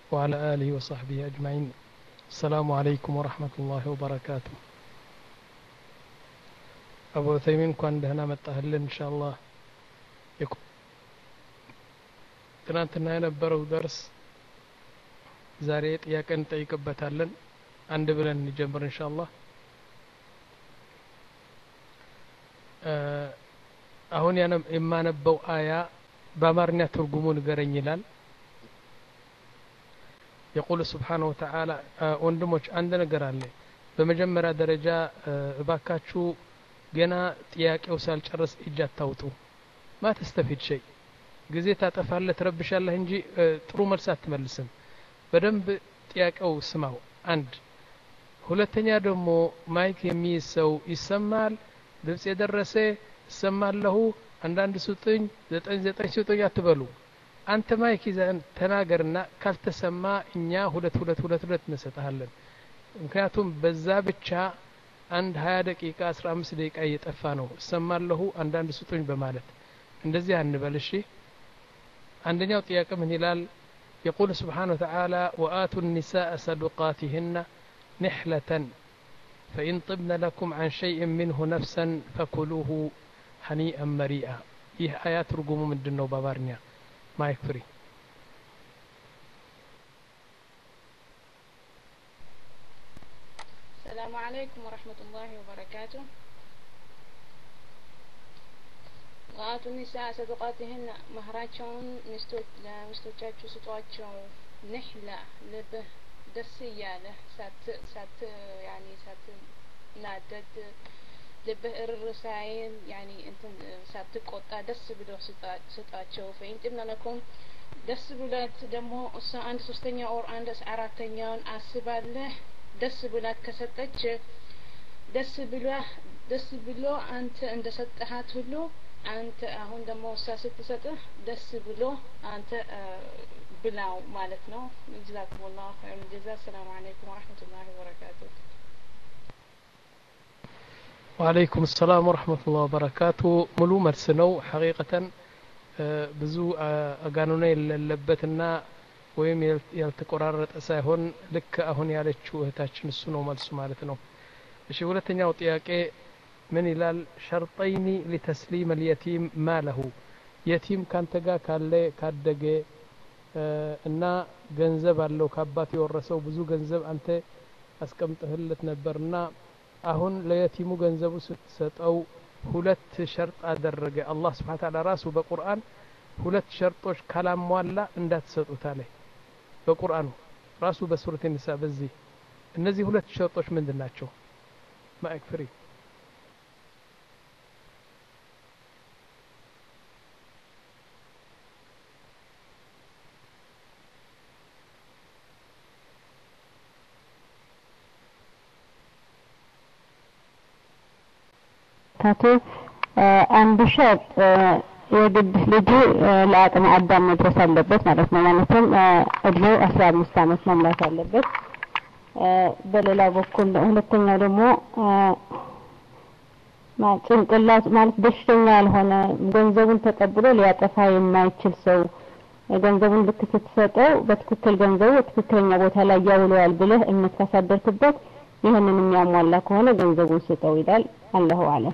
وعلى آله وصحبه أجمعين السلام عليكم ورحمة الله وبركاته أبو ثيمين كان دهنا متأهلين إن شاء الله ትናንትና የነበረው ደርስ ዛሬ ጥያቄ እንጠይቅበታለን አንድ ብለን እንጀምር ኢንሻአላህ አሁን የማነበው አያ በአማርኛ ትርጉሙ ንገረኝ ይላል የቁል ስብሓነ ወተዓላ ወንድሞች አንድ ነገር አለ በመጀመሪያ ደረጃ እባካችሁ ገና ጥያቄው ሳልጨርስ እጅ አታውጡ ማ ተስተፊድ ሸይ ጊዜ ታጠፋለህ ትረብሻለህ እንጂ ጥሩ መልስ አትመልስም በደንብ ጥያቄው ስማው አንድ ሁለተኛ ደግሞ ማይክ የሚይዝ ሰው ይሰማል ድምፅ የደረሰ እሰማለሁ አንዳንድ ስጡኝ ዘጠኝ ዘጠኝ ስጡኝ አትበሉ አንተ ማይክ ይዘን ተናገርና ካልተሰማ እኛ ሁለት ሁለት ሁለት ሁለት እንሰጥሃለን ምክንያቱም በዛ ብቻ አንድ ሀያ ደቂቃ አስራ አምስት ደቂቃ እየጠፋ ነው እሰማለሁ አንዳንድ ስጡኝ በማለት እንደዚህ አንበል እሺ አንደኛው ጥያቄ ምን ይላል يقول سبحانه وتعالى وآتوا النساء صدقاتهن نحلة فإن طبن لكم عن شيء منه نفسا فكلوه هنيئا مريئا ይህ አያት ትርጉሙ ምንድን ነው በአማርኛ ማይክ ፍሪ السلام عليكم ورحمة الله وبركاته ወአቱ ኒሳ ሰዱቃትህን መህራቸውን ለሚስቶቻችሁ ስጧቸው ንሕላ ልብህ ደስ እያለ ሳት ሳት ያኒ ሳት ናደድ ልብህ እርር ሳይል ያኒ እንትን ሳትቆጣ ደስ ብሎ ስጣቸው ፈኢንጢምነ ለኩም ደስ ብላት ደግሞ እሷ አንድ ሶስተኛ ኦር አንድ አራተኛውን አስባለህ ደስ ብላት ከሰጠች ደስ ብሎ ደስ ብሎ አንተ እንደ ሰጠሃት ሁሉ አንተ አሁን ደግሞ እሷ ስትሰጥህ ደስ ብሎ አንተ ብላው ማለት ነው ጀዛኩም ላሁ ኸይር ጀዛ አሰላሙ አለይኩም ወረህመቱላሂ ወበረካቱ ወአለይኩም ሰላም ወረህመቱላህ ወበረካቱ ሙሉ መልስ ነው ሐቂቀተን ብዙ አጋኑና የሌለበትና ወይም ያልተቆራረጠ ሳይሆን ልክ አሁን ያለችው እህታችን እሱ ነው መልሱ ማለት ነው እሺ ሁለተኛው ጥያቄ ምን ይላል ሸርጠይኒ ሊተስሊም አልየቲም ማለሁ የቲም ካንተ ጋር ካለ ካደገ እና ገንዘብ አለው ከአባት የወረሰው ብዙ ገንዘብ አንተ አስቀምጠህለት ነበርና አሁን ለየቲሙ ገንዘቡ ስትሰጠው ሁለት ሸርጥ አደረገ አላህ ስብሓን ታላ ራሱ በቁርአን ሁለት ሸርጦች ካላሟላ እንዳትሰጡት አለ በቁርአኑ ራሱ በሱረት ኒሳ በዚህ እነዚህ ሁለት ሸርጦች ምንድን ናቸው ማይክ ፍሪ ታቱ አንድ ሸርጥ የግድ ልጁ ለአቅመ አዳም መድረስ አለበት ማለት ነው። ማለትም እድሜው አስራ አምስት አመት መሙላት አለበት። በሌላ በኩል ሁለተኛው ደግሞ ጭንቅላት ማለት በሽተኛ ያልሆነ ገንዘቡን ተቀብሎ ሊያጠፋ የማይችል ሰው ገንዘቡን ልክ ስትሰጠው በትክክል ገንዘቡ ትክክለኛ ቦታ ላይ ያውለዋል ብለህ እምነት ካሳደርክበት ይህንን የሚያሟላ ከሆነ ገንዘቡን ስጠው ይላል። አላሁ አለም።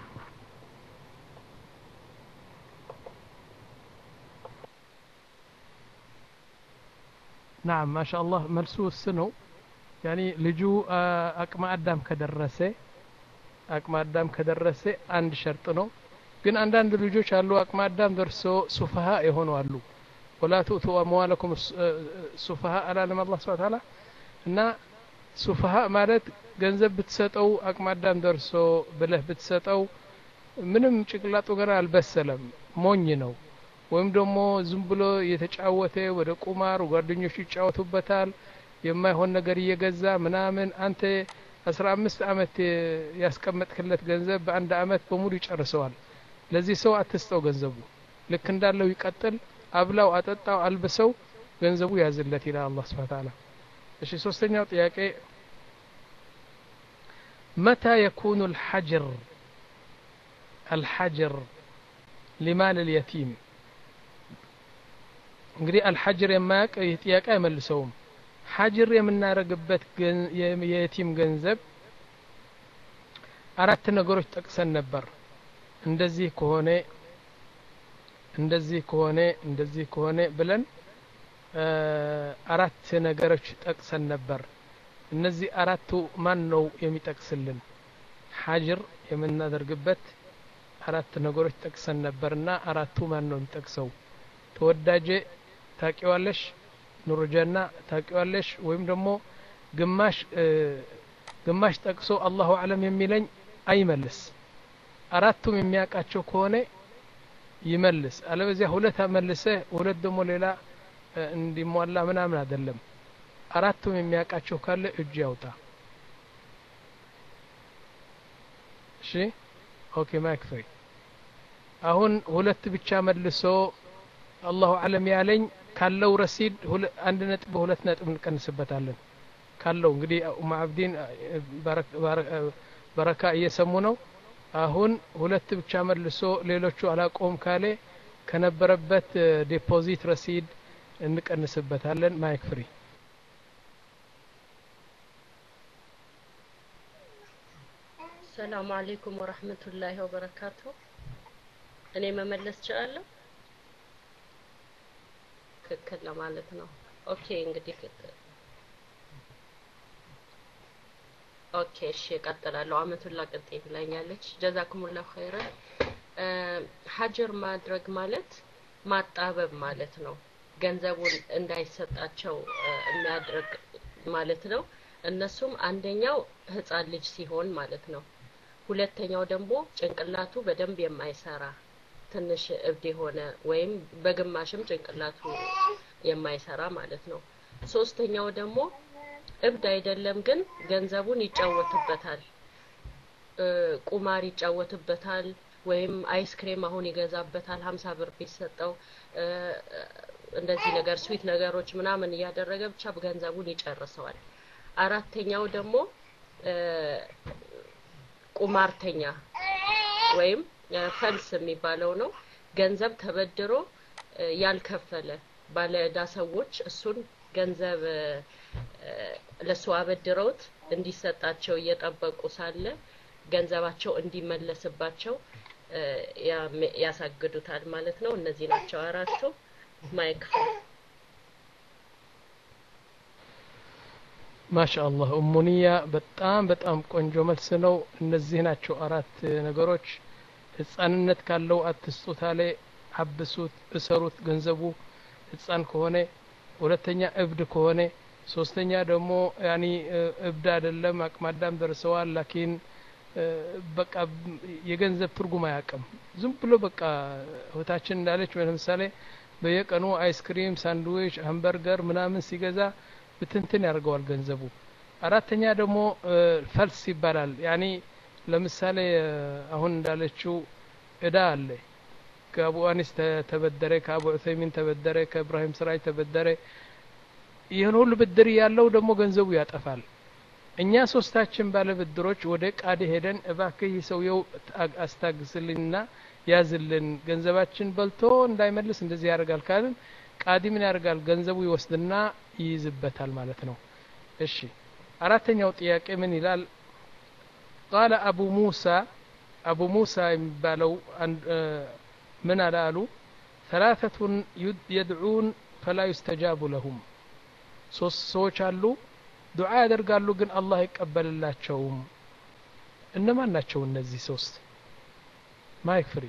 ናም ማሻአላህ መልሱ እስ ነው ያኒ ልጁ አቅመ አዳም ከደረሰ አቅመ አዳም ከደረሰ አንድ ሸርጥ ነው ግን አንዳንድ ልጆች አሉ አቅመ አዳም ደርሶ ሱፈሃ የሆኑ አሉ ወላ ትእቱ አምዋለኩም ሱፈሃ አላለም አላህ ስብሐ ተዓላ እና ሱፈሃ ማለት ገንዘብ ብትሰጠው አቅመ አዳም ደርሶ ብለህ ብትሰጠው ምንም ጭቅላጡ ገና አልበሰለም ሞኝ ነው ወይም ደግሞ ዝም ብሎ እየተጫወተ ወደ ቁማር ጓደኞቹ ይጫወቱበታል የማይሆን ነገር እየገዛ ምናምን አንተ አስራ አምስት አመት ያስቀመጥክለት ገንዘብ በአንድ አመት በሙሉ ይጨርሰዋል ለዚህ ሰው አትስጠው ገንዘቡ ልክ እንዳለው ይቀጥል አብላው አጠጣው አልብሰው ገንዘቡ ያዝለት ይላል አላህ ስብሐ ተዓላ እሺ ሶስተኛው ጥያቄ متى يكون الحجر الحجر لمال اليتيم እንግዲህ አልሐጅር የማያውቅ ይህ ጥያቄ አይመልሰውም ሐጅር የምናደርግበት የየቲም ገንዘብ አራት ነገሮች ጠቅሰን ነበር እንደዚህ ከሆነ እንደዚህ ከሆነ እንደዚህ ከሆነ ብለን አራት ነገሮች ጠቅሰን ነበር እነዚህ አራቱ ማን ነው የሚጠቅስልን ሐጅር የምናደርግበት አራት ነገሮች ጠቅሰን ነበርና አራቱ ማን ነው የሚጠቅሰው ተወዳጄ ታቂዋለሽ ኑርጀና ታቂዋለሽ ወይም ደግሞ ግማሽ ግማሽ ጠቅሶ አላሁ አለም የሚለኝ አይመልስ አራቱም የሚያውቃቸው ከሆነ ይመልስ አለበዚያ ሁለት መልሰህ ሁለት ደግሞ ሌላ እንዲሟላ ምናምን አይደለም አራቱም የሚያውቃቸው ካለ እጅ ያውጣ እሺ ኦኬ ማይክ ፍሪ አሁን ሁለት ብቻ መልሶ አላሁ አለም ያለኝ ካለው ረሲድ አንድ ነጥብ በሁለት ነጥብ እንቀንስበታለን ካለው እንግዲህ ኡማ አብዲን በረካ እየሰሙ ነው አሁን ሁለት ብቻ መልሶ ሌሎቹ አላቆም ካለ ከነበረበት ዲፖዚት ረሲድ እንቀንስበታለን ማይክ ፍሪ ሰላሙ አሌይኩም ወረህመቱላሂ ወበረካቱ እኔ መመለስ ችላለሁ ትክክል ለማለት ነው ኦኬ እንግዲህ ኦኬ እሺ እቀጥላለሁ አመቱላ ቅጤ ብላኛለች ጀዛኩሙላሁ ኸይረን ሀጀር ማድረግ ማለት ማጣበብ ማለት ነው ገንዘቡን እንዳይሰጣቸው የሚያድርግ ማለት ነው እነሱም አንደኛው ህፃን ልጅ ሲሆን ማለት ነው ሁለተኛው ደግሞ ጭንቅላቱ በደንብ የማይሰራ ትንሽ እብድ የሆነ ወይም በግማሽም ጭንቅላቱ የማይሰራ ማለት ነው ሶስተኛው ደግሞ እብድ አይደለም ግን ገንዘቡን ይጫወትበታል ቁማር ይጫወትበታል ወይም አይስክሬም አሁን ይገዛበታል ሀምሳ ብር ቢሰጠው እንደዚህ ነገር ስዊት ነገሮች ምናምን እያደረገ ብቻ ገንዘቡን ይጨርሰዋል አራተኛው ደግሞ ቁማርተኛ ወይም ፈልስ የሚባለው ነው ገንዘብ ተበድሮ ያልከፈለ ባለ እዳ ሰዎች እሱን ገንዘብ ለሱ አበድረውት እንዲሰጣቸው እየጠበቁ ሳለ ገንዘባቸው እንዲመለስባቸው ያሳግዱታል ማለት ነው እነዚህ ናቸው አራቱ ማይክ ማሻአላህ እሙኒያ በጣም በጣም ቆንጆ መልስ ነው እነዚህ ናቸው አራት ነገሮች ህፃንነት ካለው አትስጡት አለ አብሱት እሰሩት ገንዘቡ ህፃን ከሆነ ሁለተኛ እብድ ከሆነ ሶስተኛ ደግሞ ያኒ እብድ አይደለም አቅማዳም ደርሰዋል ላኪን በቃ የገንዘብ ትርጉም አያውቅም ዝም ብሎ በቃ እህታችን እንዳለች ለምሳሌ በየቀኑ አይስክሪም ሳንድዊች ሃምበርገር ምናምን ሲገዛ ብትንትን ያደርገዋል ገንዘቡ አራተኛ ደግሞ ፈልስ ይባላል ያኒ ለምሳሌ አሁን እንዳለችው እዳ አለ ከአቡ አኒስ ተበደረ ከአቡ ዑሰይሚን ተበደረ ከእብራሂም ስራጅ ተበደረ ይህን ሁሉ ብድር ያለው ደግሞ ገንዘቡ ያጠፋል እኛ ሶስታችን ባለ ብድሮች ወደ ቃዲ ሄደን እባክህ ሰውየው አስታግስልንና ያዝልን ገንዘባችን በልቶ እንዳይመልስ እንደዚህ ያደርጋል ካልን ቃዲ ምን ያደርጋል ገንዘቡ ይወስድና ይይዝበታል ማለት ነው እሺ አራተኛው ጥያቄ ምን ይላል ቃለ አቡ ሙሳ አቡ ሙሳ የሚባለው ምን አላሉ ثلاثة يدعون فلا يستجاب لهم ሶስት ሰዎች አሉ ዱዓ ያደርጋሉ ግን አላህ አይቀበልላቸውም እነማን ናቸው እነዚህ ሶስት ማይክ ፍሪ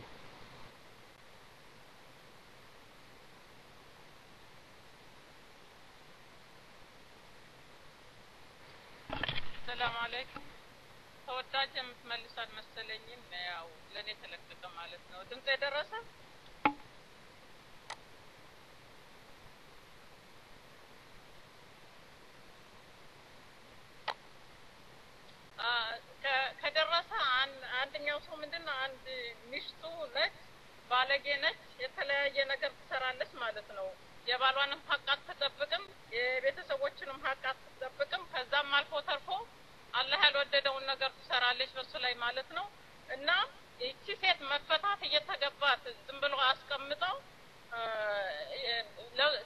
ሰላም አለይኩም ተወዳጅ የምትመልስ አልመሰለኝም ያው ለእኔ ተለቀቀ ማለት ነው ድምፅ የደረሰ ከደረሰ አንደኛው ሰው ምንድን ነው አንድ ሚስቱ ነች ባለጌ ነች የተለያየ ነገር ትሰራለች ማለት ነው የባሏንም ሀቅ አትጠብቅም የቤተሰቦችንም ሀቅ አትጠብቅም ከዛም አልፎ ተርፎ አላህ ያልወደደውን ነገር ትሰራለች በሱ ላይ ማለት ነው እና ይቺ ሴት መፈታት እየተገባት ዝም ብሎ አስቀምጠው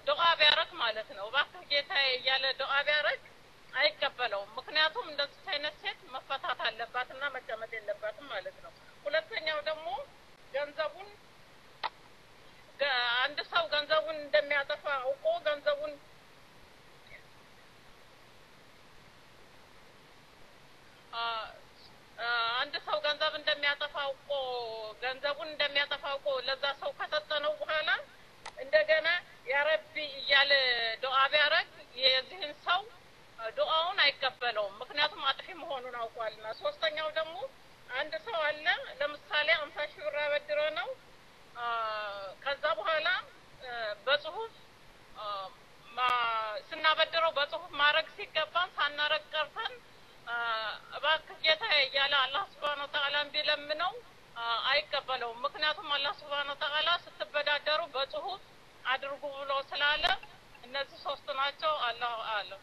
ማለት ነው እባክህ ጌታዬ እያለ ዱዓ ቢያደርግ አይቀበለውም። ምክንያቱም እንደዚህ አይነት ሴት መፈታት አለባትና መቀመጥ የለባትም ማለት ነው። ሁለተኛው ደግሞ ገንዘቡን ገ- አንድ ሰው ገንዘቡን እንደሚያጠፋ አውቆ ገንዘቡን አ፣ አ፣ አንድ ሰው ገንዘብ እንደሚያጠፋ አውቆ ገንዘቡን እንደሚያጠፋ አውቆ ለዛ ሰው ከሰጠነው በኋላ እንደገና ያረቢ እያለ ዱዓ ቢያደርግ የዚህን ሰው ዱዓውን አይቀበለውም። ምክንያቱም አጥፊ መሆኑን አውቋልና። ሶስተኛው ደግሞ አንድ ሰው አለ ለምሳሌ አምሳ ሺህ ብር አበድረ ነው አ፣ ከዛ በኋላ አ፣ በጽሁፍ አ፣ ማ- ስናበድረው በጽሁፍ ማድረግ ሲገባን ሳናረግ ቀርተን አ፣ እባክህ ጌታዬ እያለ አላህ ስብሓን ወተዓላን ቢለምነው አ፣ አይቀበለውም። ምክንያቱም አላህ ስብሓን ወተዓላ ስትበዳደሩ በጽሁፍ አድርጉ ብሎ ስላለ እነዚህ ሶስት ናቸው። አላሁ አለም።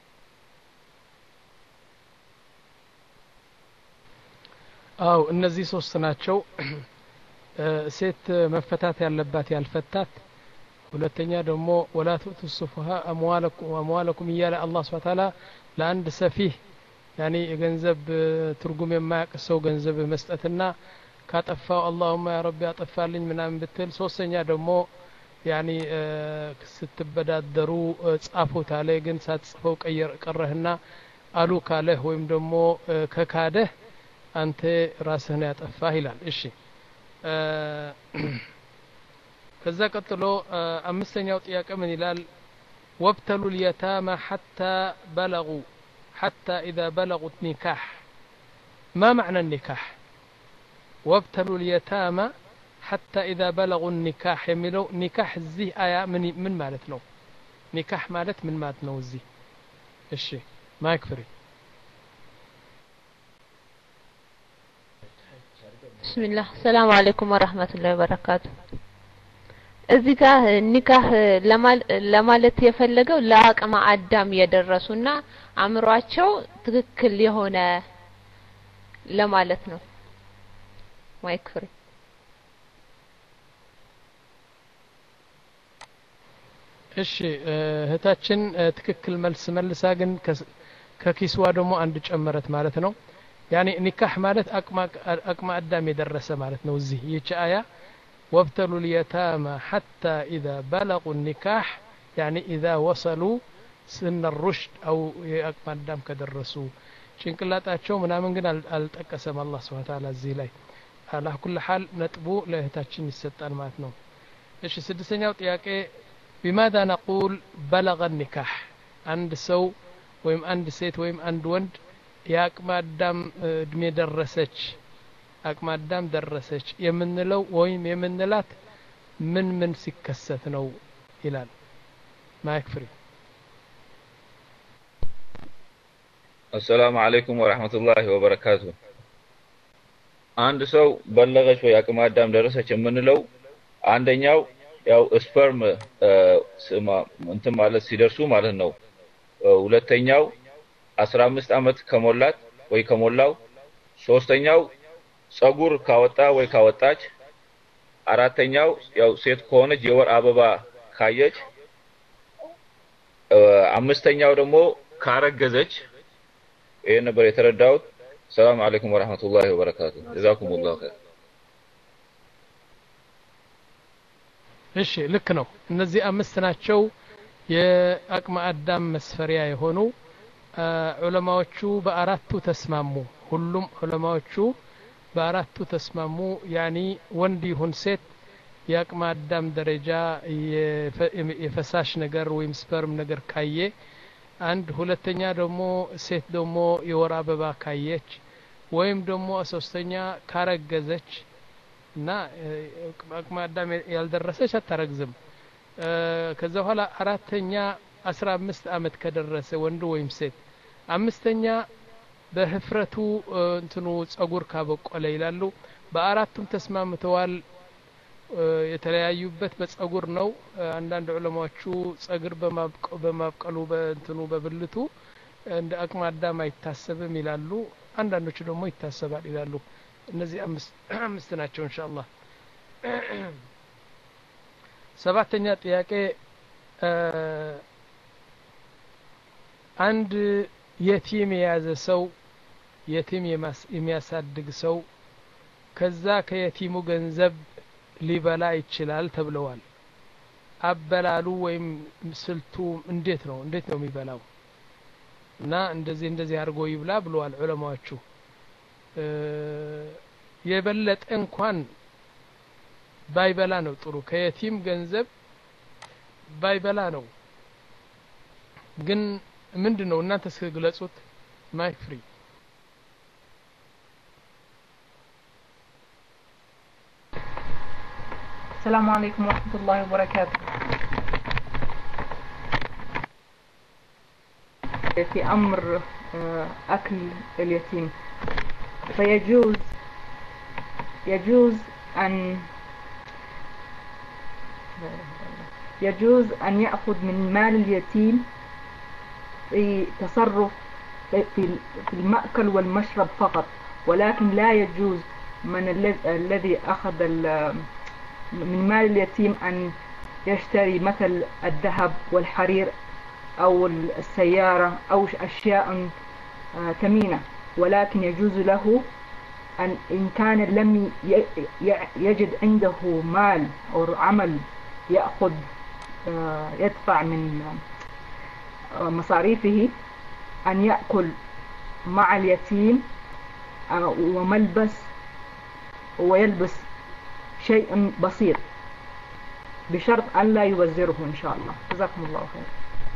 አው እነዚህ ሶስት ናቸው። እ፣ ሴት መፈታት ያለባት ያልፈታት፣ ሁለተኛ ደግሞ ወላ ትኡቱ ሱፉሃ አምዋለኩም አምዋለኩም እያለ አላህ ስብሐ ተዓላ ለአንድ ሰፊህ ያኔ የገንዘብ እ፣ ትርጉም የማያውቅ ሰው ገንዘብ መስጠትና ካጠፋው አላሁማ ያ ረቢ አጠፋልኝ ምናምን ብትል፣ ሶስተኛ ደግሞ ያኒ እ፣ ስትበዳደሩ እ፣ ጻፉት አለ ግን ሳትጽፈው ቀየር ቀረህና አሉ ካለህ ወይም ደግሞ እ፣ ከካደህ አንተ ራስህን ያጠፋህ ይላል። እሺ እ፣ ከዛ ቀጥሎ እ፣ አምስተኛው ጥያቄ ምን ይላል? ወብተሉ ልየታማ ሐታ በለጉ ሐታ ኢዛ በለጉ ኒካሕ ማ መዕና ኒካሕ ወብተሉ ልየታማ ሐታ ኢዛ በለጉ ኒካሕ የሚለው ኒካሕ እዚህ አያ ምን ምን ማለት ነው? ኒካሕ ማለት ምን ማለት ነው? እዚህ እሺ ማይክ ፍሪ ብስሚላህ ሰላም አለይኩም ወራህመቱላሂ ወበረካቱ። እዚህ ጋር ኒካህ ለማል- ለማለት የፈለገው ለአቅመ አዳም የደረሱና አእምሯቸው ትክክል የሆነ ለማለት ነው። ማይክ ፍሪ እሺ እ፣ እህታችን እ፣ ትክክል መልስ መልሳ ግን ከስ- ከኪስዋ ደግሞ አንድ ጨመረት ማለት ነው። ያኔ ኒካህ ማለት አቅመ አቅመ አዳም የደረሰ ማለት ነው። እዚህ ይህች አያ ወብተሉ ልየታማ ሐታ ኢዛ በለቁ ኒካህ ያኔ ኢዛ ወሰሉ ስነ ሩሽድ አው የአቅመ አዳም ከደረሱ ጭንቅላጣቸው ምናምን ግን አል- አልጠቀሰም አላህ ስብሐ ተዓላ እዚህ ላይ አላ ኩል ሐል ነጥቡ ለእህታችን ይሰጣል ማለት ነው። እሺ ስድስተኛው ጥያቄ ቢማዛ ነቁል በለገ ኒካህ አንድ ሰው ወይም አንድ ሴት ወይም አንድ ወንድ የአቅመ አዳም እ፣ እድሜ ደረሰች አቅመ አዳም ደረሰች የምንለው ወይም የምንላት ምን ምን ሲከሰት ነው ይላል ማይክ ፍሪ አሰላሙ አለይኩም ወራህመቱላሂ ወበረካቱ። አንድ ሰው በለገች ወይ አቅመ አዳም ደረሰች የምንለው አንደኛው ያው ስፐርም እ፣ ስማ እንትን ማለት ሲደርሱ ማለት ነው። እ፣ ሁለተኛው አስራ አምስት አመት ከሞላት ወይ ከሞላው፣ ሶስተኛው ጸጉር ካወጣ ወይ ካወጣች፣ አራተኛው ያው ሴት ከሆነች የወር አበባ ካየች፣ እ፣ አምስተኛው ደግሞ ካረገዘች። ይሄን ነበር የተረዳሁት። ሰላም አለይኩም ወራህመቱላሂ ወበረካቱ። ጀዛኩሙላሁ ኸይር። እሺ ልክ ነው እነዚህ አምስት ናቸው የአቅመ አዳም መስፈሪያ የሆኑ አ፣ ዑለማዎቹ በአራቱ ተስማሙ ሁሉም ዑለማዎቹ በአራቱ ተስማሙ ያኒ ወንድ ይሁን ሴት የአቅመ አዳም ደረጃ የፈ- የፈሳሽ ነገር ወይም ስፐርም ነገር ካየ አንድ ሁለተኛ ደግሞ ሴት ደግሞ የወር አበባ ካየች ወይም ደግሞ ሶስተኛ ካረገዘች እና እ፣ አቅመ አዳም ያልደረሰች አታረግዝም እ፣ ከዛ በኋላ አራተኛ አስራ አምስት አመት ከደረሰ ወንድ ወይም ሴት አምስተኛ በህፍረቱ እ፣ እንትኑ ጸጉር ካበቆለ ይላሉ በአራቱም ተስማምተዋል እ፣ የተለያዩበት በጸጉር ነው እ፣ አንዳንድ ዑለማዎቹ ጸጉር በማብቀ- በማብቀሉ በእንትኑ በብልቱ እንደ አቅመ አዳም አይታሰብም ይላሉ አንዳንዶቹ ደግሞ ይታሰባል ይላሉ እነዚህ አምስት አምስት ናቸው ኢንሻአላህ ሰባተኛ ጥያቄ እ፣ አንድ የቲም የያዘ ሰው የቲም የሚያሳድግ ሰው ከዛ ከየቲሙ ገንዘብ ሊበላ ይችላል ተብለዋል አበላሉ ወይም ስልቱ እንዴት ነው እንዴት ነው የሚበላው እና እንደዚህ እንደዚህ አድርጎ ይብላ ብለዋል ዑለማዎቹ የበለጠ እንኳን ባይበላ ነው ጥሩ ከየቲም ገንዘብ ባይበላ ነው ግን ምንድን ነው እናንተ ስግለጹት ማይክ ፍሪ السلام عليكم ورحمة الله وبركاته في أمر أكل اليتيم فيجوز يجوز أن يجوز أن يأخذ من مال اليتيم في تصرف في المأكل والمشرب فقط ولكن لا يجوز من الذي أخذ من مال اليتيم أن يشتري مثل الذهب والحرير أو السيارة أو أشياء ثمينة ولكن يجوز له أن إن كان لم يجد عنده مال أو عمل يأخذ يدفع من مصاريفه أن يأكل مع اليتيم وملبس ويلبس شيء بسيط بشرط أن لا يوزره إن شاء الله جزاكم الله خير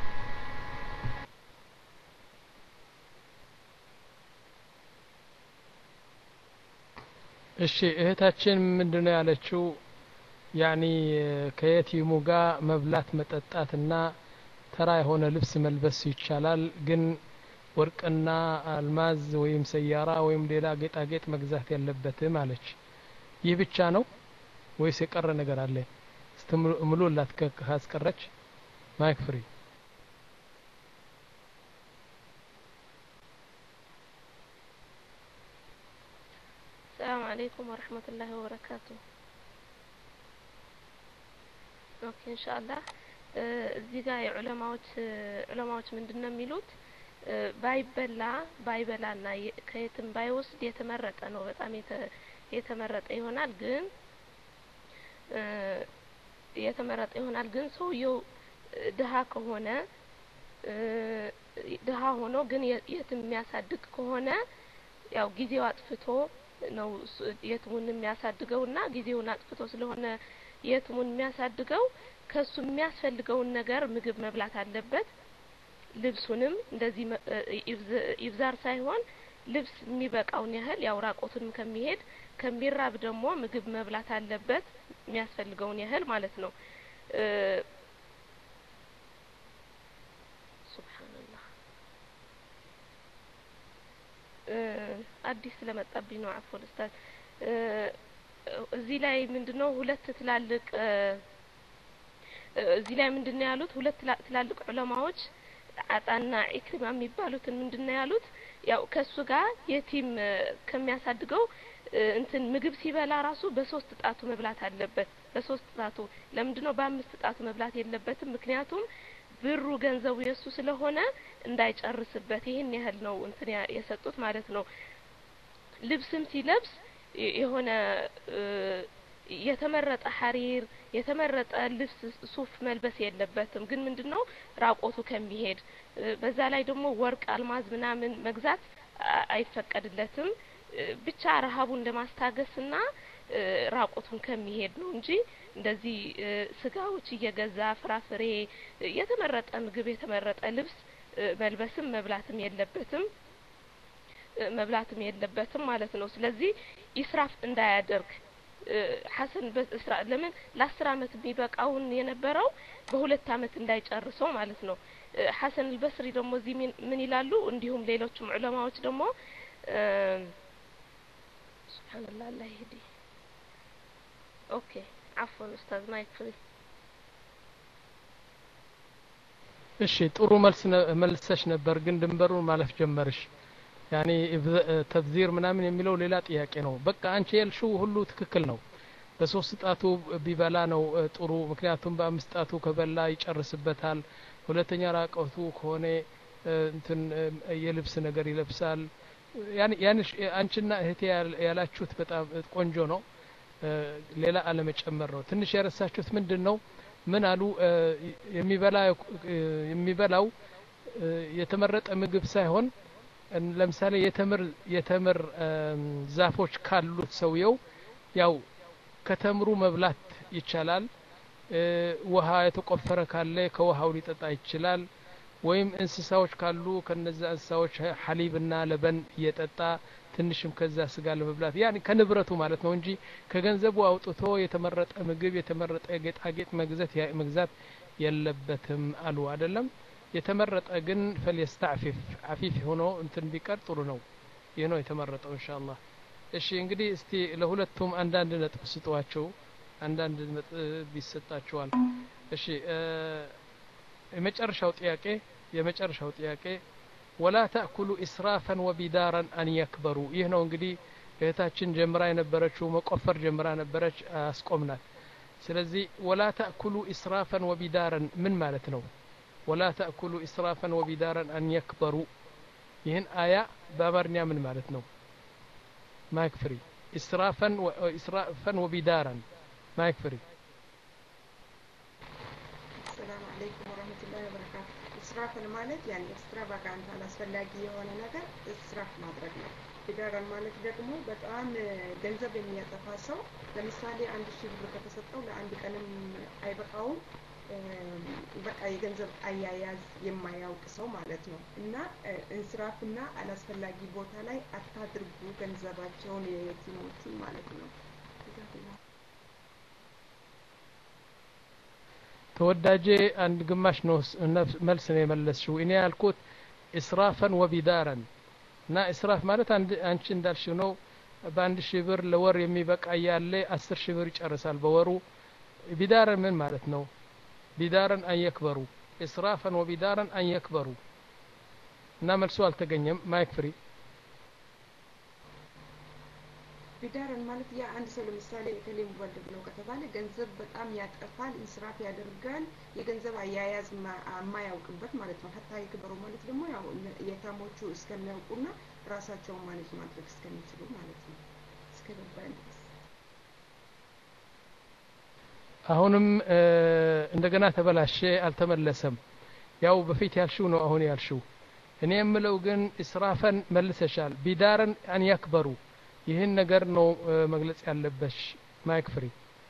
እሺ እህታችን ምንድነው ያለችው ያኒ ከየቲሙ ጋር መብላት መጠጣትና ተራ የሆነ ልብስ መልበስ ይቻላል ግን ወርቅና አልማዝ ወይም ሰያራ ወይም ሌላ ጌጣጌጥ መግዛት ያለበትም አለች ይህ ብቻ ነው ወይስ የቀረ ነገር አለ እስቲ ምሉላት ካስቀረች ማይክ ፍሪ السلام عليكم ورحمة الله وبركاته ኦኬ ኢንሻአላህ እዚህ ጋር የዑለማዎች ዑለማዎች ምንድነው የሚሉት ባይበላ ባይበላና ከየትም ባይወስድ የተመረጠ ነው በጣም የተመረጠ ይሆናል ግን የተመረጠ ይሆናል ግን ሰውየው ድሀ ከሆነ ድሀ ሆኖ ግን የትም የሚያሳድግ ከሆነ ያው ጊዜው አጥፍቶ ነው የትሙን የሚያሳድገው እና ጊዜውን አጥፍቶ ስለሆነ የትሙን የሚያሳድገው ከሱ የሚያስፈልገውን ነገር ምግብ መብላት አለበት ልብሱንም እንደዚህ ኢብዛር ሳይሆን ልብስ የሚበቃውን ያህል ያው ራቆቱንም ከሚሄድ ከሚራብ ደግሞ ምግብ መብላት አለበት የሚያስፈልገውን ያህል ማለት ነው ሱብሃንአላህ አዲስ ስለመጣብኝ ነው አፎን ኡስታዝ እዚህ ላይ ምንድነው ሁለት ትላልቅ እዚህ ላይ ምንድነው ያሉት ሁለት ትላልቅ ዑለማዎች አጣና ኢክሪማ የሚባሉትን ምንድነው ያሉት ያው ከሱ ጋር የቲም ከሚያሳድገው እንትን ምግብ ሲበላ ራሱ በሶስት ጣቱ መብላት አለበት በሶስት ጣቱ ለምንድነው በአምስት ጣቱ መብላት የለበትም ምክንያቱም ብሩ ገንዘቡ የሱ ስለሆነ እንዳይጨርስበት ይህን ያህል ነው እንትን የሰጡት ማለት ነው ልብስም ሲለብስ የሆነ የተመረጠ ሀሪር የተመረጠ ልብስ ሱፍ መልበስ የለበትም ግን ምንድነው ራቆቱ ከሚሄድ በዛ ላይ ደግሞ ወርቅ አልማዝ ምናምን መግዛት አይፈቀድለትም ብቻ ረሀቡን ለማስታገስና ራቆቱን ከሚሄድ ነው እንጂ እንደዚህ ስጋዎች እየገዛ ፍራፍሬ የተመረጠ ምግብ የተመረጠ ልብስ መልበስም መብላትም የለበትም መብላትም የለበትም ማለት ነው ስለዚህ ኢስራፍ እንዳያደርግ ሐሰን በእስራ ለምን ለአስር አመት የሚበቃውን የነበረው በሁለት አመት እንዳይጨርሰው ማለት ነው ሐሰን አልበስሪ ደግሞ እዚህ ምን ይላሉ እንዲሁም ሌሎችም ዑለማዎች ደግሞ ሱብሃንአላህ አላህ ይህዲ ኦኬ አፎን ኡስታዝ ማይክ ፍሪ እሺ ጥሩ መልስ መልሰሽ ነበር ግን ድንበሩን ማለፍ ጀመርሽ ያኔ ተብዚር ምናምን የሚለው ሌላ ጥያቄ ነው በቃ አንቺ ያልሽው ሁሉ ትክክል ነው በሶስት ጣቱ ቢበላ ነው ጥሩ ምክንያቱም በአምስት ጣቱ ከበላ ይጨርስበታል ሁለተኛ ራቀቱ ከሆነ እንትን የልብስ ነገር ይለብሳል ያንሽ አንቺና እህቴ ያላችሁት በጣም ቆንጆ ነው ሌላ አለመጨመር ነው ትንሽ ያረሳችሁት ምንድን ነው ምን አሉ የሚበላ የሚበላው የተመረጠ ምግብ ሳይሆን ለምሳሌ የተምር የተምር ዛፎች ካሉት ሰውየው ያው ከተምሩ መብላት ይቻላል ውሃ የተቆፈረ ካለ ከውሃው ሊጠጣ ይችላል ወይም እንስሳዎች ካሉ ከነዛ እንስሳዎች ሐሊብና ለበን እየጠጣ ትንሽም ከዛ ስጋ ለመብላት ያን ከንብረቱ ማለት ነው እንጂ ከገንዘቡ አውጥቶ የተመረጠ ምግብ የተመረጠ ጌጣጌጥ መግዛት መግዛት የለበትም አሉ አይደለም የተመረጠ ግን ፈልየስተዕፊፍ አፊፍ ሆኖ እንትን ቢቀር ጥሩ ነው ይህ ነው የተመረጠው ኢንሻአላህ እሺ እንግዲህ እስቲ ለሁለቱም አንዳንድ ነጥብ ስጧቸው አንዳንድ ነጥብ ይሰጣቸዋል እሺ የመጨረሻው ጥያቄ የመጨረሻው ጥያቄ ወላ ተእኩሉ ኢስራፈን ወቢዳራን አን የክበሩ ይህ ነው እንግዲህ እህታችን ጀምራ የነበረችው መቆፈር ጀምራ ነበረች አስቆምናት ስለዚህ ወላ ተእኩሉ ኢስራፈን ወቢዳረን ምን ማለት ነው ወላ ተእኩሉ ኢስራፈን ወቢዳረን አን የክበሩ ይህን አያ በአማርኛ ምን ማለት ነው ማይክ ፍሪ ኢስራፈን ኢስራፈን ወቢዳረን ማይክ ፍሪ ሰላም አለይኩም ወረህመቱላሂ ወበረካቱ እስራፍን ማለት ያን ኤክስትራቫጋንት አላስፈላጊ የሆነ ነገር እስራፍ ማድረግ ነው ቢዳረን ማለት ደግሞ በጣም ገንዘብ የሚያጠፋ ሰው ለምሳሌ አንድ ሺህ ብር ከተሰጠው ለአንድ ቀንም አይበቃውም በቃ የገንዘብ አያያዝ የማያውቅ ሰው ማለት ነው እና እንስራፍና አላስፈላጊ ቦታ ላይ አታድርጉ ገንዘባቸውን የየቲሞቹን ማለት ነው ተወዳጄ አንድ ግማሽ ነው መልስ ነው የመለስሽው እኔ ያልኩት እስራፈን ወቢዳረን እና እስራፍ ማለት አንቺ እንዳልሽው ነው በአንድ ሺህ ብር ለወር የሚበቃ ያለ አስር ሺህ ብር ይጨርሳል በወሩ ቢዳረን ምን ማለት ነው ቢዳረን አንየክበሩ እስራፈን ወቢዳረን አንየክበሩ እና መልሶ አልተገኘም ማይክ ፍሪ ቢዳረን ማለት ያ አንድ ሰው ለምሳሌ እከሌ ሙበልግ ነው ከተባለ ገንዘብ በጣም ያጠፋል ኢንስራፍ ያደርጋል የገንዘብ አያያዝ የማያውቅበት ማለት ነው ሀታ የክበሩ ማለት ደግሞ ያው የታሞቹ እስከሚያውቁና ራሳቸውን ማኔጅ ማድረግ እስከሚችሉ ማለት ነው እስከ ገባኝ ድረስ አሁንም እንደገና ተበላሸ አልተመለሰም ያው በፊት ያልሽው ነው አሁን ያልሽው እኔ የምለው ግን እስራፈን መልሰሻል ቢዳረን አን ያክበሩ ይህን ነገር ነው መግለጽ ያለበሽ ማይክ ፍሪ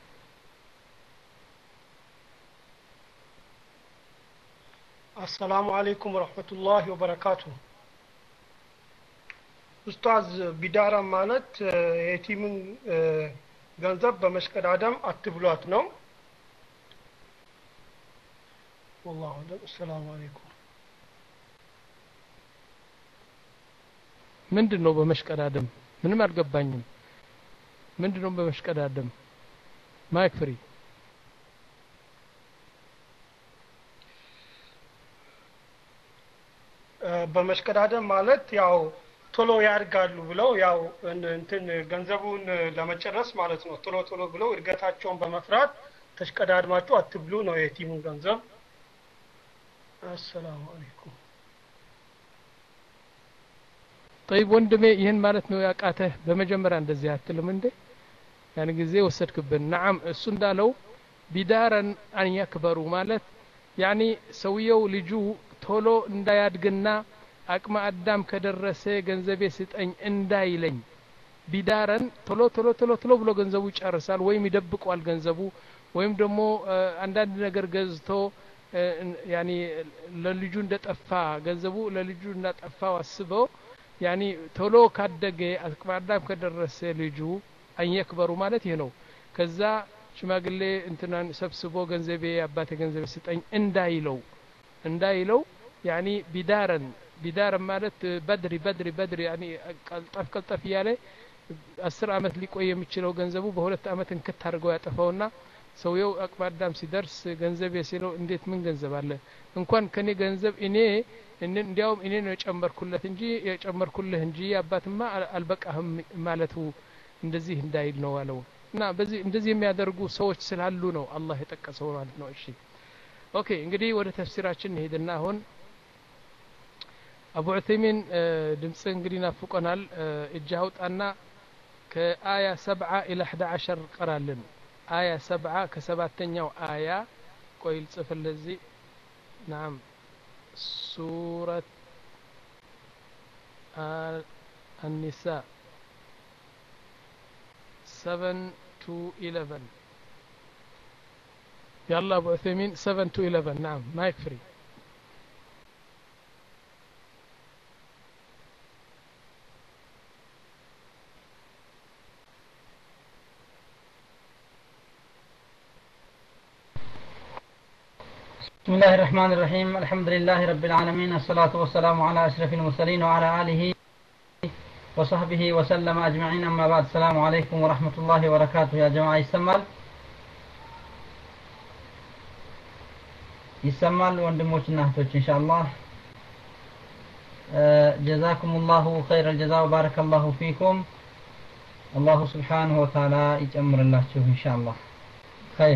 አሰላሙ አለይኩም ወረህመቱላሂ ወበረካቱ ኡስታዝ ቢዳራ ማለት የቲምን ገንዘብ በመሽቀዳደም አትብሏት ነው والله أعلم السلام عليكم ምንድን ነው በመሽቀዳደም ምንም አልገባኝም ምንድን ነው በመሽቀዳደም ማይክ ፍሪ በመሽቀዳደም ማለት ያው ቶሎ ያድጋሉ ብለው ያው እንትን ገንዘቡን ለመጨረስ ማለት ነው ቶሎ ቶሎ ብለው እድገታቸውን በመፍራት ተሽቀዳድማችሁ አትብሉ ነው የቲሙን ገንዘብ አሰላሙ አለይኩም ጠይብ ወንድሜ ይህን ማለት ነው ያቃተህ በመጀመሪያ እንደዚህ አትልም እንዴ ያን ጊዜ ወሰድክብን ነዓም እሱ እንዳለው ቢዳረን አን ያክበሩ ማለት ያኒ ሰውየው ልጁ ቶሎ እንዳያድግና አቅመ አዳም ከደረሰ ገንዘቤ ስጠኝ እንዳይለኝ ቢዳረን ቶሎ ቶሎ ቶሎ ቶሎ ብሎ ገንዘቡ ይጨርሳል ወይም ይደብቋል ገንዘቡ ወይም ደግሞ አንዳንድ ነገር ገዝቶ ያኒ ለልጁ እንደጠፋ ገንዘቡ ለልጁ እንዳጠፋው አስበው ያኒ ቶሎ ካደገ አቅመ አዳም ከደረሰ ልጁ አንየክበሩ ማለት ይህ ነው ከዛ ሽማግሌ እንትናን ሰብስቦ ገንዘቤ አባቴ ገንዘቤ ስጠኝ እንዳይለው እንዳይለው ያኒ ቢዳረን ቢዳረን ማለት በድሪ በድሪ በድሪ ያኒ ቀልጠፍ ቀልጠፍ እያለ አስር አመት ሊቆይ የሚችለው ገንዘቡ በሁለት አመት እንክት አድርገው ያጠፋውና ሰውየው አቅመ አዳም ሲደርስ ገንዘብ ሲለው እንዴት ምን ገንዘብ አለ እንኳን ከኔ ገንዘብ እኔ እንዲያውም እኔ ነው የጨመርኩለት እንጂ የጨመርኩልህ እንጂ አባትማ አልበቃህም ማለቱ እንደዚህ እንዳይል ነው አለው እና በዚህ እንደዚህ የሚያደርጉ ሰዎች ስላሉ ነው አላህ የጠቀሰው ማለት ነው እሺ ኦኬ እንግዲህ ወደ ተፍሲራችን እንሄድና አሁን አቡ ዑተይሚን ድምፅ እንግዲህ ናፍቆናል እጅ አውጣና ከአያ ሰብዓ ኢላ አሕዳ ዓሸር ቀራልን አያ ሰብዓ ከሰባተኛው አያ ቆይ ልጽፍልህ እዚህ ናም ሱረት النساء 7 to 11 يلا ابو عثيمين 7 to 11 نعم مايك فري بسم الله الرحمن الرحيم الحمد لله رب العالمين الصلاة والسلام على أشرف المرسلين وعلى آله وصحبه وسلم أجمعين أما بعد السلام عليكم ورحمة الله وبركاته يا جماعة يسمال يسمال وندموش نهتوش إن شاء الله آه جزاكم الله خير الجزاء وبارك الله فيكم الله سبحانه وتعالى يجمر الله شوف إن شاء الله خير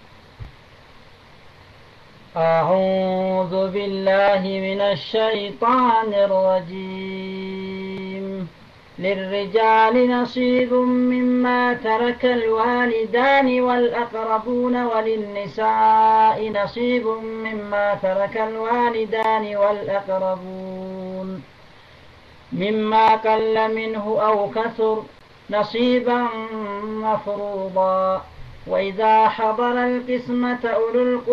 أعوذ بالله من الشيطان الرجيم للرجال نصيب مما ترك الوالدان والأقربون وللنساء نصيب مما ترك الوالدان والأقربون مما قل منه أو كثر نصيبا مفروضا وإذا حضر القسمة أولو القربى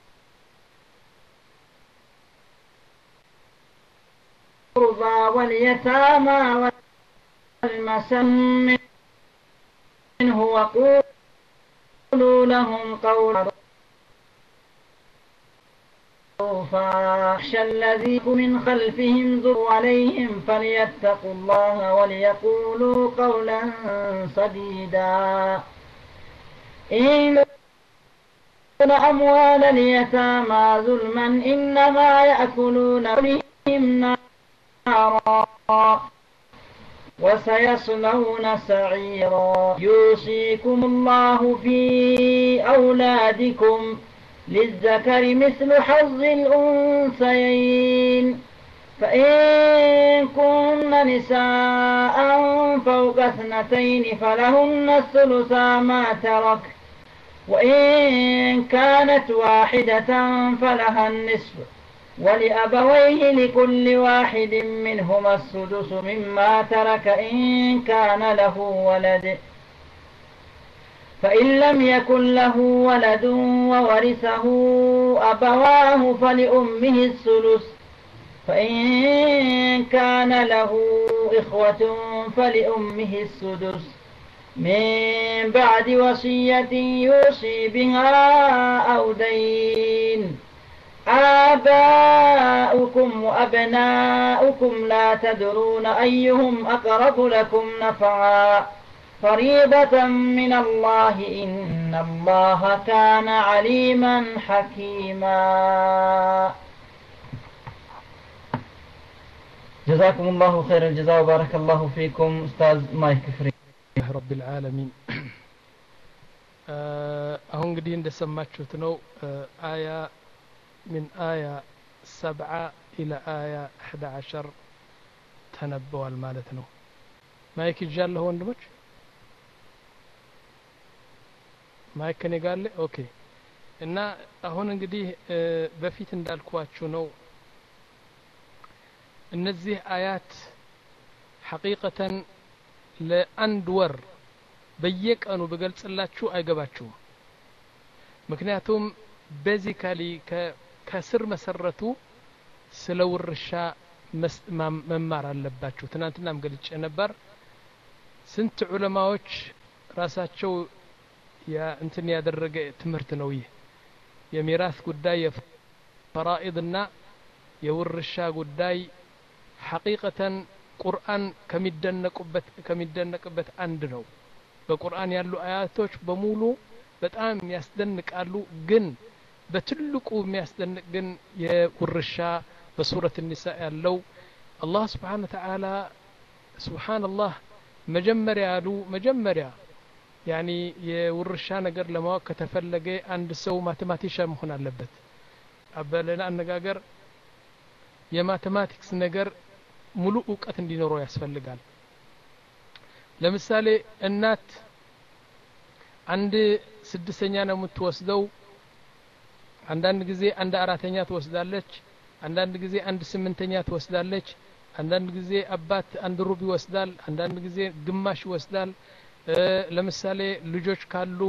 القربى واليتامى والمسن منه وقولوا لهم قولا فاخشى الذي من خلفهم ذر عليهم فليتقوا الله وليقولوا قولا سديدا إن أموال اليتامى ظلما إنما يأكلون بهم نارا وسيصلون سعيرا يوصيكم الله في أولادكم للذكر مثل حظ الأنثيين فإن كن نساء فوق اثنتين فلهن الثلثا ما ترك وإن كانت واحدة فلها النصف ولأبويه لكل واحد منهما السدس مما ترك إن كان له ولد فإن لم يكن له ولد وورثه أبواه فلأمه الثلث فإن كان له إخوة فلأمه السدس من بعد وصية يوصي بها أو دين آباؤكم وأبناؤكم لا تدرون أيهم أقرب لكم نفعا فريضة من الله إن الله كان عليما حكيما جزاكم الله خير الجزاء وبارك الله فيكم أستاذ مايك فري رب العالمين አሁን እንግዲህ እንደሰማችሁት ነው አያ من آية سبعة إلى آية أحد عشر ተነበዋል ማለት ነው ማይክ ይዣለሁ ወንድሞች ማይክ ከኔ ጋር አለ ኦኬ እና አሁን እንግዲህ በፊት እንዳልኳችሁ ነው እነዚህ አያት ሐቂቀተን ለአንድ ወር በየቀኑ ብገልጽላችሁ አይገባችሁም ምክንያቱም ቤዚካሊ ከስር መሰረቱ ስለ ውርሻ መማር አለባችሁ ትናንትናም ገልጬ ነበር ስንት ዑለማዎች ራሳቸው እንትን ያደረገ ትምህርት ነው ይህ የሚራስ ጉዳይ የፈራኢድና የውርሻ ጉዳይ ሐቂቀተን ቁርአን ከሚደነቁበት ከሚደነቅበት አንድ ነው በቁርአን ያሉ አያቶች በሙሉ በጣም ያስደንቃሉ ግን በትልቁ የሚያስደንቅ ግን የውርሻ በሱረት ኒሳ ያለው አላህ ስብሓን ተዓላ ስብሓንላህ መጀመሪያ ያሉ መጀመሪያ ያኒ የውርሻ ነገር ለማወቅ ከተፈለገ አንድ ሰው ማቴማቲሻ መሆን አለበት በሌላ አነጋገር የማቴማቲክስ ነገር ሙሉ እውቀት እንዲኖረው ያስፈልጋል ለምሳሌ እናት አንድ ስድስተኛ ነው የምትወስደው አንዳንድ ጊዜ አንድ አራተኛ ትወስዳለች አንዳንድ ጊዜ አንድ ስምንተኛ ትወስዳለች አንዳንድ ጊዜ አባት አንድ ሩብ ይወስዳል አንዳንድ ጊዜ ግማሽ ይወስዳል ለምሳሌ ልጆች ካሉ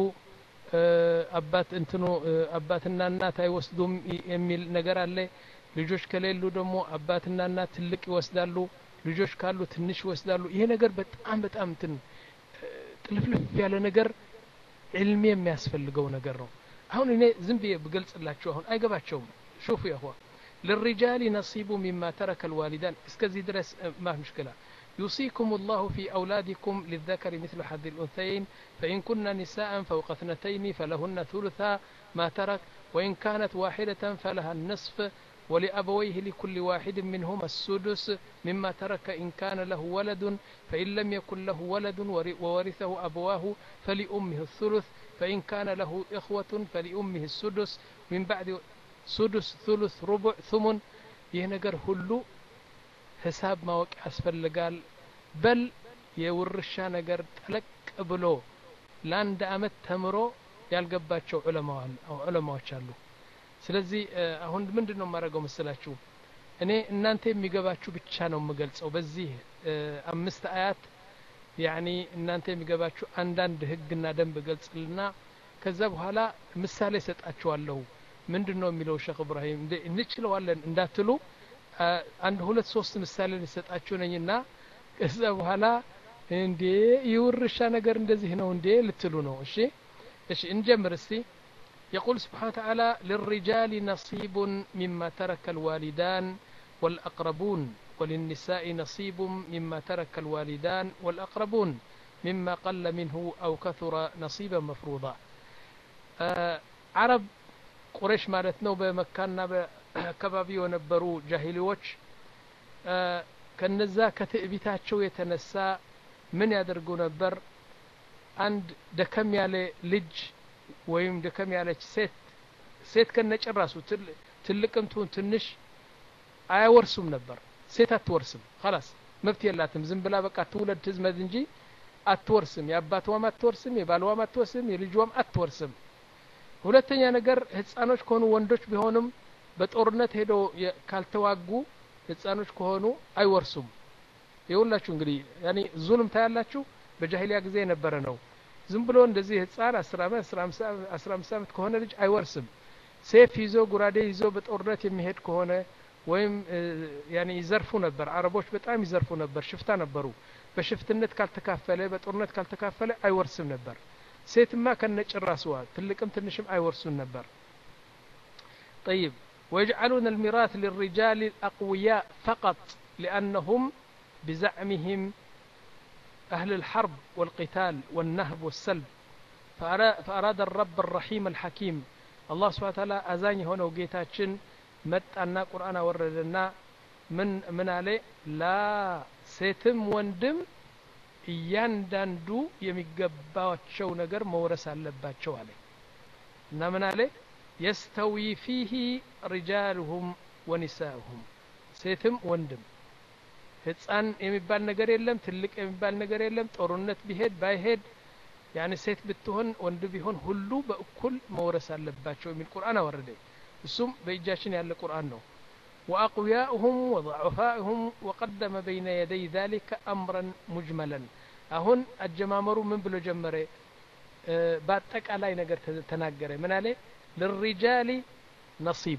አባት እንትኑ አባትና እናት አይወስዱም የሚል ነገር አለ ልጆች ከሌሉ ደግሞ አባትና እናት ትልቅ ይወስዳሉ ልጆች ካሉ ትንሽ ይወስዳሉ ይሄ ነገር በጣም በጣም እንትን ጥልፍልፍ ያለ ነገር ዕልም የሚያስፈልገው ነገር ነው አሁን እኔ ዝም ብዬ ብገልጽላችሁ አሁን አይገባቸውም ሹፉ ያሁዋ للرجال نصيب مما ترك الوالدان اسكزي درس ما مشكلة يوصيكم الله في أولادكم للذكر مثل حظ الأنثيين فإن كن نساء فوق اثنتين فلهن ثلثا ما ترك وإن كانت واحدة فلها النصف ولأبويه لكل واحد منهما السدس مما ترك إن كان له ولد فإن لم يكن له ولد وورثه أبواه فلأمه الثلث فإن كان له إخوة فلأمه السدس من بعد سدس ثلث ربع ثمن ይህ ነገር ሁሉ ሂሳብ ማወቅ ያስፈልጋል በል የውርሻ ነገር ጠለቅ ብሎ ለአንድ አመት ተምሮ ያልገባቸው ዑለማዎች አሉ ስለዚህ አሁን ምንድን ነው የማደርገው መስላችሁ እኔ እናንተ የሚገባችሁ ብቻ ነው የምገልጸው በዚህ አምስት አያት ያኒ እናንተ የሚገባችሁ አንዳንድ ህግና ደንብ ገልጽልና ከዛ በኋላ ምሳሌ ሰጣችኋለሁ ምንድን ነው የሚለው ሼክ እብራሂም እንችለዋለን እንዳትሉ አንድ ሁለት ሶስት ምሳሌ ልሰጣችሁ ነኝና ከዛ በኋላ እንዴ የውርሻ ነገር እንደዚህ ነው እንዴ ልትሉ ነው እሺ እሺ እንጀምር እስቲ يقول سبحانه وتعالى للرجال نصيب مما ترك الوالدان والأقربون وللنساء نصيب مما ترك الوالدان والأقربون مما قل منه أو كثر نصيبا مفروضا آه عرب ቁረሽ ማለት ነው በመካና በአካባቢ የነበሩ ጃሂሊዎች ከነዛ ከትዕቢታቸው የተነሳ ምን ያደርጉ ነበር አንድ ደከም ያለ ልጅ ወይም ደከም ያለች ሴት ሴት ከነጭራሱ ትልቅም ትሁን ትንሽ አያወርሱም ነበር ሴት አትወርስም خلاص መብት የላትም ዝም ብላ በቃ ትውለድ ትዝመድ እንጂ አትወርስም የአባትዋም አትወርስም የባልዋም አትወርስም የልጇም አትወርስም ሁለተኛ ነገር ህፃኖች ከሆኑ ወንዶች ቢሆንም በጦርነት ሄዶ ካልተዋጉ ህፃኖች ከሆኑ አይወርሱም የሁላችሁ እንግዲህ ያኔ ዙልም ታያላችሁ በጃሂሊያ ጊዜ የነበረ ነው ዝም ብሎ እንደዚህ ህፃን አስር አመት አስራ አምስት አመት ከሆነ ልጅ አይወርስም ሴፍ ይዞ ጉራዴ ይዞ በጦርነት የሚሄድ ከሆነ ወይም ያኔ ይዘርፉ ነበር አረቦች በጣም ይዘርፉ ነበር ሽፍታ ነበሩ በሽፍትነት ካልተካፈለ በጦርነት ካልተካፈለ አይወርስም ነበር ሴትማ ከነጭራስዋ ትልቅም ትንሽም አይወርሱን ነበር طيب ويجعلون الميراث للرجال الأقوياء فقط لأنهم بزعمهم أهل الحرب والقتال والنهب والسلب فأراد الرب الرحيم الحكيم الله سبحانه وتعالى أزاني هنا وقيتاتشن መጣና ቁርአን አወረደና ምን ምን አለ ላ ሴትም ወንድም እያንዳንዱ የሚገባቸው ነገር መውረስ አለባቸው አለ እና ምን አለ የስተዊ ፊህ ሪጃልሁም ወኒሳሁም ሴትም ወንድም ህፃን የሚባል ነገር የለም ትልቅ የሚባል ነገር የለም ጦርነት ቢሄድ ባይሄድ ያኒ ሴት ብትሆን ወንድ ቢሆን ሁሉ በእኩል መውረስ አለባቸው የሚል ቁርአን አወረደ እሱም በእጃችን ያለ ቁርአን ነው وأقوياؤهم وضعفاؤهم وقدم بين يدي ذلك أمرا مجملا أهون الجمامر من بلو جمري باتك على نجر تناجر من عليه للرجال نصيب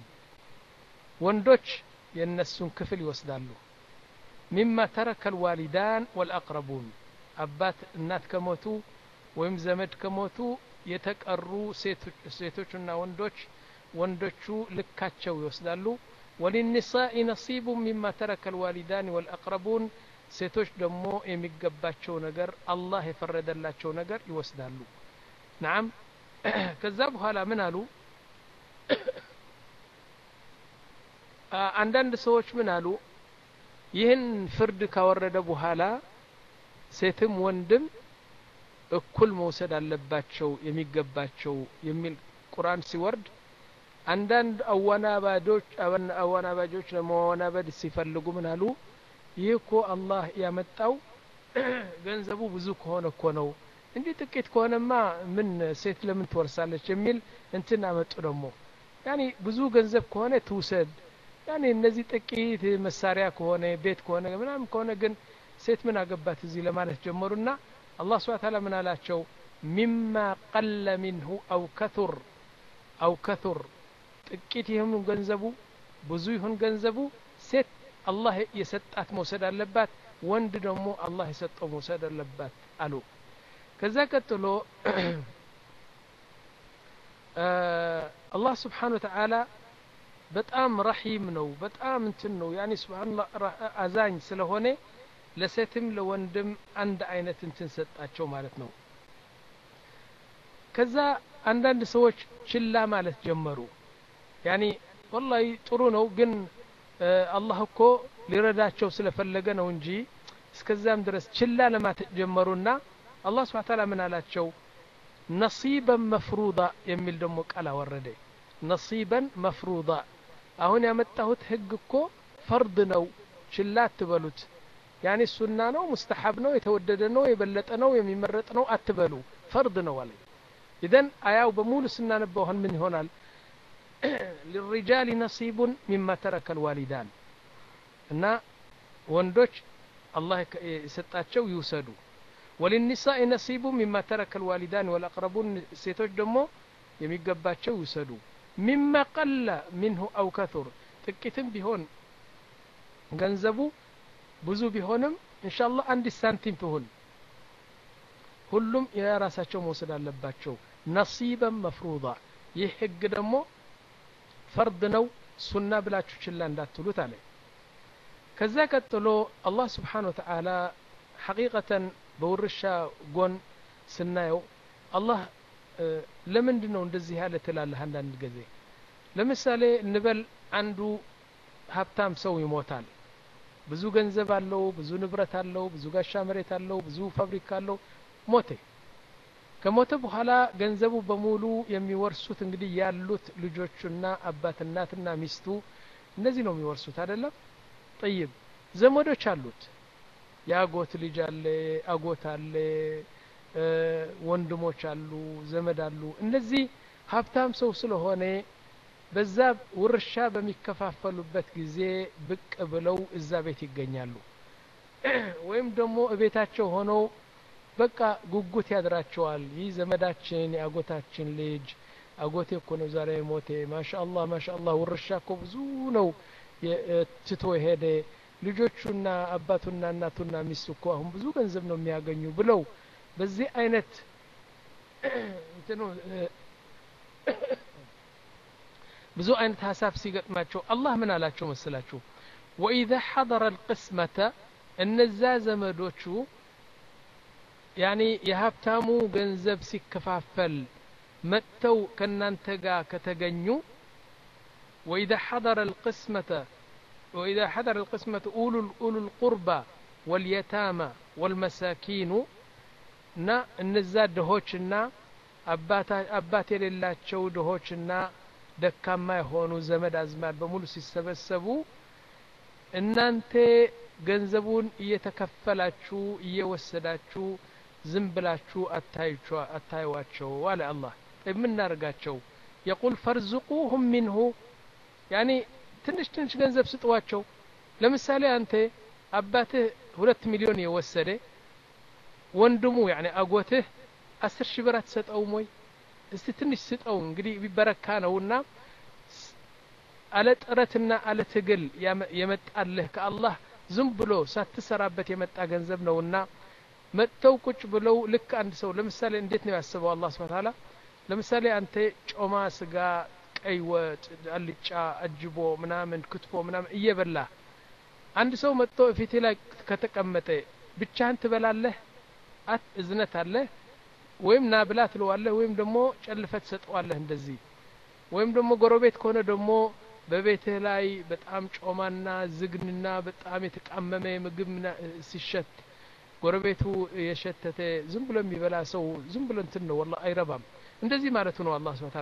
وندوش ينسون كفل يوسدالو مما ترك الوالدان والأقربون أبات النات كموتو ويم زمد كموتو يتقروا ሴቶችና ወንዶች ወንዶቹ ልካቸው ይወስዳሉ ወሊኒሳኢ ነሲቡ ሚማ ተረከ ልዋሊዳን ወልአቅረቡን ሴቶች ደግሞ የሚገባቸው ነገር አላህ የፈረደላቸው ነገር ይወስዳሉ ናም ከዛ በኋላ ምን አሉ አንዳንድ ሰዎች ምን አሉ ይህን ፍርድ ካወረደ በኋላ ሴትም ወንድም እኩል መውሰድ አለባቸው የሚገባቸው የሚል ቁርአን ሲወርድ አንዳንድ አወናባጆች አወናባጆች ለመወናበድ ሲፈልጉ ምን አሉ ይህ እኮ አላህ ያመጣው ገንዘቡ ብዙ ከሆነ እኮ ነው እንጂ ጥቂት ከሆነማ ምን ሴት ለምን ትወርሳለች የሚል እንትን አመጡ ደግሞ ያኒ ብዙ ገንዘብ ከሆነ ትውሰድ ያኒ እነዚህ ጥቂት መሳሪያ ከሆነ ቤት ከሆነ ምናምን ከሆነ ግን ሴት ምን አገባት እዚህ ለማለት ጀመሩና አላህ ስብሐ ተዓላ ምን አላቸው ሚማ ቀለ ሚንሁ አው ከቱር አው ከቱር ጥቂት ይሁን ገንዘቡ ብዙ ይሁን ገንዘቡ ሴት አላህ የሰጣት መውሰድ አለባት ወንድ ደግሞ አላህ የሰጠው መውሰድ አለባት አሉ ከዛ ቀጥሎ አላህ ስብሓን ወተዓላ በጣም ረሂም ነው በጣም እንትን ነው ያኒ ስብሓንላ አዛኝ ስለሆነ ለሴትም ለወንድም አንድ አይነት እንትን ሰጣቸው ማለት ነው ከዛ አንዳንድ ሰዎች ችላ ማለት ጀመሩ ያኒ ወላሂ ጥሩ ነው ግን አላህ እኮ ሊረዳቸው ስለፈለገ ነው እንጂ እስከዛም ድረስ ችላ ለማት ጀመሩና አላህ ስብሓ ታላ ምን አላቸው ነሲበን መፍሩዳ የሚል ደግሞ ቃል አወረደ ነሲበን መፍሩዳ አሁን ያመጣሁት ህግ እኮ ፈርድ ነው ችላ አትበሉት ያኔ ሱና ነው ሙስተሐብ ነው የተወደደ ነው የበለጠ ነው የሚመረጥ ነው አትበሉ ፈርድ ነው አለ ኢዘን አያው በሙሉ ስናነበው አሁን ምን ይሆናል للرجال نصيب مما ترك الوالدان እና ወንዶች አላህ የሰጣቸው ይውሰዱ ወልኒሳኢ ነሲቡ ሚማ ተረከ ልዋሊዳን ወልአቅረቡን ሴቶች ደግሞ የሚገባቸው ይውሰዱ ሚማ ቀለ ሚንሁ አው ከቱር ጥቂትም ቢሆን ገንዘቡ ብዙ ቢሆንም እንሻላህ አንድ ሳንቲም ትሁን ሁሉም የራሳቸው መውሰድ አለባቸው ነሲበን መፍሩዳ ይህ ህግ ደግሞ ፈርድ ነው ሱና ብላችሁ ችላ እንዳትሉት አለ ከዛ ቀጥሎ አላህ ስብሓን ወተዓላ ሐቂቀተን በውርሻ ጎን ስናየው አላህ ለምንድ ነው እንደዚህ ያለ ትላለህ አንዳንድ ጊዜ ለምሳሌ እንበል አንዱ ሀብታም ሰው ይሞታል ብዙ ገንዘብ አለው ብዙ ንብረት አለው ብዙ ጋሻ መሬት አለው ብዙ ፋብሪካ አለው ሞቴ ከሞተ በኋላ ገንዘቡ በሙሉ የሚወርሱት እንግዲህ ያሉት ልጆቹና አባት እናትና ሚስቱ እነዚህ ነው የሚወርሱት አይደለም ጠይብ ዘመዶች አሉት የአጎት ልጅ አለ አጎት አለ ወንድሞች አሉ ዘመድ አሉ እነዚህ ሀብታም ሰው ስለሆነ በዛ ውርሻ በሚከፋፈሉበት ጊዜ ብቅ ብለው እዛ ቤት ይገኛሉ ወይም ደግሞ እቤታቸው ሆነው በቃ ጉጉት ያድራቸዋል ይህ ዘመዳችን የአጎታችን ልጅ አጎቴ እኮ ነው ዛሬ ሞቴ ማሻአላህ ማሻአላህ ውርሻ እኮ ብዙ ነው ትቶ ሄደ ልጆቹና አባቱና እናቱና ሚስቱ እኮ አሁን ብዙ ገንዘብ ነው የሚያገኙ ብለው በዚህ አይነት እንትኑ ብዙ አይነት ሀሳብ ሲገጥማቸው አላህ ምን አላቸው መስላችሁ ወኢዛ ሐضረ القስመተ እነዛ ዘመዶቹ ያኒ የሀብታሙ ገንዘብ ሲከፋፈል መጥተው ከእናንተ ጋር ከተገኙ وإذا حضر القسمة وإذا حضر القسمة أولو, أولو القربى واليتامى والمساكين نا النزاد دهوشنا አባት የሌላቸው ድሆችና ደካማ የሆኑ ዘመድ አዝማድ በሙሉ ሲሰበሰቡ እናንተ ገንዘቡን እየተከፈላችሁ እየወሰዳችሁ ዝም ብላችሁ አታዩዋቸው አለ አላህ የምናደርጋቸው የቁል ፈርዝቁሁም ሚንሁ ያኒ ትንሽ ትንሽ ገንዘብ ስጥዋቸው ለምሳሌ አንተ አባትህ ሁለት ሚሊዮን የወሰደ ወንድሙ ያኒ አጎትህ አስር ሺህ ብር አትሰጠውም ወይ እስቲ ትንሽ ስጠው እንግዲህ ቢበረካ ነውና አለ ጥረትና አለ ትግል የመጣልህ ከአላህ ዝም ብሎ ሳትሰራበት የመጣ ገንዘብ ነውና መጥተው ቁጭ ብለው ልክ አንድ ሰው ለምሳሌ እንዴት ነው ያስበው አላህ ስብሐ ተዓላ ለምሳሌ አንተ ጮማ ስጋ ቀይ ወጥ አልጫ አጅቦ ምናምን ክትፎ ምናምን እየበላ አንድ ሰው መጥቶ ፊቴ ላይ ከተቀመጠ ብቻህን ትበላለህ አት እዝነት አለህ ወይም ና ብላ ትለዋለህ ወይም ደግሞ ጨልፈት ትሰጠዋለህ እንደዚህ ወይም ደግሞ ጎረቤት ከሆነ ደግሞ በቤትህ ላይ በጣም ጮማና ዝግንና በጣም የተቃመመ ምግብ ሲሸት ጎረቤቱ የሸተተ ዝም ብሎ የሚበላ ሰው ዝም ብሎ እንትን ነው ወላ አይረባም እንደዚህ ማለቱ ነው አላህ ስብሐ ተዓላ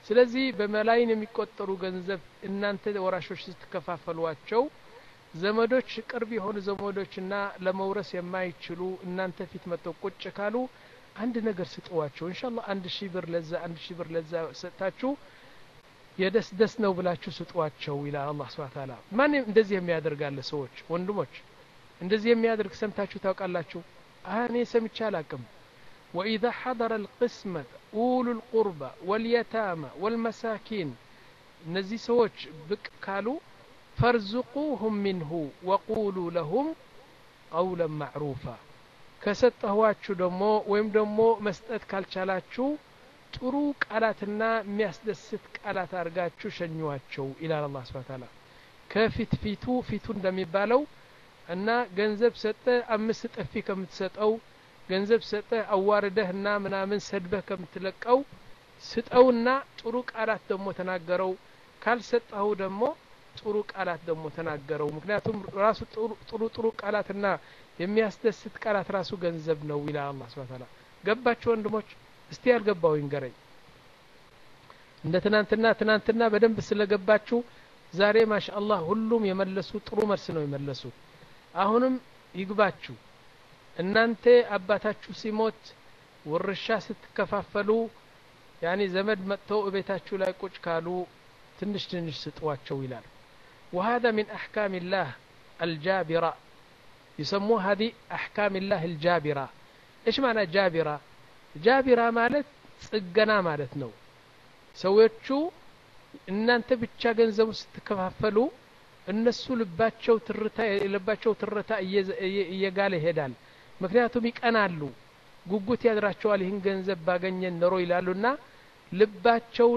ስለዚህ በመላይን የሚቆጠሩ ገንዘብ እናንተ ወራሾች ስትከፋፈሏቸው ዘመዶች ቅርብ የሆኑ ዘመዶችና ለመውረስ የማይችሉ እናንተ ፊት መጥተው ቁጭ ካሉ አንድ ነገር ስጠዋቸው ኢንሻአላህ አንድ ሺህ ብር ለዛ አንድ ሺህ ብር ለዛ ሰጥታችሁ የደስ ደስ ነው ብላችሁ ስጧቸው ይላል አላህ ስብሐ ተዓላ ማን እንደዚህ የሚያደርጋለ ሰዎች ወንድሞች እንደዚህ የሚያደርግ ሰምታችሁ ታውቃላችሁ እኔ ሰምቼ አላቅም وإذا حضر القسمة أولو القربى واليتامى والمساكين እነዚህ ሰዎች ብቅ ካሉ ፈርዝቁሁም ሚንሁ ወቁሉ ለሁም ቀውለን ማዕሩፋ ከሰጠኋችሁ ደግሞ ወይም ደግሞ መስጠት ካልቻላችሁ ጥሩ ቃላትና የሚያስደስት ቃላት አድርጋችሁ ሸኟቸው ይላል አላህ ስብሐ ተዓላ ከፊት ፊቱ ፊቱ እንደሚባለው እና ገንዘብ ሰጠ አምስት ጥፊ ከምትሰጠው ገንዘብ ሰጠህ አዋርደህና ምናምን ሰድበህ ከምትለቀው ስጠውና ጥሩ ቃላት ደግሞ ተናገረው ካልሰጠኸው ደግሞ ጥሩ ቃላት ደግሞ ተናገረው ምክንያቱም ራሱ ጥሩ ጥሩ ቃላትና የሚያስደስት ቃላት ራሱ ገንዘብ ነው ይላል አላህ ስብሐ ተዓላ ገባችሁ ወንድሞች እስቲ ያልገባው ይንገረኝ እንደ ትናንትና ትናንትና በደንብ ስለገባችሁ ዛሬ ማሻአላህ ሁሉም የመለሱ ጥሩ መልስ ነው የመለሱ አሁንም ይግባችሁ እናንተ አባታችሁ ሲሞት ውርሻ ስትከፋፈሉ ያኒ ዘመድ መጥተው እቤታችሁ ላይ ቁጭ ካሉ ትንሽ ትንሽ ስጧቸው ይላል وهذا من أحكام الله الجابرة يسموها هذه أحكام الله الجابرة إيش معنى جابرة جابرة مالت ጽገና ማለት ነው ሰዎቹ እናንተ ብቻ ገንዘቡ ስትከፋፈሉ እነሱ ልባቸው ትርታ የልባቸው ትርታ እየጋለ ይሄዳል ምክንያቱም ይቀናሉ ጉጉት ያድራቸዋል ይህን ገንዘብ ባገኘን ኖሮ ይላሉና ልባቸው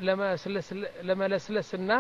ለመለስለስና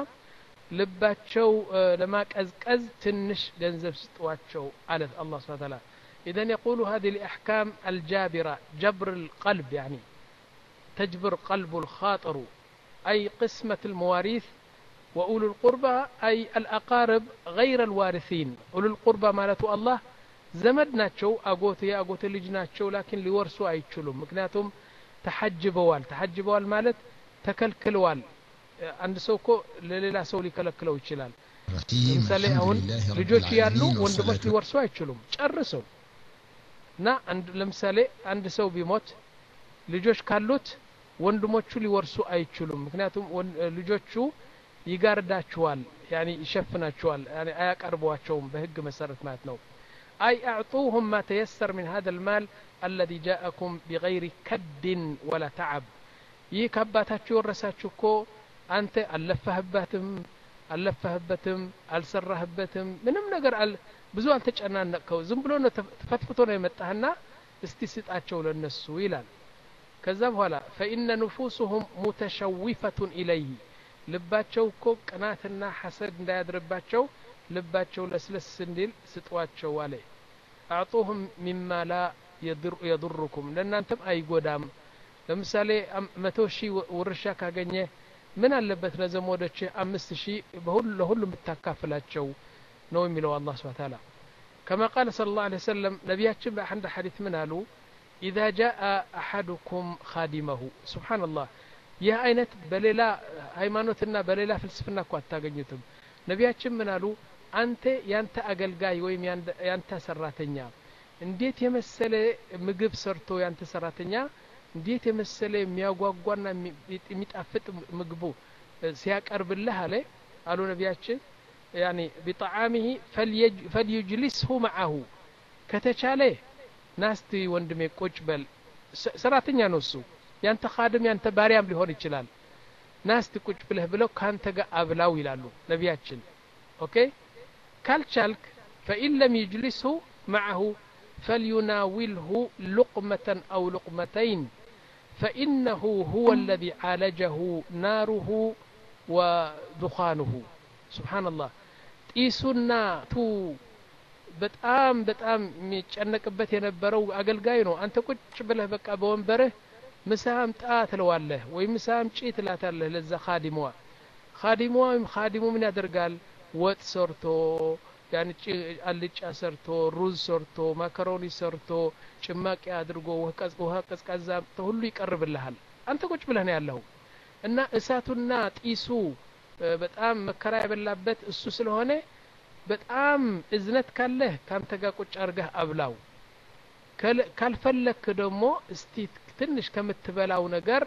ልባቸው ለማቀዝቀዝ ትንሽ ገንዘብ ስጧቸው አለ አላህ ስብሐ ተዓላ إذن يقول هذه الأحكام الجابرة جبر القلب يعني تجبر قلب الخاطر أي قسمة المواريث وأولو القربى أي الأقارب غير الوارثين أولو القربى مالته الله ዘመድ ናቸው አጎት የአጎት ልጅ ናቸው ላኪን ሊወርሱ አይችሉም ምክንያቱም ተሐጅበዋል ተሐጅበዋል ማለት ተከልክለዋል አንድ ሰው እኮ ለሌላ ሰው ሊከለክለው ይችላል ለምሳሌ አሁን ልጆች ያሉ ወንድሞች ሊወርሱ አይችሉም ጨርሰው እና ለምሳሌ አንድ ሰው ቢሞት ልጆች ካሉት ወንድሞቹ ሊወርሱ አይችሉም ምክንያቱም ልጆቹ ይጋርዳቸዋል ያኒ ይሸፍናቸዋል አያቀርቧቸውም በህግ መሰረት ማለት ነው أي أعطوهم ما تيسر من هذا المال الذي جاءكم بغير كد ولا تعب ይህ ከአባታችሁ የወረሳችሁ እኮ አንተ አልለፋህበትም አልለፋህበትም አልሰራህበትም ምንም ነገር ብዙ አልተጨናነቅከው ዝም ብሎ ነው ተፈትፍቶ ነው የመጣህና እስቲ ስጣቸው ለነሱ ይላል ከዛ በኋላ ፈኢነ ንፉሱሁም ሙተሸዊፈቱን ኢለይህ ልባቸው እኮ ቅናትና ሐሰድ እንዳያድርባቸው ልባቸው ለስለስ እንዲል ስጧቸው አለ አዕጡሁም ሚማ ላ የضርኩም ለእናንተም አይጎዳም ለምሳሌ መቶ ሺህ ውርሻ ካገኘ ምን አለበት ለዘመዶች አምስት ሺህ ለሁሉም ብታካፍላቸው ነው የሚለው አላህ ስብሐ ተዓላ كما قال صلى الله عليه وسلم نبياتنا بأحد حديث من قالوا إذا جاء أحدكم خادمه سبحان الله ይህ አይነት በሌላ ሃይማኖትና በሌላ ፍልስፍና እኮ አታገኙትም ነቢያችን ምን አሉ አንተ ያንተ አገልጋይ ወይም ያንተ ሰራተኛ እንዴት የመሰለ ምግብ ሰርቶ ያንተ ሰራተኛ እንዴት የመሰለ የሚያጓጓና የሚጣፍጥ ምግቡ ሲያቀርብልህ አለ አሉ ነቢያችን ያኒ ቢጣዓሚህ ፈልዩጅሊስሁ መዓሁ ከተቻለ ናስቲ ወንድሜ ቁጭ በል ሰራተኛ ነው እሱ ያንተ ካድም ያንተ ባሪያም ሊሆን ይችላል ናስቲ ቁጭ ብለህ ብለው ካንተ ጋር አብላው ይላሉ ነቢያችን ኦኬ ካልቻልክ ፈኢን ለም ይጅሊስሁ መዓሁ فليناوله لقمة أو لقمتين فإنه هو الذي عالجه ناره ودخانه سبحان الله ጢሱና ቱ በጣም በጣም የሚጨነቅበት የነበረው አገልጋይ ነው አንተ ቁጭ ብለህ በቃ በወንበርህ ምሳ አምጣ ትለዋለህ ወይም ምሳ አምጪ ትላታለህ ለዛ ካዲሟ ካዲሟ ወይም ካዲሙ ምን ያደርጋል ወጥ ሰርቶ ያን አልጫ ሰርቶ ሩዝ ሰርቶ ማካሮኒ ሰርቶ ጭማቂ አድርጎ ውሃ ቀዝቃዛ ሁሉ ይቀርብልሃል አንተ ቁጭ ብለህ ነው ያለኸው እና እሳቱና ጢሱ በጣም መከራ የበላበት እሱ ስለሆነ በጣም እዝነት ካለህ ካንተ ጋር ቁጭ አርገህ አብላው ካልፈለክ ደግሞ እስቲ ትንሽ ከምትበላው ነገር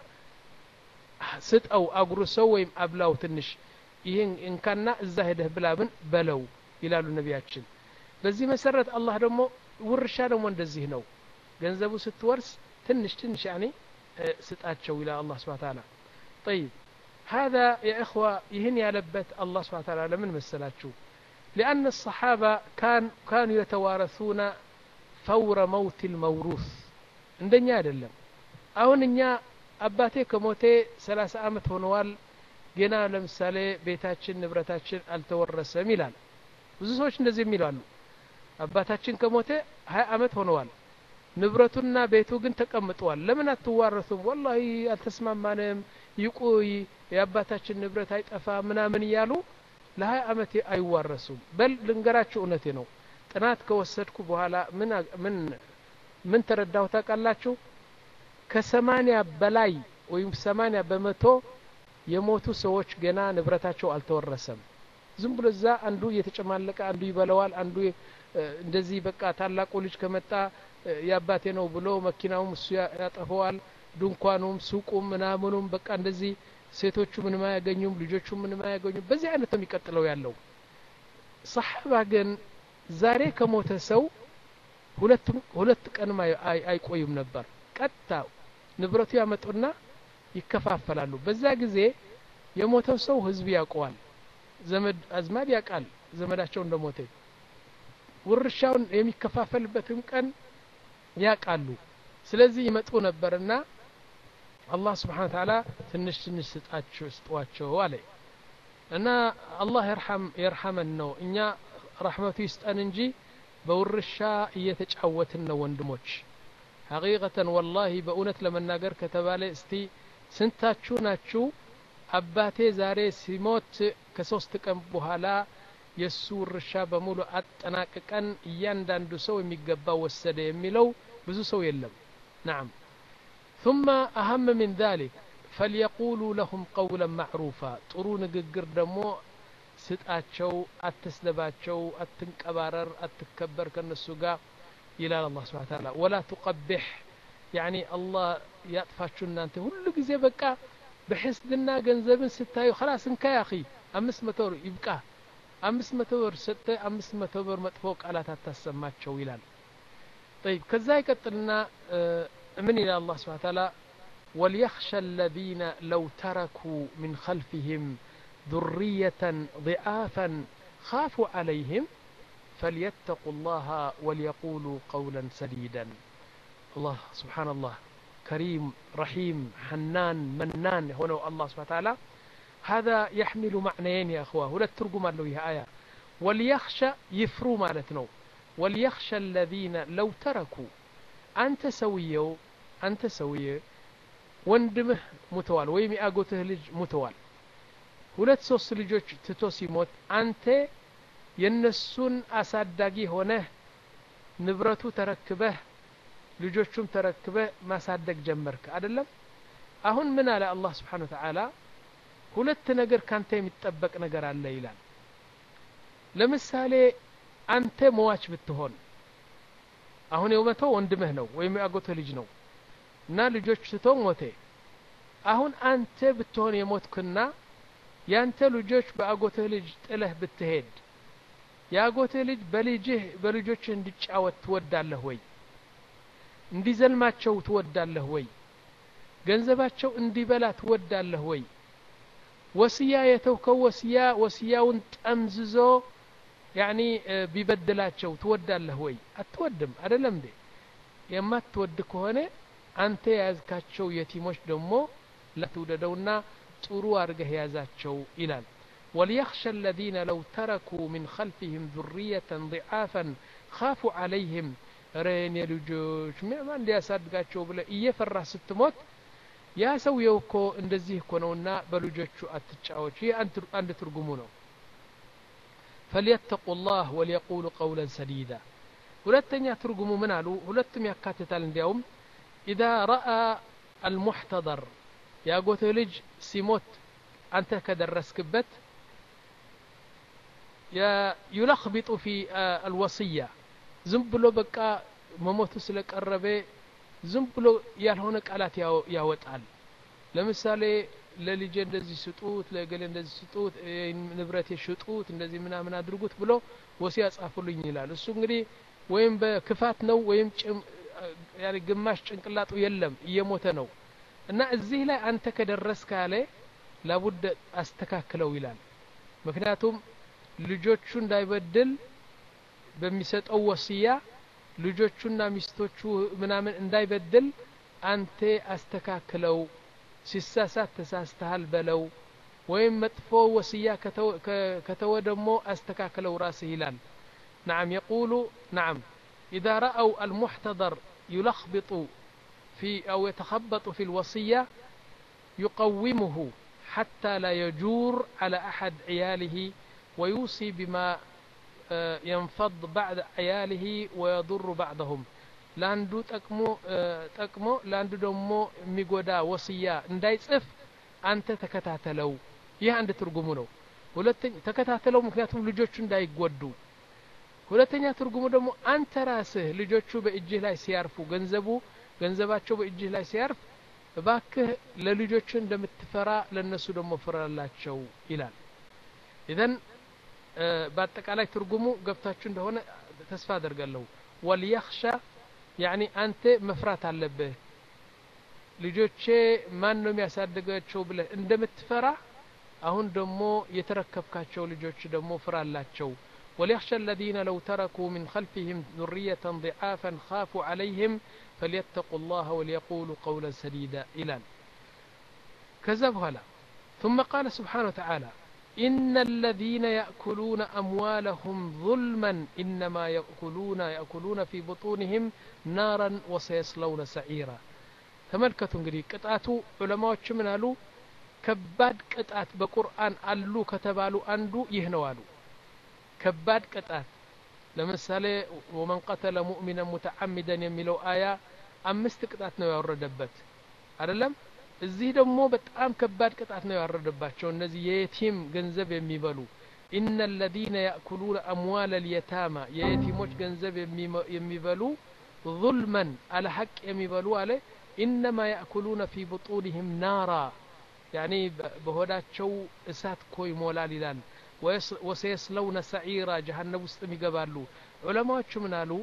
ስጠው አጉርሰው ወይም አብላው ትንሽ ይህን እንካና እዛ ሄደህ ብላብን በለው ይላሉ ነቢያችን በዚህ መሰረት አላህ ደግሞ ውርሻ ደግሞ እንደዚህ ነው ገንዘቡ ስትወርስ ትንሽ ትንሽ ያኔ ስጣቸው ይላል አላህ ስብሐ ተዓላ طيب هذا يا إخوة يهن يالبت الله سبحانه وتعالى لمن مسلاتشو لأن الصحابة كان كانوا يتوارثون فور موت الموروث عندنا አይደለም አሁን እኛ አባቴ ከሞቴ ሰላሳ አመት ሆነዋል ገና ለምሳሌ ቤታችን ንብረታችን አልተወረሰም ይላል ብዙ ሰዎች እንደዚህ የሚላሉ አባታችን ከሞተ ሀያ አመት ሆነዋል ንብረቱና ቤቱ ግን ተቀምጠዋል ለምን አትዋረሱም ወላሂ አልተስማማንም ይቁይ የአባታችን ንብረት አይጠፋ ምናምን እያሉ ለሀያ አመት አይዋረሱም በል ልንገራችሁ እውነቴ ነው ጥናት ከወሰድኩ በኋላ ምን ምን ምን ተረዳሁ ታውቃላችሁ ከሰማኒያ በላይ ወይም ሰማኒያ በመቶ የሞቱ ሰዎች ገና ንብረታቸው አልተወረሰም ዝም ብሎ እዛ አንዱ እየተጨማለቀ አንዱ ይበለዋል አንዱ እንደዚህ በቃ ታላቁ ልጅ ከመጣ የአባቴ ነው ብሎ መኪናውም እሱ ያጠፈዋል ድንኳኑም ሱቁም ምናምኑም በቃ እንደዚህ ሴቶቹ ምንም አያገኙም ልጆቹ ምንም አያገኙም በዚህ አይነት ነው የሚቀጥለው ያለው ሰሓባ ግን ዛሬ ከሞተ ሰው ሁለት ቀንም አይቆዩም ነበር ቀጥታ ንብረቱ ያመጡና ይከፋፈላሉ በዛ ጊዜ የሞተው ሰው ህዝብ ያውቀዋል ዘመድ አዝማድ ያውቃል ዘመዳቸው እንደሞተ ውርሻውን የሚከፋፈልበትም ቀን ያውቃሉ ስለዚህ ይመጡ ነበርና አላህ ስብሓን ተዓላ ትንሽ ትንሽ ስጣቸው ስጧቸው አለ እና አላህ የርሐመን ነው እኛ ረሕመቱ ይስጠን እንጂ በውርሻ እየተጫወትን ነው ወንድሞች ሐቂቀተን ወላሂ በእውነት ለመናገር ከተባለ እስቲ ስንታችሁ ናችሁ አባቴ ዛሬ ሲሞት ከሶስት ቀን በኋላ የእሱ ውርሻ በሙሉ አጠናቅቀን እያንዳንዱ ሰው የሚገባ ወሰደ የሚለው ብዙ ሰው የለም ናም ثم أهم من ذلك فليقولوا لهم قولا معروفا ጥሩ ንግግር ደግሞ ስጣቸው አትስደባቸው አትንቀባረር አትከበር ከነሱ ጋር ይላል አላህ ስብሓን ታላ ወላ ቱቀቢሕ ያኒ አላህ ያጥፋችሁ እናንተ ሁሉ ጊዜ በቃ በሕስድና ገንዘብን ስታዩ ከላስ እንካ ያኺ አምስት መቶ ብር ይብቃ አምስት መቶ ብር ሰጥተ አምስት መቶ ብር መጥፎ ቃላት አታሰማቸው ይላል طيب ከዛ ይቀጥልና ምን ይላል አላህ ስብሓን ታላ وليخشى الذين لو تركوا من خلفهم ذرية ضعافا خافوا عليهم فليتقوا الله وليقولوا قولا سديدا الله سبحان الله كريم رحيم حنان منان هنا الله سبحانه وتعالى هذا يحمل معنيين يا أخوة ولا الترجمة له هي آية وليخشى يفرو مالتنا وليخشى الذين لو تركوا أنت سويو أنت سويه ወንድምህ ሙተዋል ወይም የአጎትህ ልጅ ሙተዋል ሁለት ሶስት ልጆች ትቶ ሲሞት አንተ የነሱን አሳዳጊ ሆነህ ንብረቱ ተረክበህ ልጆቹም ተረክበህ ማሳደግ ጀመርክ አይደለም አሁን ምን አለ አላህ ስብሓን ተዓላ ሁለት ነገር ካንተ የሚጠበቅ ነገር አለ ይላል ለምሳሌ አንተ መዋች ብትሆን አሁን የመተው ወንድምህ ነው ወይም የአጎትህ ልጅ ነው እና ልጆች ትቶ ሞቴ አሁን አንተ ብትሆን የሞትክና ያንተ ልጆች በአጎትህ ልጅ ጥለህ ብትሄድ የአጎትህ ልጅ በልጅህ በልጆችህ እንዲጫወት ትወዳለህ ወይ እንዲዘልማቸው ትወዳለህ ወይ ገንዘባቸው እንዲበላ ትወዳለህ ወይ ወስያ የተውከው ወስያ ወስያውን ጠምዝዞ ያኒ ቢበድላቸው ትወዳለህ ወይ አትወድም አይደለም እንዴ የማትወድ ከሆነ አንተ የያዝካቸው የቲሞች ደግሞ ለትውደደውና ጥሩ አድርገህ ያዛቸው ይላል وليخشى الذين لو تركوا من خلفهم ذرية ضعافا خافوا عليهم ረን የልጆች ምዕማ እንዲያሳድጋቸው ብለ እየፈራ ስትሞት ያ ሰውየው እኮ እንደዚህ እኮ ነውና በልጆቹ አትጫዎች ይህ አንድ ትርጉሙ ነው فليتقوا الله وليقولوا قولا سديدا ሁለተኛ ትርጉሙ ምን አሉ ሁለቱም ያካትታል እንዲያውም إذا رأى المحتضر የአጎትህ ልጅ ሲሞት አንተ ከደረስክበት ዩለክቢጡ ፊ አልወስያ ዝም ብሎ በቃ መሞቱ ስለቀረበ ዝም ብሎ ያልሆነ ቃላት ያወጣል ለምሳሌ ለልጄ እንደዚህ ስጡት ለገሌ እንደዚህ ስጡት ንብረት ሽጡት እንደዚህ ምናምን አድርጉት ብሎ ወሲያ ጻፉልኝ ይላል እሱ እንግዲህ ወይም በክፋት ነው ወይም ግማሽ ጭንቅላጡ የለም እየሞተ ነው እና እዚህ ላይ አንተ ከደረስ ካለ ላቡድ አስተካክለው ይላል ምክንያቱም ልጆቹ እንዳይበድል በሚሰጠው ወስያ ልጆቹና ሚስቶቹ ምናምን እንዳይበድል አንተ አስተካክለው ሲሳሳት ተሳስተሃል በለው ወይም መጥፎ ወስያ ከተወ ደግሞ አስተካክለው ራስህ ይላል نعم يقول نعم إذا رأوا المحتضر يلخبط في أو يتخبط في الوصية يقومه حتى لا يجور على أحد عياله ويوصي بما ينفض بعد عياله ويضر بعضهم ለአንዱ ጠቅሞ ጠቅሞ ለአንዱ ደግሞ የሚጎዳ ወስያ እንዳይጽፍ አንተ ተከታተለው ይህ አንድ ትርጉሙ ነው ሁለተኛ ተከታተለው ምክንያቱም ልጆቹ እንዳይጎዱ ሁለተኛ ትርጉሙ ደግሞ አንተ ራስህ ልጆቹ በእጅህ ላይ ሲያርፉ ገንዘቡ ገንዘባቸው በእጅህ ላይ ሲያርፍ እባክህ ለልጆቹ እንደምትፈራ ለነሱ ደግሞ ፍራላቸው ይላል ኢዘን በአጠቃላይ ትርጉሙ ገብታችሁ እንደሆነ ተስፋ አደርጋለሁ ወልየኽሻ ያኒ አንተ መፍራት አለብህ ልጆቼ ማን ነው የሚያሳድጋቸው ብለህ እንደምትፈራ አሁን ደግሞ የተረከብካቸው ልጆች ደግሞ ፍራላቸው وليخشى الذين لو تركوا من خلفهم ذرية ضعافا خافوا عليهم فليتقوا الله وليقولوا قولا سديدا إلى كذب هلا ثم قال سبحانه وتعالى إن الذين يأكلون أموالهم ظلما إنما يأكلون يأكلون في بطونهم نارا وسيصلون سعيرا ተመልከቱ እንግዲህ ቅጣቱ ዑለማዎች ምን አሉ ከባድ ቅጣት በቁርአን አሉ ከተባሉ አንዱ ይህ ነው አሉ ከባድ ቅጣት ለምሳሌ ወመን ቀተለ ሙእሚነን ሙተዓሚደን የሚለው አያ አምስት ቅጣት ነው ያወረደበት አይደለም እዚህ ደግሞ በጣም ከባድ ቅጣት ነው ያወረደባቸው እነዚህ የየቲም ገንዘብ የሚበሉ ኢነ ለዚነ ያእኩሉነ አምዋል ልየታማ የየቲሞች ገንዘብ የሚበሉ ظልመን አለ ሐቅ የሚበሉ አለ ኢነማ ያእኩሉነ ፊ ብጡንህም ናራ ያኒ በሆዳቸው እሳት እኮ ይሞላል ይላል ወሰየስለውነ ሰዒራ ጀሃነብ ውስጥም ይገባሉ ዑለማዎቹ ምን አሉ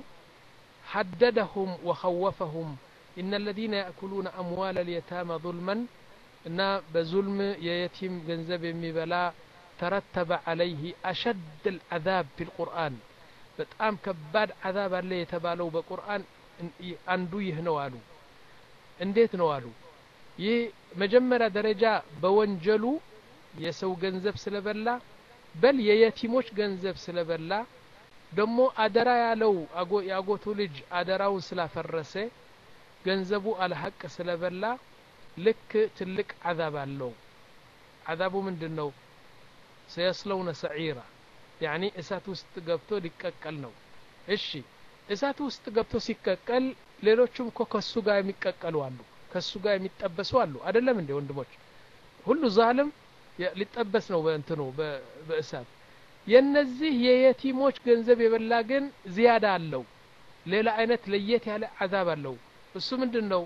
ሐደደሁም ወኸወፈሁም إن الذين يأكلون أموال اليتامى ظلما إن بظلم يتيم جنزب يميبلا ترتب عليه أشد العذاب في القرآن በጣም ከባድ አዛብ አለ የተባለው በቁርአን አንዱ ይህ ነው አሉ እንዴት ነው አሉ ይህ መጀመሪያ ደረጃ በወንጀሉ የሰው ገንዘብ ስለበላ በል የየቲሞች ገንዘብ ስለበላ ደግሞ አደራ ያለው የአጎቱ ልጅ አደራውን ስላፈረሰ ገንዘቡ አልሐቅ ስለበላ ልክ ትልቅ አዛብ አለው አዛቡ ምንድን ነው ሰየስለውነ ሰዒራ ያኒ እሳት ውስጥ ገብቶ ሊቀቀል ነው እሺ እሳት ውስጥ ገብቶ ሲቀቀል ሌሎቹም እኮ ከሱ ጋር የሚቀቀሉ አሉ ከሱ ጋር የሚጠበሱ አሉ አይደለም እንዴ ወንድሞች ሁሉ ዛልም ሊጠበስ ነው በእንትኑ በእሳት የነዚህ የየቲሞች ገንዘብ የበላ ግን ዝያዳ አለው ሌላ አይነት ለየት ያለ አዛብ አለው እሱ ምንድን ነው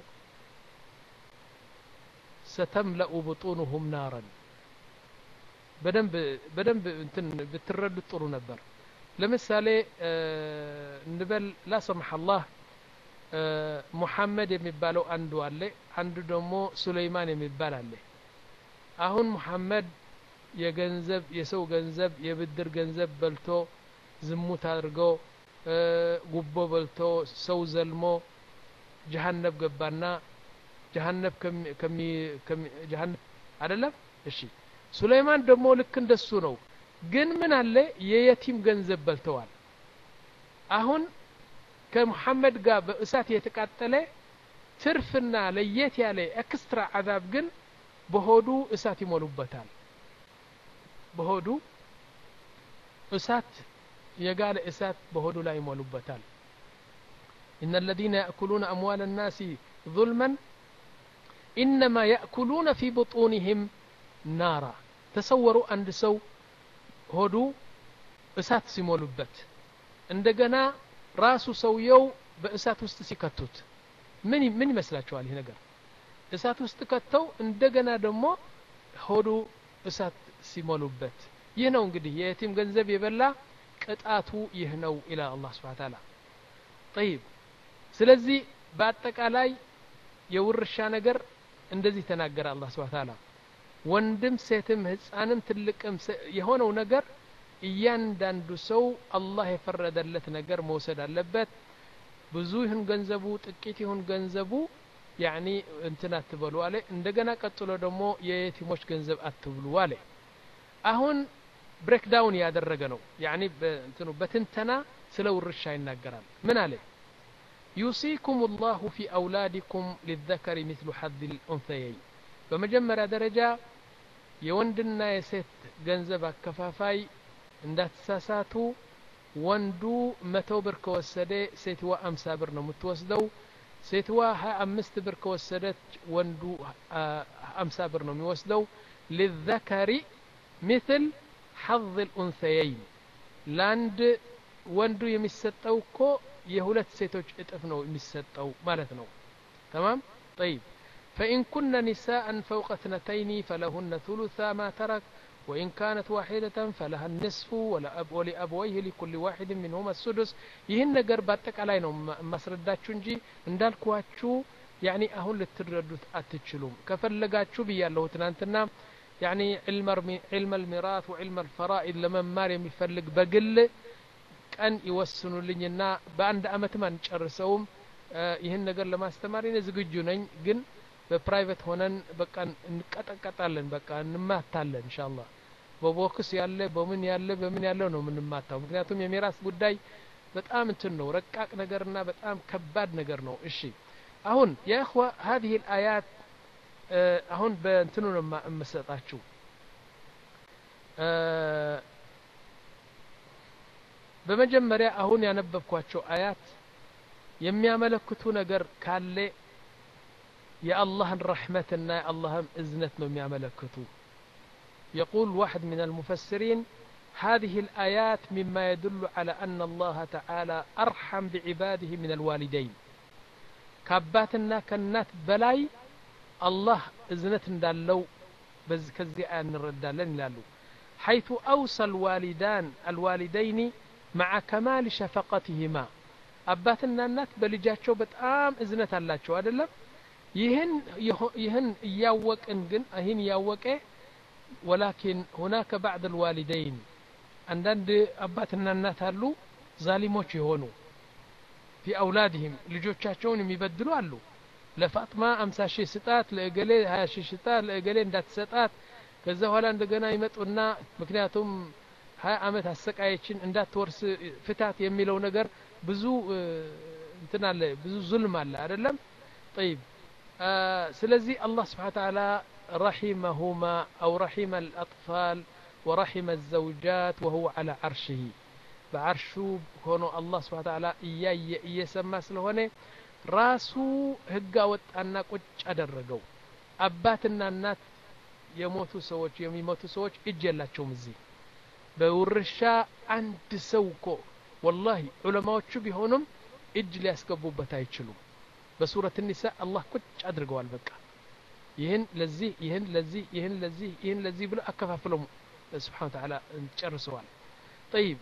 ሰተምለኡ ብጡኑሁም ናረን በደንብ በደንብ እንትን ብትረዱት ጥሩ ነበር ለምሳሌ እንበል ላ ሰማሐ አላህ ሙሐመድ የሚባለው አንዱ አለ አንዱ ደግሞ ሱለይማን የሚባል አለ አሁን ሙሐመድ የገንዘብ የሰው ገንዘብ የብድር ገንዘብ በልቶ ዝሙት አድርጎ ጉቦ በልቶ ሰው ዘልሞ ጀሀነብ ገባና ጀሀነብ ከሚ ጀሀነብ አይደለም እሺ ሱለይማን ደግሞ ልክ እንደሱ ነው ግን ምን አለ የየቲም ገንዘብ በልተዋል አሁን ከሙሐመድ ጋር በእሳት የተቃጠለ ትርፍና ለየት ያለ ኤክስትራ አዛብ ግን በሆዱ እሳት ይሞሉበታል በሆዱ እሳት የጋለ እሳት በሆዱ ላይ ይሞሉበታል إن الذين يأكلون أموال الناس ظلما ኢነማ ያእኩሉነ ፊ ቡጡንህም ናራ ተሰወሩ አንድ ሰው ሆዱ እሳት ሲሞሉበት እንደገና ራሱ ሰውየው በእሳት ውስጥ ሲከቱት ምን ምን ይመስላችኋል ይህ ነገር እሳት ውስጥ ከተው እንደገና ደግሞ ሆዱ እሳት ሲሞሉበት ይህ ነው እንግዲህ የየቲም ገንዘብ የበላ ቅጣቱ ይህ ነው ይላል አላህ ስብሓን ታላ ጠይብ ስለዚህ በአጠቃላይ የውርሻ ነገር እንደዚህ ተናገረ አላህ ስብሓን ታላ ወንድም ሴትም ህፃንም ትልቅም የሆነው ነገር እያንዳንዱ ሰው አላህ የፈረደለት ነገር መውሰድ አለበት ብዙ ይሁን ገንዘቡ ጥቂት ይሁን ገንዘቡ ያኒ እንትን አትበሉ አለ እንደገና ቀጥሎ ደግሞ የየቲሞች ገንዘብ አትብሉ አለ አሁን ብሬክ ዳውን ያደረገ ነው ያኒ እንትኑ በትንተና ስለ ውርሻ ይናገራል ምን አለ ዩሲኩም ላሁ ፊ አውላዲኩም ሊዘከሪ ምስሉ ሐድ ልኡንሰየይ በመጀመሪያ ደረጃ የወንድና የሴት ገንዘብ አከፋፋይ እንዳትሳሳቱ ወንዱ መቶ ብር ከወሰደ ሴትዋ አምሳ ብር ነው የምትወስደው ሴትዋ ሀያ አምስት ብር ከወሰደች ወንዱ አምሳ ብር ነው የሚወስደው ሊዘከሪ ምትል ሐظ ልኡንሰየይን ለአንድ ወንዱ የሚሰጠው እኮ የሁለት ሴቶች እጥፍ ነው የሚሰጠው ማለት ነው ተማም ጠይብ فإن كن نساء فوق اثنتين فلهن ثلثا ما ترك وإن كانت واحدة فلها النصف ولأب ولأبويه لكل واحد منهما السدس ይህን ነገር በአጠቃላይ ነው ማስረዳችሁ እንጂ እንዳልኳችሁ ያኒ አሁን ልትረዱት አትችሉም ከፈለጋችሁ ብያለሁ ትናንትና ያኒ ዕልመ ልሚራት ወዕልመ ልፈራኢድ ለመማር የሚፈልግ በግል ቀን ይወስኑልኝና በአንድ አመትም አንጨርሰውም ይህን ነገር ለማስተማር እኔ ዝግጁ ነኝ ግን በፕራይቬት ሆነን በቃ እንቀጠቀጣለን በቃ እንማታለን እንሻላ በቦክስ ያለ በምን ያለ በምን ያለው ነው የምንማታው ምክንያቱም የሚራስ ጉዳይ በጣም እንትን ነው ረቃቅ ነገርና በጣም ከባድ ነገር ነው እሺ አሁን የእኽዋ هذه الآيات አሁን በእንትኑ ነው የምሰጣችሁ በመጀመሪያ አሁን ያነበብኳቸው አያት የሚያመለክቱ ነገር ካለ የአላህን ረሕመትና የአላህን እዝነት ነው የሚያመለክቱ يقول واحد من المفسرين هذه الآيات مما يدل على أن الله تعالى أرحم بعباده من الوالدين كاباتنا كنات بلاي الله إذنت دالو بز كزي آن ردالن لالو حيث أوصى الوالدان الوالدين مع كمال شفقتهما አባትና እናት በልጃቸው በጣም እዝነት አላቸው አይደለም ይህን ይህን እያወቅን ግን ይህን እያወቀ ወላኪን ሁናከ ባዕድ ልዋሊደይን አንዳንድ አባትና እናት አሉ ዛሊሞች የሆኑ ፊ አውላድህም ልጆቻቸውን የሚበድሉ አሉ ለፋጥማ አምሳ ሺህ ስጣት ለእገሌ ሀያ ሺህ ስጣት ለእገሌ እንዳትሰጣት ከዛ በኋላ እንደገና ይመጡና ምክንያቱም ሀያ አመት አሰቃየችን እንዳትወርስ ፍታት የሚለው ነገር ብዙ እንትን አለ ብዙ ዙልም አለ አይደለም ጠይብ ስለዚህ አላህ ስብሓን ተዓላ رحمهما أو رحم الأطفال ورحم الزوجات وهو على عرشه بعرشو هونو الله سبحانه وتعالى إياي إيسما سلهوني ራሱ ህግ አወጣና ቁጭ አደረገው አባትና እናት የሞቱ ሰዎች የሚሞቱ ሰዎች እጅ የላቸውም እዚህ በውርሻ አንድ ሰው እኮ ወላሂ ዑለማዎቹ ቢሆኑም እጅ ሊያስገቡበት አይችሉም በሱረት ኒሳ አላህ ቁጭ አድርገዋል በቃ ይህን ለዚህ ይህን ለዚህ ይህን ለዚህ ይህን ለዚህ ብሎ አከፋፍለው ስብሓን ተዓላ ጨርሰዋል ጠይብ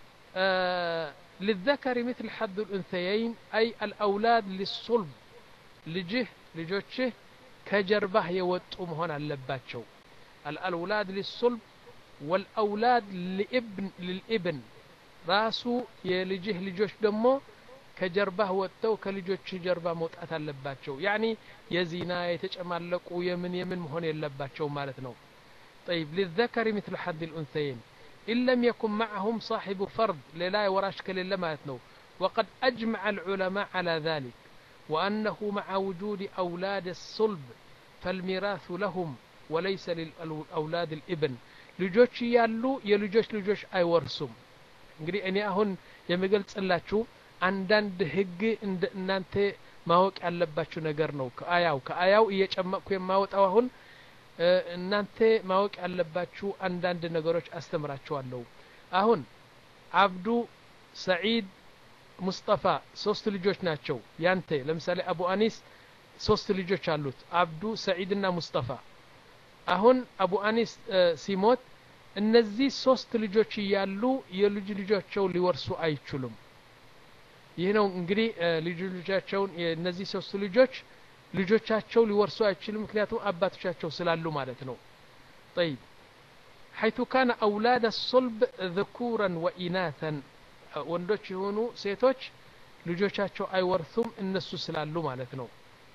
للذكر مثل حد الأنثيين أي الأولاد للصلب لجه لجوشه كجربه يوطو مهون اللباتشو الأولاد للصلب والأولاد لابن للابن راسو يلجه لجوش دمو ከጀርባህ ወጥተው ከልጆች ጀርባ መውጣት አለባቸው ያኒ የዚና የተጨማለቁ የምን የምን መሆን የለባቸው ማለት ነው طيب للذكر مثل حد الأنثيين إن لم يكن معهم صاحب فرد لا وراش كليل مالتنا وقد أجمع العلماء على ذلك وأنه مع وجود أولاد الصلب فالميراث لهم وليس للأولاد الابن ልጆች ያሉ የልጆች ልጆች አይወርሱም እንግዲህ እኔ አሁን የምገልጽላችሁ አንዳንድ ህግ እናንተ ማወቅ ያለባችሁ ነገር ነው ከአያው ከአያው እየጨመቅኩ የማወጣው አሁን እናንተ ማወቅ ያለባችሁ አንዳንድ ነገሮች አስተምራችኋለሁ አሁን አብዱ ሰዒድ ሙስጠፋ ሶስት ልጆች ናቸው ያንተ ለምሳሌ አቡ አኒስ ሶስት ልጆች አሉት አብዱ ሰዒድና ሙስጠፋ አሁን አቡ አኒስ ሲሞት እነዚህ ሶስት ልጆች እያሉ የልጅ ልጆቸው ሊወርሱ አይችሉም ይህ ነው እንግዲህ ልጅ ልጆቻቸውን እነዚህ ሶስቱ ልጆች ልጆቻቸው ሊወርሱ አይችሉም ምክንያቱም አባቶቻቸው ስላሉ ማለት ነው طيب حيث كان أولاد الصلب ذكورا وإناثا ወንዶች የሆኑ ሴቶች ልጆቻቸው አይወርሱም እነሱ ስላሉ ማለት ነው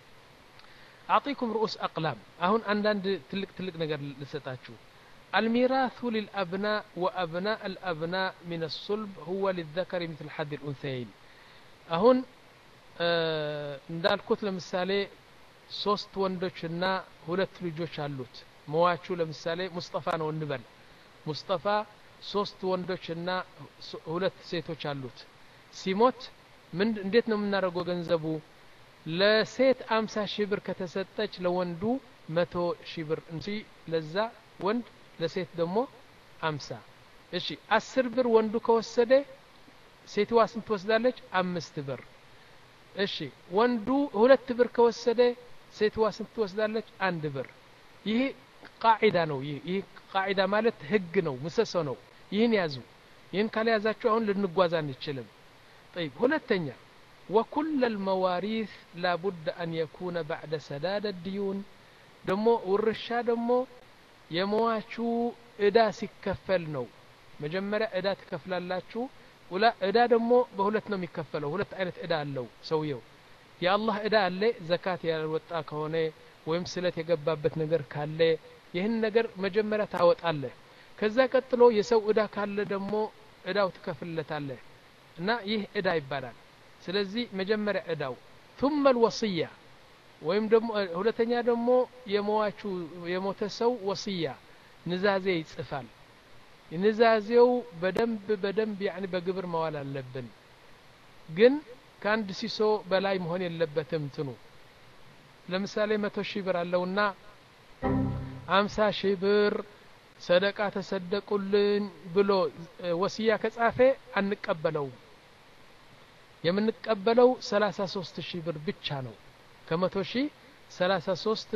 أعطيكم رؤوس أقلام أهون عندنا تلك تلك نجر لستاتشو الميراث للأبناء وأبناء الأبناء من الصلب هو للذكر مثل حد الأنثيين أهون እንዳልኩት ለምሳሌ ሶስት ወንዶችና ሁለት ልጆች አሉት መዋቹ ለምሳሌ ሙስጠፋ ነው እንበል ሙስጠፋ ሶስት ወንዶችና ሁለት ሴቶች አሉት ሲሞት ምን እንዴት ነው የምናደርገው ገንዘቡ ለሴት አምሳ ሺህ ብር ከተሰጠች ለወንዱ መቶ ሺህ ብር እንጂ ለዛ ወንድ ለሴት ደግሞ አምሳ እሺ አስር ብር ወንዱ ከወሰደ ሴትዋ ስንት ትወስዳለች አምስት ብር እሺ ወንዱ ሁለት ብር ከወሰደ ሴትዋ ስንት ትወስዳለች አንድ ብር ይህ ቃዒዳ ነው ይህ ይህ ቃዒዳ ማለት ህግ ነው ምሰሶ ነው ይህን ያዙ ይህን ካልያዛችሁ አሁን ልንጓዝ አንችልም طيب ሁለተኛ وكل المواريث لا بد أن يكون بعد سداد الديون دمو والرشا دمو የመዋቹ እዳ ሲከፈል ነው መጀመሪያ እዳ ትከፍላላችሁ ውላ እዳ ደግሞ በሁለት ነው የሚከፈለው ሁለት አይነት እዳ አለው ሰውየው የአላህ እዳ አለ ዘካት ያልወጣ ከሆነ ወይም ስለት የገባበት ነገር ካለ ይህን ነገር መጀመሪያ ታወጣለህ ከዛ ቀጥሎ የሰው እዳ ካለ ደግሞ እዳው ትከፍልለታለህ እና ይህ እዳ ይባላል ስለዚህ መጀመሪያ እዳው ثم الوصية ወይም ደግሞ ሁለተኛ ደግሞ የመዋቹ የሞተ ሰው ወስያ ንዛዜ ይጽፋል ንዛዜው በደንብ በደንብ ያኒ በግብር መዋል አለብን ግን ከአንድ ሲሶ በላይ መሆን የለበትም ትኑ ለምሳሌ መቶ ሺህ ብር አለውና አምሳ ሺህ ብር ሰደቃ ተሰደቁልን ብሎ ወስያ ከጻፈ አንቀበለውም የምንቀበለው ሰላሳ ሶስት ሺህ ብር ብቻ ነው ከመቶ ሺህ ሰላሳ ሶስት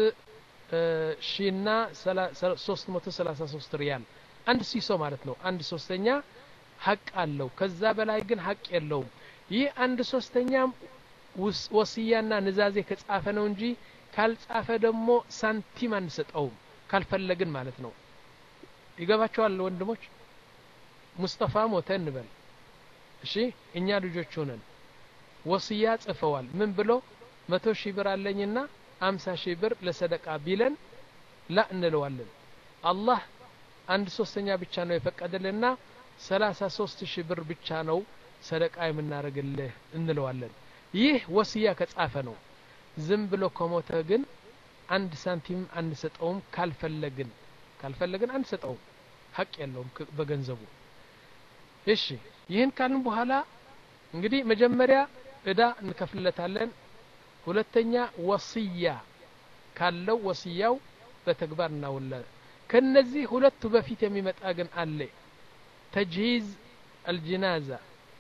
ሺና ሶስት መቶ ሰላሳ ሶስት ሪያል አንድ ሲሶ ማለት ነው አንድ ሶስተኛ ሀቅ አለው ከዛ በላይ ግን ሀቅ የለውም ይህ አንድ ሶስተኛም ወስያና ንዛዜ ከጻፈ ነው እንጂ ካልጻፈ ደግሞ ሳንቲም አንሰጠውም ካልፈለግን ማለት ነው ይገባቸዋል ወንድሞች ሙስጠፋ ሞተ እንበል እሺ እኛ ልጆች ሆነን ወስያ ጽፈዋል ምን ብሎ መቶ ሺህ ብር አለኝና አምሳ ሺህ ብር ለሰደቃ ቢለን ላ እንለዋለን አላህ አንድ ሶስተኛ ብቻ ነው የፈቀደልና ሰላሳ ሶስት ሺህ ብር ብቻ ነው ሰደቃ የምናደርግልህ እንለዋለን ይህ ወስያ ከጻፈ ነው ዝም ብሎ ከሞተ ግን አንድ ሳንቲም አንሰጠውም ካልፈለግን ካልፈለግን አንሰጠውም ሀቅ የለውም በገንዘቡ እሺ ይህን ካልን በኋላ እንግዲህ መጀመሪያ እዳ እንከፍልለታለን ሁለተኛ ወስያ ካለው ወስያው በተግባር እናውለ ከነዚህ ሁለቱ በፊት የሚመጣ ግን አለ ተጅሂዝ አልጅናዛ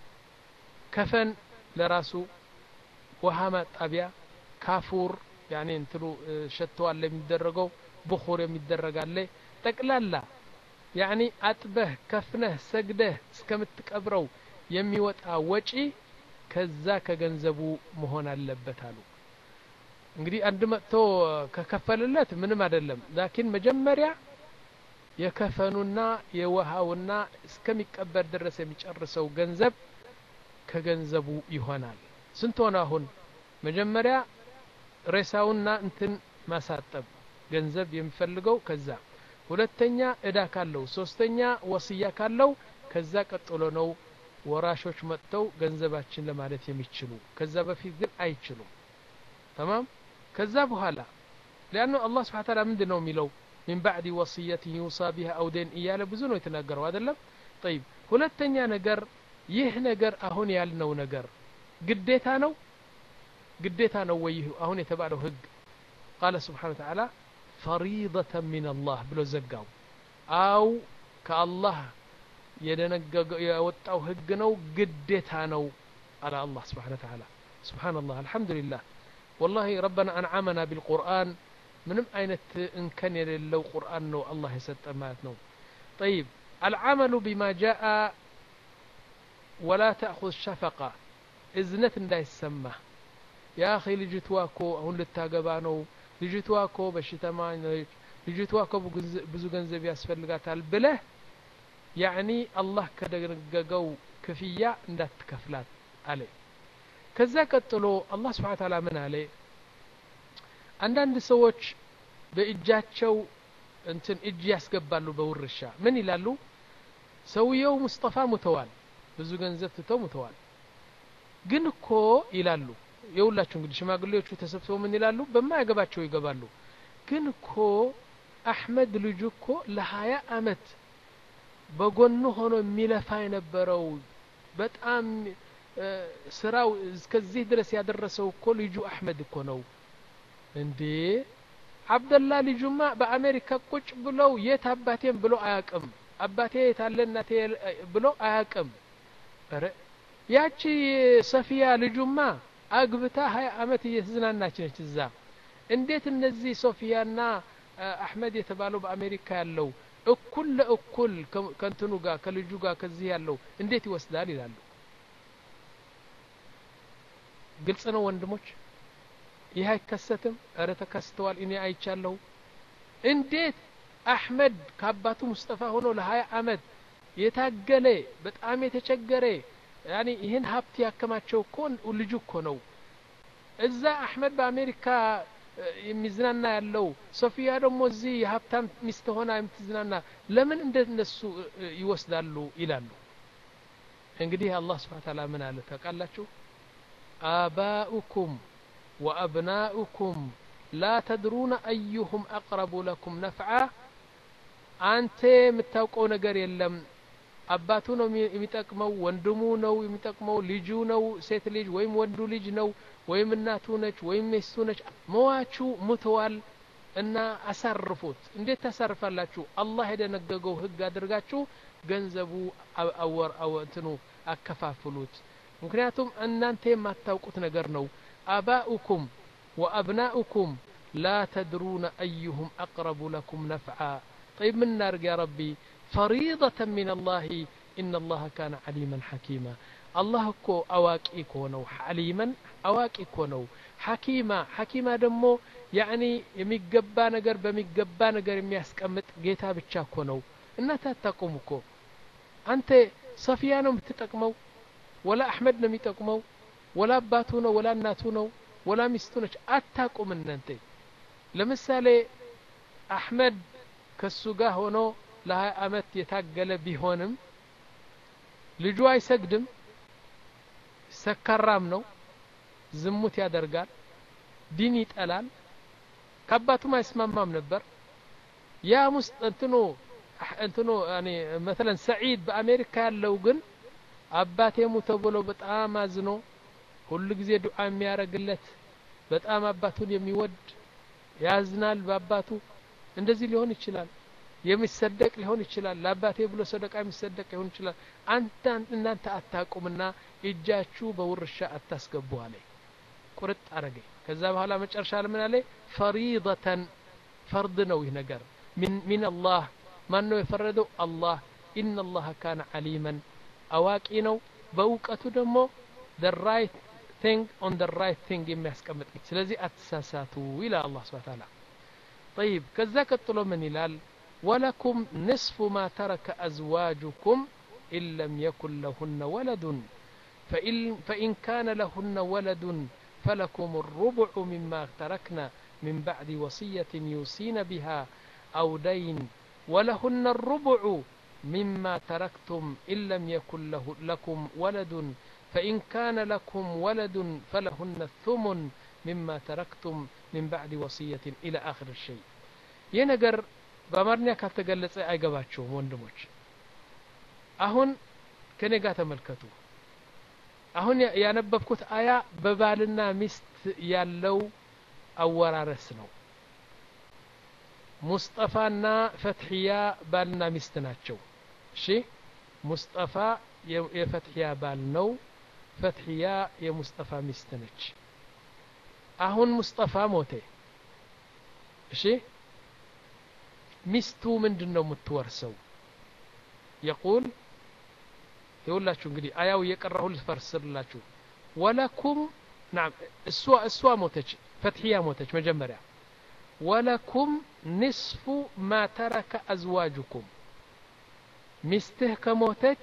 ከፈን ለራሱ ውሃ ማጣቢያ ካፉር ያኔ እንትሉ ሸተዋል የሚደረገው ብኹር የሚደረግ አለ ጠቅላላ ያኒ አጥበህ ከፍነህ ሰግደህ እስከምትቀብረው የሚወጣ ወጪ ከዛ ከገንዘቡ መሆን አለበት አሉ እንግዲህ አንድ መጥቶ ከከፈልለት ምንም አይደለም ላኪን መጀመሪያ የከፈኑና የውሃውና እስከሚቀበር ድረስ የሚጨርሰው ገንዘብ ከገንዘቡ ይሆናል ስንት ሆነ አሁን መጀመሪያ ሬሳውና እንትን ማሳጠብ ገንዘብ የሚፈልገው ከዛ ሁለተኛ እዳ ካለው ሶስተኛ ወስያ ካለው ከዛ ቀጥሎ ነው ወራሾች መጥተው ገንዘባችን ለማለት የሚችሉ ከዛ በፊት ግን አይችሉም ተማም ከዛ በኋላ ሊአኑ አላህ ስብሓ ታላ ምንድን ነው የሚለው ሚን ባዕድ ወስየት ዩሳ ቢሃ አውዴን እያለ ብዙ ነው የተናገረው አይደለም ጠይብ ሁለተኛ ነገር ይህ ነገር አሁን ያልነው ነገር ግዴታ ነው ግዴታ ነው ወይ አሁን የተባለው ህግ ቃለ ስብሓን ተዓላ ፈሪደተን ምን አላህ ብሎ ዘጋው አው ከአላህ የደነገገው የወጣው ህግ ነው ግዴታ ነው አለ አላህ ስብሓን ተዓላ سبحان الله الحمد لله والله ربنا أنعمنا بالقرآن ምንም አይነት እንከን የሌለው ቁርአን ነው አላህ የሰጠ ማለት ነው طيب العمل بما جاء ولا تأخذ شفقة እዝነት እንዳይሰማ ያ አኺ ልጅቷ እኮ አሁን ልታገባ ነው ልጅቷ እኮ በሽተማ ነች ልጅቷ እኮ ብዙ ገንዘብ ያስፈልጋታል ብለህ ያዕኒ አላህ ከደነገገው ክፍያ እንዳትከፍላት አለ ከዛ ቀጥሎ አላህ ስብሓን ታላ ምን አለ አንዳንድ ሰዎች በእጃቸው እንትን እጅ ያስገባሉ በውርሻ ምን ይላሉ ሰውየው ሙስጠፋ ሙተዋል ብዙ ገንዘብ ትተው ሙተዋል ግን እኮ ይላሉ የሁላችሁ እንግዲህ ሽማግሌዎቹ ተሰብስበው ምን ይላሉ በማያገባቸው ይገባሉ ግን እኮ አሕመድ ልጁ እኮ ለሀያ አመት በጎኑ ሆኖ የሚለፋ የነበረው በጣም ስራው እስከዚህ ድረስ ያደረሰው እኮ ልጁ አሕመድ እኮ ነው እንዴ አብደላ ልጁማ በአሜሪካ ቁጭ ብለው የት አባቴም ብሎ አያቅም አባቴ የታለ እናቴ ብሎ አያቅም ረ ያቺ ሰፊያ ልጁማ አግብታ ሀያ አመት እየተዝናናች ነች እዛ እንዴት እነዚህ ሶፊያና አሕመድ የተባለው በአሜሪካ ያለው እኩል ለእኩል ከንትኑ ጋር ከልጁ ጋር ከዚህ ያለው እንዴት ይወስዳል ይላሉ ግልጽ ነው ወንድሞች ይህ አይከሰትም እረ ተከስተዋል እኔ አይቻለሁ እንዴት አሕመድ ከአባቱ ሙስጠፋ ሆኖ ለሀያ አመት የታገለ በጣም የተቸገረ ያኒ ይህን ሀብት ያከማቸው እኮ ልጁ እኮ ነው እዛ አሕመድ በአሜሪካ የሚዝናና ያለው ሶፊያ ደግሞ እዚህ የሀብታም ሚስት ሆና የምትዝናና ለምን እንደነሱ ይወስዳሉ ይላሉ እንግዲህ አላህ ስብሓን ታላ ምን አለ ታውቃላችሁ آباؤكم وأبناؤكم لا تدرون أيهم أقرب لكم نفعا አንተ የምታውቀው ነገር የለም አባቱ ነው የሚጠቅመው ወንድሙ ነው የሚጠቅመው ልጁ ነው ሴት ልጅ ወይም ወንዱ ልጅ ነው ወይም እናቱ ነች ወይም ሚስቱ ነች መዋቹ ሙተዋል እና አሳርፉት እንዴት ታሳርፋላችሁ አላህ የደነገገው ህግ አድርጋችሁ ገንዘቡ አወር እንትኑ አከፋፍሉት ምክንያቱም እናንተ የማታውቁት ነገር ነው አባኡኩም ወአብናኡኩም ላ ተድሩነ አዩሁም አቅረቡ ለኩም ነፍዓ طيب من نارق يا ربي فريضة من الله إن الله كان عليما حكيما الله كو أواكي كونو عليما أواكي كونو حكيما حكيما دمو يعني የሚገባ ነገር በሚገባ ነገር የሚያስቀምጥ ጌታ ብቻ እኮ ነው እናንተ አታቁም እኮ አንተ ሰፊያ ነው የምትጠቅመው ወላ አሕመድ ነው የሚጠቅመው ወላ አባቱ ነው ወላ እናቱ ነው ወላ ሚስቱ ነች አታቁም እናንተ ለምሳሌ አሕመድ ከሱ ጋር ሆኖ ለሀያ አመት የታገለ ቢሆንም ልጁ አይሰግድም ሰካራም ነው ዝሙት ያደርጋል ዲን ይጠላል ከአባቱም አይስማማም ነበር ያ ሙስጥ እንትኑ እንትኑ ያኔ መተለን ሰዒድ በአሜሪካ ያለው ግን አባቴ ሙተ ብሎ በጣም አዝኖ ሁሉ ጊዜ ዱዓ የሚያደርግለት በጣም አባቱን የሚወድ ያዝናል በአባቱ እንደዚህ ሊሆን ይችላል የሚሰደቅ ሊሆን ይችላል ለአባቴ ብሎ ሰደቃ የሚሰደቅ ሊሆን ይችላል አንተ እናንተ አታቁምና እጃችሁ በውርሻ አታስገቡ አለ ቁርጥ አረገ ከዛ በኋላ መጨረሻ ለምን አለ ፈሪደተን ፈርድ ነው ይህ ነገር ሚን አላህ ማን ነው የፈረደው አላህ ኢነ አላህ ካነ ዓሊመን አዋቂ ነው በእውቀቱ ደግሞ the right thing on the right thing የሚያስቀምጥ ስለዚህ አትሳሳቱ ይላል አላህ ስብሐ ተዓላ طيب ከዛ ቀጥሎ ምን ይላል ولكم نصف ما ترك أزواجكم إن لم يكن لهن ولد فإن, فإن كان لهن ولد فلكم الربع مما تركنا من بعد وصية يوصين بها أو دين ولهن الربع مما تركتم إن لم يكن له لكم ولد فإن كان لكم ولد فلهن الثمن مما تركتم من بعد وصية إلى آخر الشيء ينقر በአማርኛ ካልተገለጸ አይገባቸውም ወንድሞች አሁን ከኔ ጋር ተመልከቱ አሁን ያነበብኩት አያ በባልና ሚስት ያለው አወራረስ ነው ሙስጠፋና ፈትሕያ ባልና ሚስት ናቸው እሺ ሙስጠፋ የፈትሕያ ባል ነው ፈትሕያ የሙስጠፋ ሚስት ነች አሁን ሙስጠፋ ሞተ እሺ ሚስቱ ምንድን ነው የምትወርሰው የቁል ይውላችሁ እንግዲህ አያው እየቀራሁ ልፈርስርላችሁ ወለኩም ናም እሷ እሷ ሞተች ፈትሕያ ሞተች መጀመሪያ ወለኩም ንስፉ ማ ተረከ አዝዋጁኩም ሚስትህ ከሞተች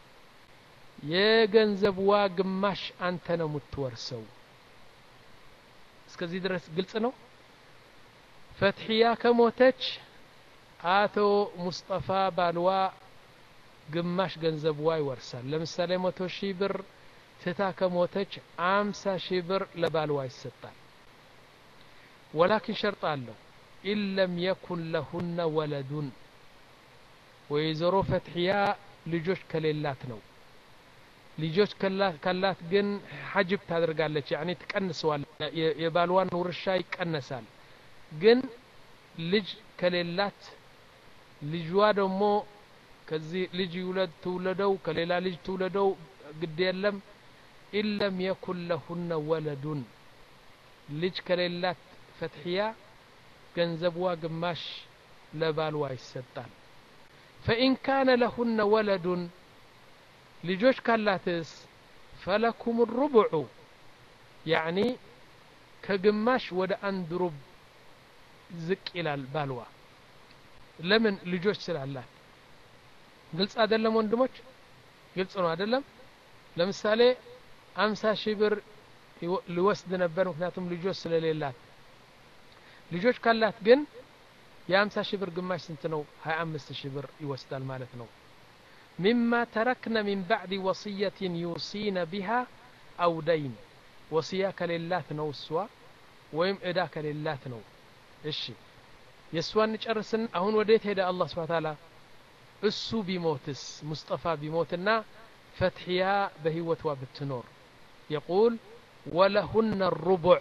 የገንዘብዋ ግማሽ አንተ ነው የምትወርሰው እስከዚህ ድረስ ግልጽ ነው ፈትሕያ ከሞተች አቶ ሙስጠፋ ባልዋ ግማሽ ገንዘብዋ ይወርሳል ለምሳሌ መቶ ሺህ ብር ትታ ከሞተች አምሳ ሺህ ብር ለባልዋ ይሰጣል ወላኪን ሸርጥ አለው ኢለም የኩን ለሁነ ወለዱን ወይዘሮ ፈትሕያ ልጆች ከሌላት ነው ልጆች ካላት ግን ሐጅብ ታደርጋለች ያኒ ትቀንሰዋል የባልዋን ውርሻ ይቀነሳል ግን ልጅ ከሌላት ልጅዋ ደግሞ ከዚህ ልጅ ይውለድ ትውለደው ከሌላ ልጅ ትውለደው ግድ የለም ኢለም የኩን ለሁነ ወለዱን ልጅ ከሌላት ፈትሕያ ገንዘብዋ ግማሽ ለባልዋ ይሰጣል ፈኢን ካነ ለሁነ ወለዱን ልጆች ካላትስ ፈለኩም ሩቡዑ ያዕኒ ከግማሽ ወደ አንድ ሩብ ዝቅ ይላል ባልዋ ለምን ልጆች ስላላት ግልጽ አይደለም ወንድሞች ግልጽ ነው አይደለም ለምሳሌ አምሳ ሺህ ብር ሊወስድ ነበር ምክንያቱም ልጆች ስለሌላት ልጆች ካላት ግን የአምሳ ሺህ ብር ግማሽ ስንት ነው ሀያ አምስት ሺህ ብር ይወስዳል ማለት ነው ሚማ ተረክነ ሚን ባዕድ ወصየትን ዩሲነ ቢሃ አው ደይን ወስያ ከሌላት ነው እሷ ወይም እዳ ከሌላት ነው እሺ የእሷን ጨርስን አሁን ወዴት ሄደ አላህ ስብሓ ታላ እሱ ቢሞትስ ሙስጠፋ ቢሞትና ፈትሕያ በህይወቷ ብትኖር የቁል ወለሁነ ሩቡዕ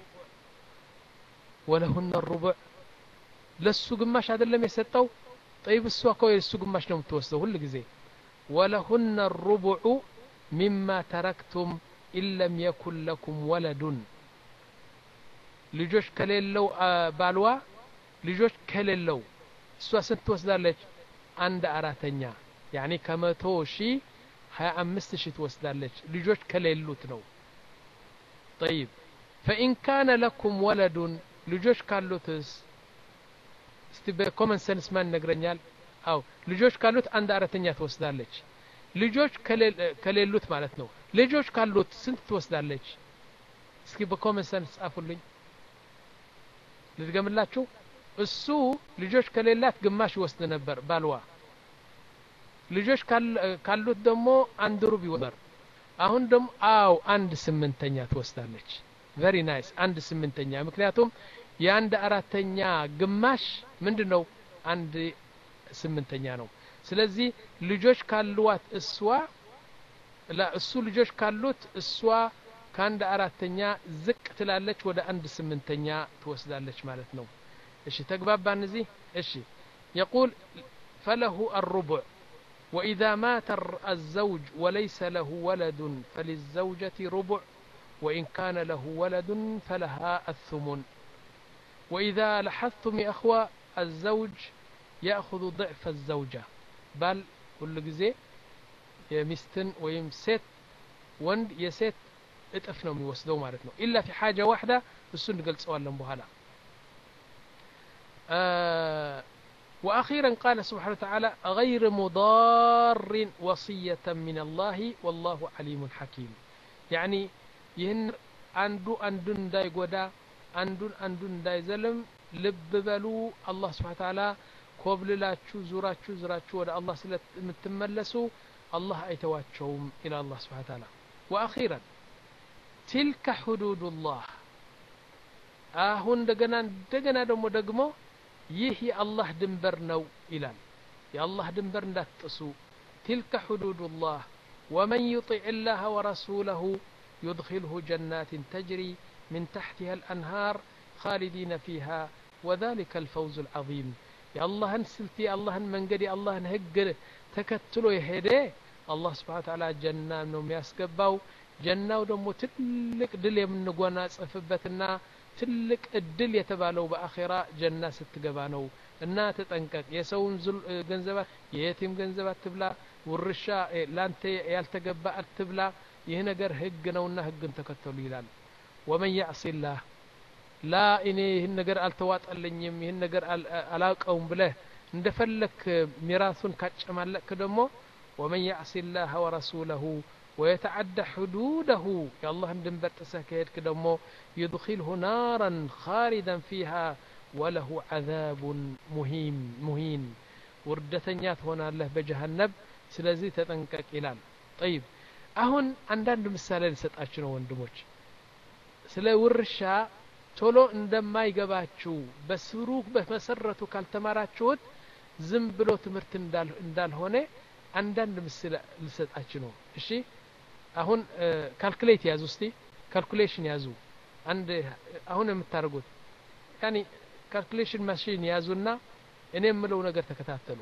ወለሁነ ሩቡዕ ለሱ ግማሽ አይደለም የሰጠው ጠይብ እሷ እኮ የእሱ ግማሽ ነው የምትወስደው ሁል ጊዜ ወለሁነ ሩቡዑ ሚማ ተረክቱም ኢለም የኩን ለኩም ወለዱን ልጆች ከሌለው ባልዋ ልጆች ከሌለው እሷ ስንት ትወስዳለች አንድ አራተኛ ያኒ ከመቶ ሺህ ሀያ አምስት ሺህ ትወስዳለች ልጆች ከሌሉት ነው ጠይብ ፈኢን ካነ ለኩም ወለዱን ልጆች ካሉትስ እስቲ በኮመን ሰንስ ማን ይነግረኛል አው ልጆች ካሉት አንድ አራተኛ ትወስዳለች ልጆች ከሌሉት ማለት ነው ልጆች ካሉት ስንት ትወስዳለች እስኪ በኮመን ሰንስ ጻፉልኝ ልድገምላችሁ እሱ ልጆች ከሌላት ግማሽ ይወስድ ነበር ባልዋ ልጆች ካሉት ደግሞ አንድ ሩብ ይወበር አሁን ደግሞ አው አንድ ስምንተኛ ትወስዳለች ቨሪ ናይስ አንድ ስምንተኛ ምክንያቱም የአንድ አራተኛ ግማሽ ምንድን ነው አንድ ስምንተኛ ነው ስለዚህ ልጆች ካሉዋት እሷ እሱ ልጆች ካሉት እሷ ከአንድ አራተኛ ዝቅ ትላለች ወደ አንድ ስምንተኛ ትወስዳለች ማለት ነው እሺ ተግባባን እዚህ እሺ يقول فله الربع وإذا مات الزوج وليس له ولد فللزوجة ربع وإن كان له ولد فلها الثمن وإذا لاحظتم يا أخوة الزوج يأخذ ضعف الزوجة بل كل جزء يمستن ويم ست وند يست እጥፍ ነው የሚወስደው ማለት ነው ኢላ ፊ ሓጃ ዋሕዳ እሱ እንገልጸዋለን በኋላ وأخيرا قال سبحانه وتعالى غير مضار وصية من الله والله عليم حكيم يعني ይህን አንዱ አንዱን እንዳይጎዳ አንዱን አንዱን እንዳይዘልም ልብ በሉ አላህ ስብሓ ታላ ኮብልላችሁ ዙራችሁ ዝራችሁ ወደ አላህ ስለምትመለሱ አላህ አይተዋቸውም ኢላ አላህ ስብሓ ታላ ወአኺራን ቲልከ ሕዱዱላህ አሁን እንደገና እንደገና ደግሞ ደግሞ ይህ የአላህ ድንበር ነው ይላል የአላህ ድንበር እንዳትጥሱ ቲልከ ሕዱዱላህ ومن يطع الله ورسوله يدخله جنات تجري من تحتها الأنهار خالدين فيها وذلك الفوز العظيم يا الله سلتي الله من قدي الله هج تكتلو يهدي الله سبحانه وتعالى جنة نوم يسقباو ጀናው ደግሞ ትልቅ ድል የምንጎናጸፍበትና ትልቅ እድል የተባለው በአኼራ ጀና ስትገባ ነው እና ተጠንቀቅ የሰውን ገንዘብ የየቲም ገንዘብ አትብላ ውርሻ ላንተ ያልተገባ አትብላ ይህ ነገር ህግ ነውና ህግን ተከተሉ ይላል ወመን ያዕሲላህ ላ እኔ ይህን ነገር አልተዋጠልኝም ይህን ነገር አላውቀውም ብለህ እንደፈለክ ሚራሱን ካጨማለቅክ ደግሞ ወመን ያዕሲላህ ወረሱለሁ ويتعدى حدوده يا الله دنبر تسكيت كدمو يدخله نارا خالدا فيها وله عذاب مهين مهين وردتنيات هنا له بجهنم سلازي تتنكك إلال طيب አሁን አንዳንድ ምሳሌ ልሰጣችሁ ነው ወንድሞች ስለ ውርሻ ቶሎ እንደማይገባችሁ በስሩ በመሰረቱ ካልተማራችሁት ዝም ብሎ ትምህርት እንዳልሆነ አንዳንድ ምስል ልሰጣችሁ ነው እሺ አሁን ካልኩሌት ያዙ እስቲ ካልኩሌሽን ያዙ አንድ አሁን የምታደርጉት ያኒ ካልኩሌሽን ማሽን ያዙና እኔ የምለው ነገር ተከታተሉ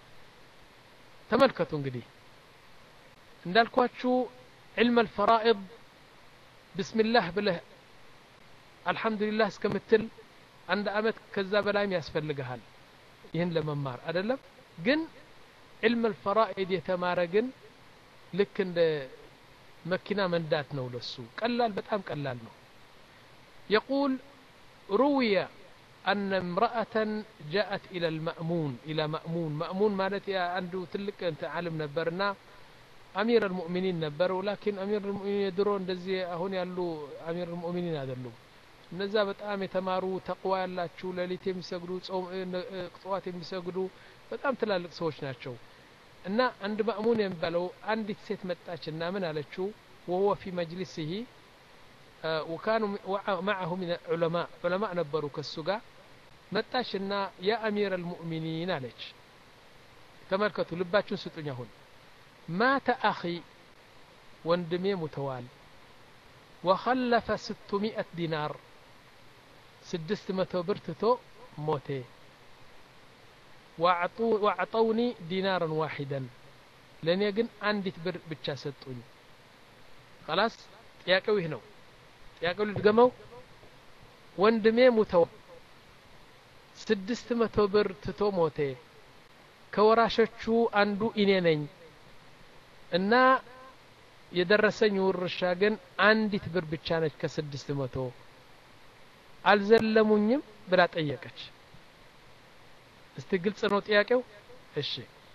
ተመልከቱ እንግዲህ እንዳልኳችሁ ዕልም አልፈራኢድ ብስሚላህ ብለህ አልሐምዱሊላህ እስከምትል አንድ አመት ከዛ በላይም ያስፈልግሃል ይህን ለመማር አይደለም ግን ዕልም አልፈራኢድ የተማረ ግን ልክ እንደ መኪና መንዳት ነው ለሱ ቀላል በጣም ቀላል ነው يقول روي أن امرأة جاءت إلى المأمون إلى مأمون مأمون مالت عنده تلك أنت عالم نبرنا أمير المؤمنين نبر ولكن أمير المؤمنين يدرون دزي هون يالو أمير المؤمنين هذا اللو እነዛ በጣም የተማሩ ተቅዋ ያላችሁ ሌሊት የሚሰግዱ ቅጽዋት የሚሰግዱ በጣም ትላልቅ ሰዎች ናቸው እና አንድ ማእሙን የሚባለው አንዲት ሴት መጣችና ምን አለችው ወሁወ ፊ መጅሊስህ ወካኑ ማዐሁ ምን ዑለማ ዑለማ ነበሩ ከሱ ጋር መጣችና ያ አሚር አልሙእሚኒን አለች ተመልከቱ ልባችሁን ስጡኝ አሁን ማተ አኺ ወንድሜ ሙተዋል ወኸለፈ ስትሚአት ዲናር ስድስት መቶ ብር ትቶ ሞቴ ወአዕጠውኒ ዲናርን ዋሒደን ለእኔ ግን አንዲት ብር ብቻ ሰጡኝ ከላስ ጥያቄው ይህ ነው ጥያቄው ልድገመው ወንድሜ ሙተው ስድስት መቶ ብር ትቶ ሞቴ ከወራሾቹ አንዱ እኔ ነኝ እና የደረሰኝ ውርሻ ግን አንዲት ብር ብቻ ነች ከስድስት መቶ አልዘለሙኝም ብላ ጠየቀች እስቲ ግልጽ ነው ጥያቄው እሺ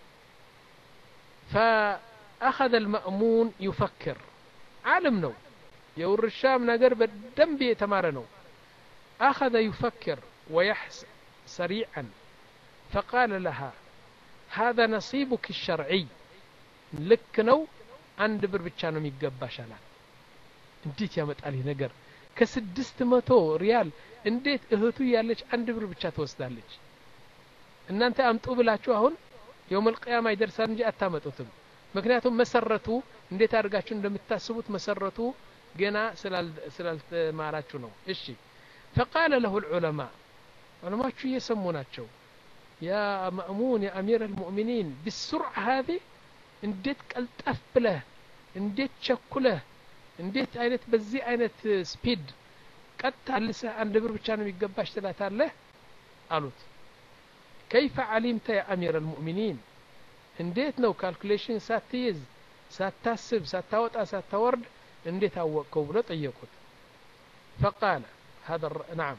فأخذ المأمون يفكر عالم ነው የውርሻም ነገር በደንብ የተማረ ነው أخذ يفكر ويحس سريعا فقال لها هذا نصيبك الشرعي ልክ ነው አንድ ብር ብቻ ነው የሚገባሽ አላት እንዴት ያመጣል ይህ ነገር ከስድስት መቶ ሪያል እንዴት እህቱ ያለች አንድ ብር ብቻ ትወስዳለች እናንተ አምጡ ብላችሁ አሁን የውመል ቅያማ ይደርሳል እንጂ አታመጡትም ምክንያቱም መሰረቱ እንዴት አድርጋችሁ እንደምታስቡት መሰረቱ ገና ስላልተማራችሁ ነው እሺ ፈቃለ ለሁ ልዑለማ ዑለማችሁ እየሰሙ ናቸው ያ ማእሙን ያ አሚር አልሙእሚኒን ብሱርዓ ሀዚ እንዴት ቀልጠፍ ብለህ እንዴት ቸኩለህ እንዴት አይነት በዚህ አይነት ስፒድ ቀጥ አልሰህ አንድ ብር ብቻ ነው የሚገባሽ ትላታለህ አሉት كيف علمت يا أمير المؤمنين እንዴት ነው ካልኩሌሽን ሳትይዝ ሳታስብ ሳታወጣ ሳታወርድ እንዴት አወቅከው ብሎ ጠየቁት فقال هذا نعم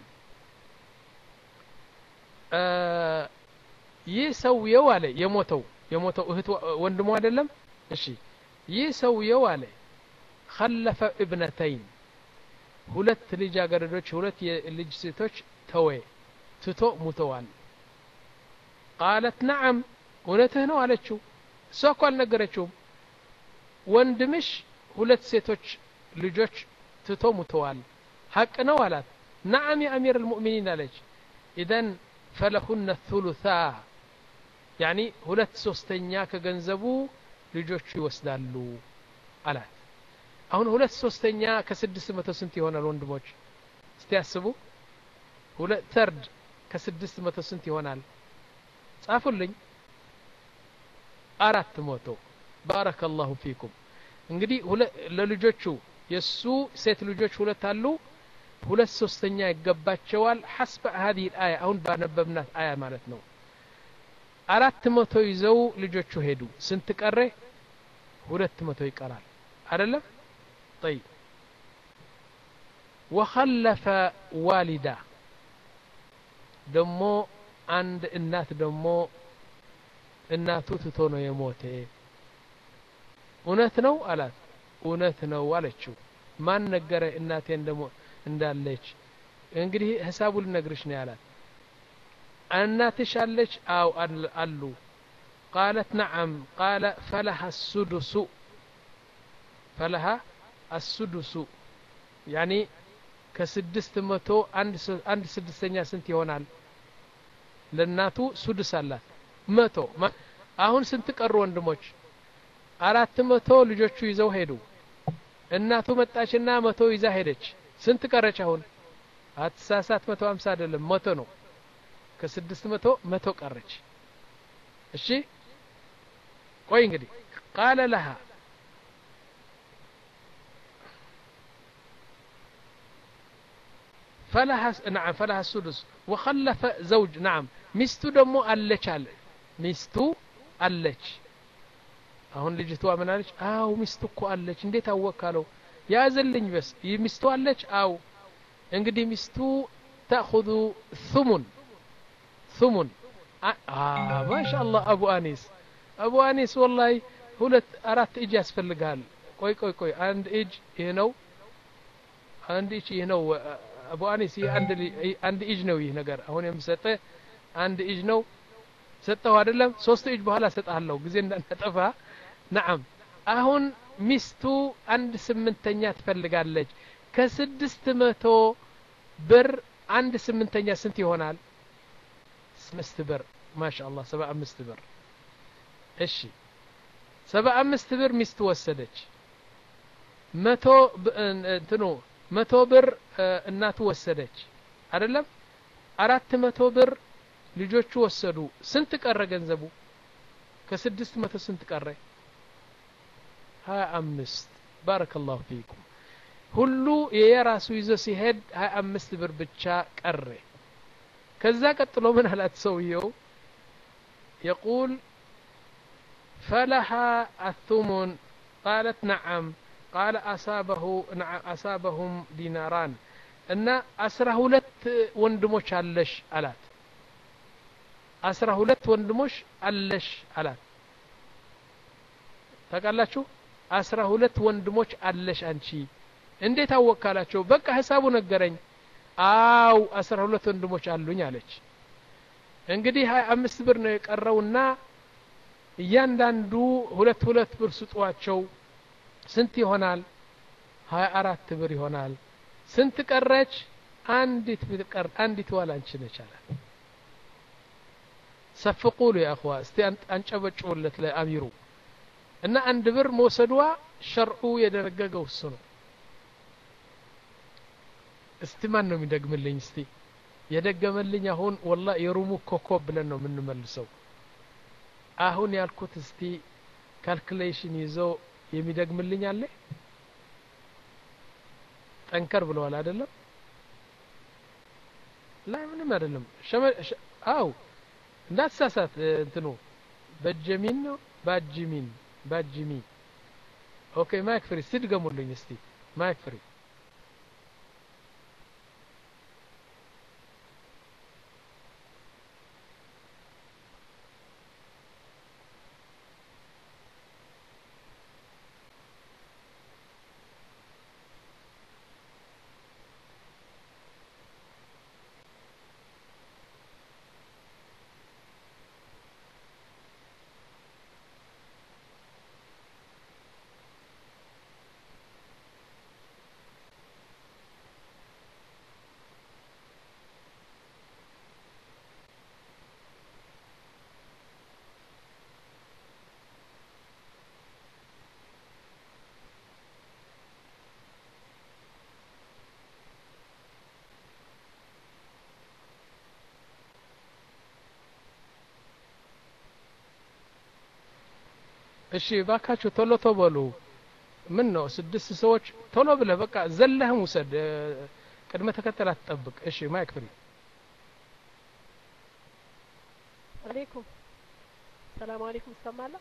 ይህ ሰውየው አለ የሞተው የሞተው እህት ወንድሙ አይደለም እሺ ይህ ሰውየው አለ خلف ابنتين ሁለት ልጃገረዶች ሁለት የልጅ ሴቶች ተወ ትቶ ሙተዋል ቃለት ነዓም እውነትህ ነው አለችው እሷ እኮ አልነገረችውም ወንድምሽ ሁለት ሴቶች ልጆች ትቶ ሙተዋል ሀቅ ነው አላት ነዓም የአሚር ልሙእሚኒን አለች ኢዘን ፈለሁነ ثሉታ ያኒ ሁለት ሶስተኛ ከገንዘቡ ልጆቹ ይወስዳሉ አላት አሁን ሁለት ሶስተኛ ከስድስት መቶ ስንት ይሆናል ወንድሞች እስቲ ያስቡ ሁለት ተርድ ከስድስት መቶ ስንት ይሆናል ጻፉልኝ አራት መቶ ባረከ ላሁ ፊኩም እንግዲህ ለልጆቹ የእሱ ሴት ልጆች ሁለት አሉ ሁለት ሶስተኛ ይገባቸዋል ሐስበ ሀዚህ አያ አሁን ባነበብናት አያ ማለት ነው አራት መቶ ይዘው ልጆቹ ሄዱ ስንት ቀረ ሁለት መቶ ይቀራል አይደለም طيب وخلف والدة ደሞ አንድ እናት ደሞ እናቱ ትቶ ነው የሞተ እውነት ነው አላት እውነት ነው አለችው ማን ነገረ እናቴ እንደሞ እንዳለች እንግዲህ ሂሳቡ ልነግርሽ ነው ያላት እናትሽ አለች አው አሉ قالت نعم قال فلها السدس فلها السدس يعني ከስድስት መቶ አንድ ስድስተኛ ስንት ይሆናል ለእናቱ ሱድስ አላት መቶ አሁን ስንት ቀሩ ወንድሞች አራት መቶ ልጆቹ ይዘው ሄዱ እናቱ መጣችና መቶ ይዛ ሄደች ስንት ቀረች አሁን አትሳሳት መቶ ሀምሳ አይደለም መቶ ነው ከስድስት መቶ መቶ ቀረች እሺ ቆይ እንግዲህ ቃለ ለሃ فلها نعم فلها السدس وخلف زوج نعم ሚስቱ ደግሞ አለች አለ ሚስቱ አለች አሁን ልጅቷ ምን አለች አው ሚስቱ እኮ አለች እንዴት አወካለው ያዘልኝ በስ ሚስቱ አለች አው እንግዲህ ሚስቱ ተأخذ ثمن ثمن ማሻ አላህ አቡ አኒስ አቡ አኒስ ወላሂ ሁለት አራት እጅ ያስፈልጋል ቆይ ቆይ ቆይ አንድ እጅ ይህ ነው አንድ እጅ ይህ ነው አቡ አኒስ ይህ አንድ እጅ ነው ይህ ነገር አሁን የምሰጠ አንድ እጅ ነው ሰጠው አይደለም ሶስት እጅ በኋላ ሰጣለሁ ጊዜ እንዳናጠፋ ነዓም አሁን ሚስቱ አንድ ስምንተኛ ትፈልጋለች ከስድስት መቶ ብር አንድ ስምንተኛ ስንት ይሆናል አምስት ብር ማሻ አላህ ሰባ አምስት ብር እሺ ሰባ አምስት ብር ሚስት ወሰደች መቶ እንትኑ መቶ ብር እናቱ ወሰደች አይደለም አራት መቶ ብር ልጆቹ ወሰዱ ስንት ቀረ ገንዘቡ ከስድስት መቶ ስንት ቀረ ሀያ አምስት ባረከ ላሁ ፊኩም ሁሉ የየራሱ ይዞ ሲሄድ ሀያ አምስት ብር ብቻ ቀረ ከዛ ቀጥሎ ምን አላት ሰውየው የቁል فلها الثمن قالت نعم قال أصابه نعم أصابهم ديناران እና አስራ ሁለት ወንድሞች አለሽ አላት አስራ ሁለት ወንድሞች አለሽ አላት ታውቃላችሁ አስራ ሁለት ወንድሞች አለሽ አንቺ እንዴት አወካላቸው በቃ ሂሳቡ ነገረኝ አው አስራ ሁለት ወንድሞች አሉኝ አለች እንግዲህ ሀያ አምስት ብር ነው የቀረውና እያንዳንዱ ሁለት ሁለት ብር ስጧቸው ስንት ይሆናል ሀያ አራት ብር ይሆናል ስንት ቀረች አንዲት ብትቀር አንዲት ዋላ አንቺ ነች አላት ሰፍቁሉ ያ አኽዋ እስቲ አንጨበጭቡለት ለአሚሩ እና አንድ ብር መውሰዷ ሸርዑ የደነገገው እሱ ነው እስቲ ማን ነው የሚደግምልኝ እስቲ የደገመልኝ አሁን ወላ የሩሙ ኮኮብ ብለን ነው የምንመልሰው አሁን ያልኩት እስቲ ካልኩሌሽን ይዞ የሚደግምልኝ አለ ጠንከር ብለዋል አይደለም ላይ ምንም አይደለም አው እንዳትሳሳት እንትኑ በጀሚን ነው ባጅሚን ባጅሚ ኦኬ ማይክ ፍሪ እስቲ ድገሙልኝ እስቲ ማይክ ፍሪ እሺ ባካችሁ ቶሎ ቶሎ በሉ ምን ነው ስድስት ሰዎች ቶሎ ብለህ በቃ ዘለህም ውሰድ እ፣ ቅድመ ተከተል አትጠብቅ እሺ ማይክ ፍሪ አለይኩም ሰላም አለይኩም ይሰማል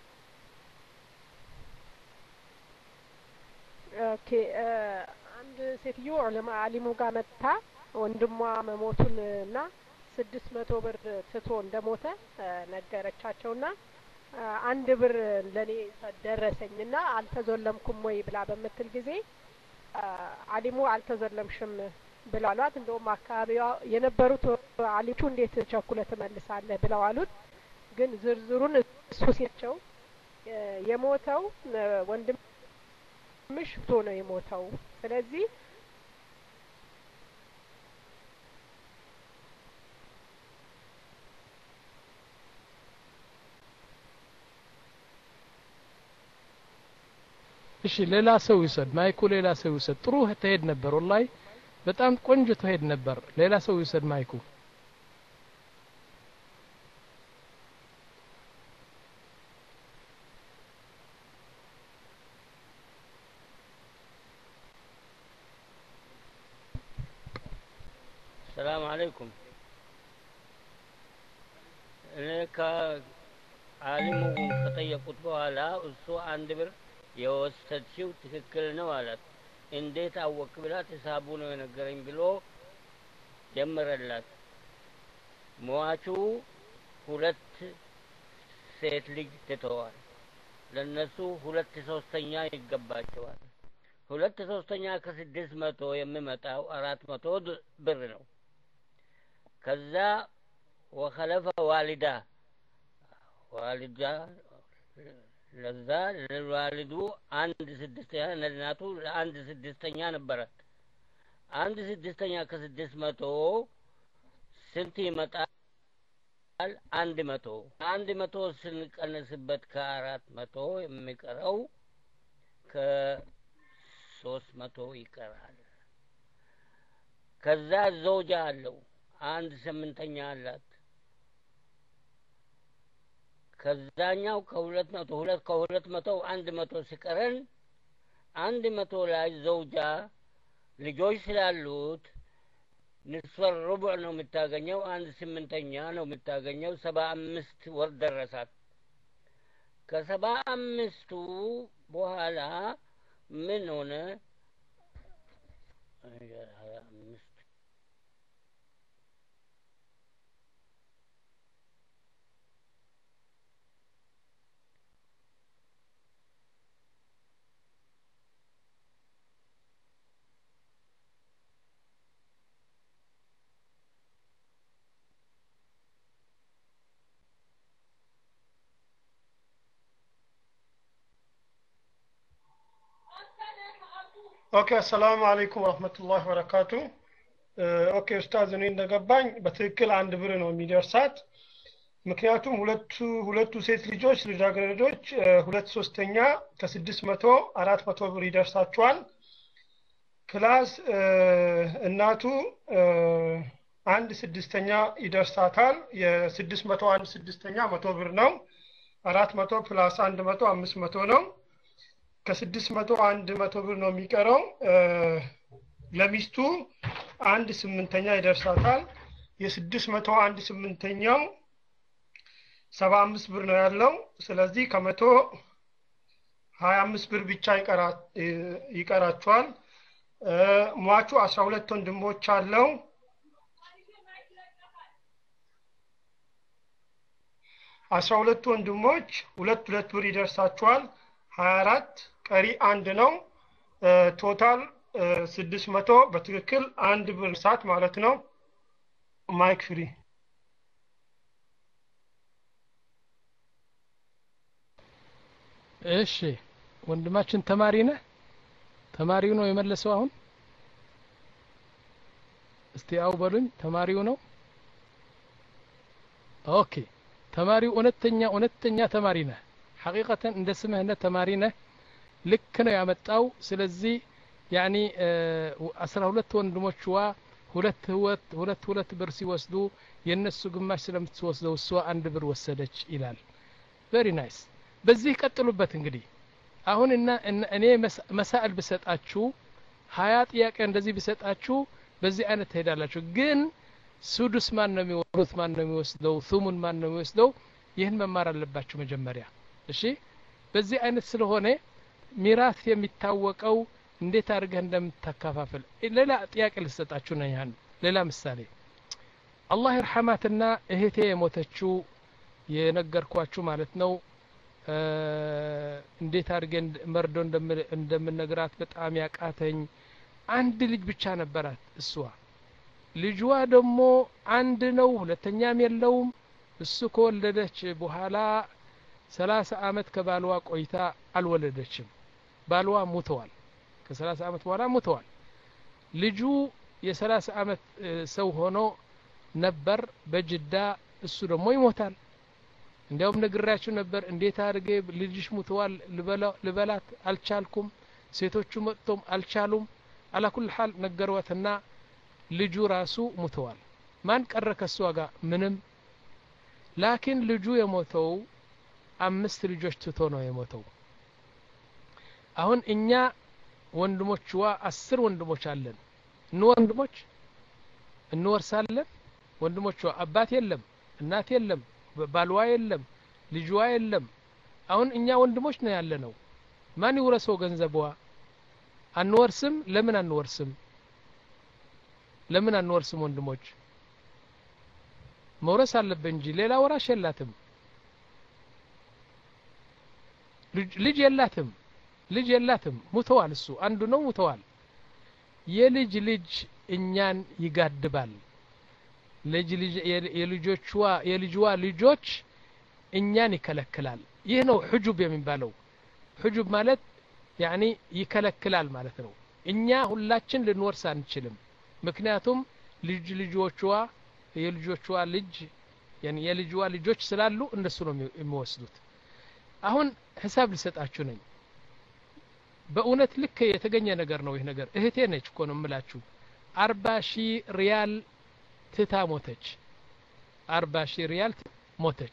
ኦኬ እ፣ አንድ ሴትዮ ዑለማ አሊሙ ጋር መጥታ ወንድሟ መሞቱን እና ስድስት መቶ ብር ትቶ እንደሞተ እ፣ ነገረቻቸውና እ፣ አንድ ብር ለኔ ደረሰኝና አልተዞለምኩም ወይ ብላ በምትል ጊዜ እ፣ አሊሙ አልተዞለምሽም ብለዋሏት። እንደውም አካባቢዋ የነበሩት አሊሞቹ እንዴት ቸኩለ ትመልሳለህ ብለው አሉት። ግን ዝርዝሩን እሱ ሲቸው እ፣ የሞተው እ፣ ወንድምሽ ፍቶ ነው የሞተው። ስለዚህ እሺ ሌላ ሰው ይውሰድ ማይኩ ሌላ ሰው ይውሰድ ጥሩ ተሄድ ነበር ወላሂ በጣም ቆንጆ ተሄድ ነበር ሌላ ሰው ይውሰድ ማይኩ ሰላም አለይኩም እኔ ከአሊሙ ከጠየቁት በኋላ እሱ አንድ ብር የወሰድሽው ትክክል ነው አላት። እንዴት አወቅ ብላት ሂሳቡ ነው የነገረኝ ብሎ ጀመረላት። ሟቹ ሁለት ሴት ልጅ ትተዋል። ለነሱ ሁለት ሶስተኛ ይገባቸዋል። ሁለት ሶስተኛ ከስድስት መቶ የሚመጣው አራት መቶ ድ- ብር ነው። ከዛ ወኸለፈ ዋሊዳ ዋሊዳ ለዛ ለዋልዱ አንድ ስድስተኛ ለእናቱ ለአንድ ስድስተኛ ነበራት። አንድ ስድስተኛ ከስድስት መቶ ስንት ይመጣል? አንድ መቶ አንድ መቶ ስንቀንስበት ከአራት መቶ የሚቀረው ከሶስት መቶ ይቀራል። ከዛ ዘውጃ አለው አንድ ስምንተኛ አላት። ከዛኛው ከሁለት መቶ ሁለት ከሁለት መቶ አንድ መቶ ሲቀረን አንድ መቶ ላይ ዘውጃ ልጆች ስላሉት ንስፈር ሩቡዕ ነው የምታገኘው። አንድ ስምንተኛ ነው የምታገኘው። ሰባ አምስት ወር ደረሳት። ከሰባ አምስቱ በኋላ ምን ሆነ? ሀያ አምስት ኦኬ አሰላሙ አለይኩም ወረህመቱላሂ ወበረካቱ ኦኬ ኡስታዝ እኔ እንደገባኝ በትክክል አንድ ብር ነው የሚደርሳት ምክንያቱም ሁለቱ ሁለቱ ሴት ልጆች ልጃገረዶች እ፣ ሁለት ሶስተኛ ከስድስት መቶ አራት መቶ ብር ይደርሳቸዋል ፕላስ እ፣ እናቱ እ፣ አንድ ስድስተኛ ይደርሳታል የስድስት መቶ አንድ ስድስተኛ መቶ ብር ነው አራት መቶ ፕላስ አንድ መቶ አምስት መቶ ነው ከስድስት መቶ አንድ መቶ ብር ነው የሚቀረው እ፣ ለሚስቱ አንድ ስምንተኛ ይደርሳታል የስድስት መቶ አንድ ስምንተኛው ሰባ አምስት ብር ነው ያለው ስለዚህ ከመቶ ሀያ አምስት ብር ብቻ ይቀራ- እ- ይቀራቸዋል እ፣ ሟቹ አስራ ሁለት ወንድሞች አለው አስራ ሁለቱ ወንድሞች ሁለት ሁለት ብር ይደርሳቸዋል ሀያ አራት ቀሪ አንድ ነው እ፣ ቶታል ስድስት መቶ በትክክል አንድ ብር ሰዓት ማለት ነው ማይክ ፍሪ እሺ ወንድማችን ተማሪ ነህ ተማሪው ነው የመለሰው አሁን እስቲ አው በሉኝ ተማሪው ነው ኦኬ ተማሪው እውነተኛ እውነተኛ ተማሪ ነህ ሐቂቀተን እንደ ስምህነት ተማሪ ነህ ልክ ነው ያመጣው ስለዚህ ያኒ አስራ ሁለት ወንድሞችዋ ሁለት ህወት ሁለት ሁለት ብር ሲወስዱ የእነሱ ግማሽ ስለምትወስደው እሷ አንድ ብር ወሰደች ይላል ቬሪ ናይስ በዚህ ቀጥሉበት እንግዲህ አሁን እና እኔ መሳእል ብሰጣችሁ ሀያ ጥያቄ እንደዚህ ብሰጣችሁ በዚህ አይነት ትሄዳላችሁ ግን ሱዱስ ማን ነው የሚወሩት ማን ነው የሚወስደው ሱሙን ማን ነው የሚወስደው ይህን መማር አለባችሁ መጀመሪያ እሺ በዚህ አይነት ስለሆነ ሚራስ የሚታወቀው እንዴት አድርገህ እንደምታከፋፍል ሌላ ጥያቄ ልሰጣችሁ ነው ያን ሌላ ምሳሌ አላህ ይርሐማትና እህቴ የሞተችው የነገርኳችሁ ማለት ነው እንዴት አድርጌ መርዶ እንደምነግራት በጣም ያቃተኝ አንድ ልጅ ብቻ ነበራት እሷ ልጇ ደግሞ አንድ ነው ሁለተኛም የለውም እሱ ከወለደች በኋላ ሰላሳ አመት ከባልዋ ቆይታ አልወለደችም ባልዋ ሙተዋል ከሰላሳ አመት በኋላ ሙተዋል ልጁ የሰላሳ አመት ሰው ሆኖ ነበር በጅዳ እሱ ደግሞ ይሞታል እንዲያውም ነግራችሁ ነበር እንዴት አድርጌ ልጅሽ ሙተዋል ልበላት አልቻልኩም ሴቶቹ መጥቶም አልቻሉም አላኩል ሀል ነገሯትና ልጁ ራሱ ሙተዋል ማን ቀረ ከሷ ጋር ምንም ላኪን ልጁ የሞተው አምስት ልጆች ትቶ ነው የሞተው አሁን እኛ ወንድሞችዋ አስር ወንድሞች አለን እን ወንድሞች እንወርሳለን ወንድሞቿ አባት የለም እናት የለም ባልዋ የለም ልጅዋ የለም አሁን እኛ ወንድሞች ነው ያለ ነው ማን ይውረሰው ገንዘብዋ አንወርስም ለምን አንወርስም ለምን አንወርስም ወንድሞች መውረስ አለብን እንጂ ሌላ ወራሽ የላትም ልጅ የላትም ልጅ የላትም ሙተዋል እሱ አንዱ ነው ሙተዋል የልጅ ልጅ እኛን ይጋድባል ልጅ የልጆችዋ የልጅዋ ልጆች እኛን ይከለክላል ይህ ነው ሕጁብ የሚባለው ሕጁብ ማለት ያኒ ይከለክላል ማለት ነው እኛ ሁላችን ልንወርስ አንችልም ምክንያቱም ልጅ ልጆችዋ የልጆችዋ ልጅ የልጅዋ ልጆች ስላሉ እነሱ ነው የሚወስዱት አሁን ሂሳብ ልሰጣችሁ ነኝ በእውነት ልክ የተገኘ ነገር ነው ይህ ነገር እህቴ ነች እኮ ነው የምላችሁ አርባ ሺህ ሪያል ትታ ሞተች አርባ ሺህ ሪያል ሞተች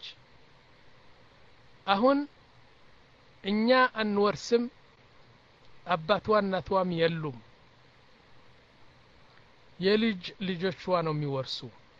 አሁን እኛ አንወርስም አባቷ እናቷም የሉም የልጅ ልጆቿ ነው የሚወርሱ